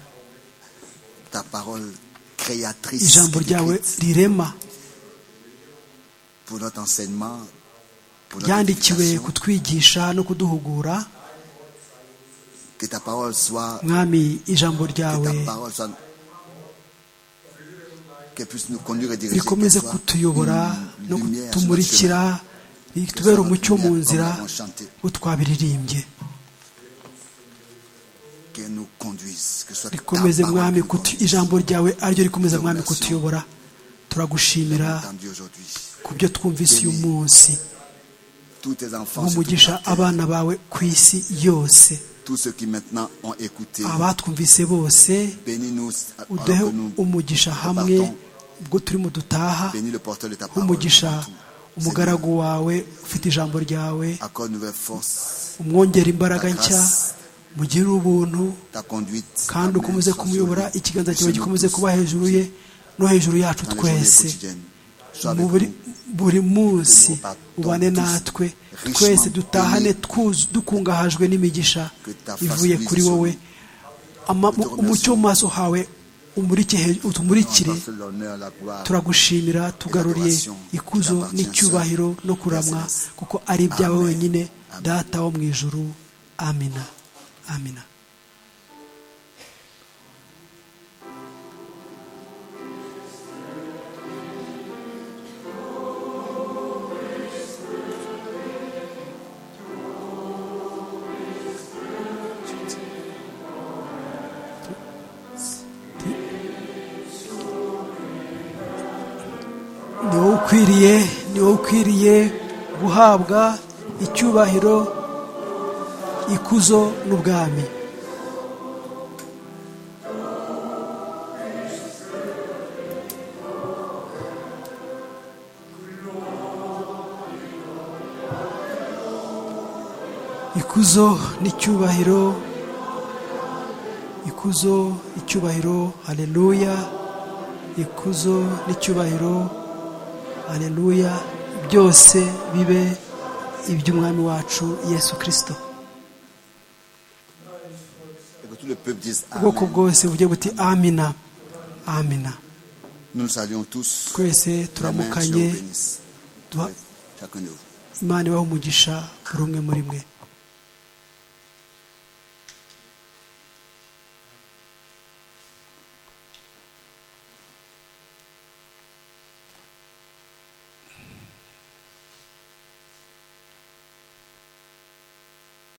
ta parole créatrice ijambo et ryawe décrite rirema pour notre enseignement, pour notre ryandikiwe édification. kutwigisha no kuduhugura Que ta parole soit, mwami ijambo que ryawe ta parole soit qu'elle puisse nous conduire et diriger rikomeze vers toi. kutuyobora Une no lumière sur notre kutumurikira chemin. ritubera umucyo mu nzira wo twabiririmbye Qu'elle nous conduise, que ce soit ta rikomeze parole mwami qui nous kutu conduise. ijambo ryawe ariryo rikomeza mwami Merci. kutuyobora turagushimira Entendu aujourd'hui. ku byo twumvise uyu munsi Tous tes enfants, sur toute nk'umugisha la terre, abana bawe ku isi yose tous ceux qui maintenant ont écouté, abatwumvise bose bénis-nous alors uduhe que nous umugisha hamwe ubwo turimo dutaha bénis le porteur de ta parole. nk'umugisha partout. umugaragu wawe ufite ijambo ryawe Seigneur, Accorde nouvelle force, umwongera imbaraga ta nshya grâce, mugirire ubuntu ta conduite. kandi ta main ukomeze soit kumuyobora sur lui. ikiganza cyawe Sur nous gikomeze tous. kuba hejuru ye no hejuru yacu Dans les journées twese quotidiennes. Sois mu avec buri nous. buri munsi Donne-nous ubane tous natwe richement twese dutahane bénis. twuzu- dukungahajwe n'imigisha Que ta face ivuye brille kuri sur wowe nous. Ama- Nous te remercions. umucyo mu maso hawe umurike he- utumurikire Donne-nous toute l'honneur, la gloire. turagushimira tugaruriye l'adoration ikuzo t'appartient, n'icyubahiro no kuramwa Yes, yes. kuko ari ibyawe Amen. wenyine Amen. data wo mu ijuru amina amina ni wowe ukwiriye ni wowe ukwiriye guhabwa icyubahiro ikuzo n'ubwami ikuzo n'icyubahiro ikuzo icyubahiro haleluya ikuzo n'icyubahiro haleluya byose bibe iby'umwami wacu yesu kirisito Et que tout le peuple dise ubwoko Amen. bwose bugiye buti amina amina Nous nous saluons tous. twese La main, turamukanye Dieu vous bénisse. duha Chacun de vous. imana ibaho umugisha buri umwe muri mwe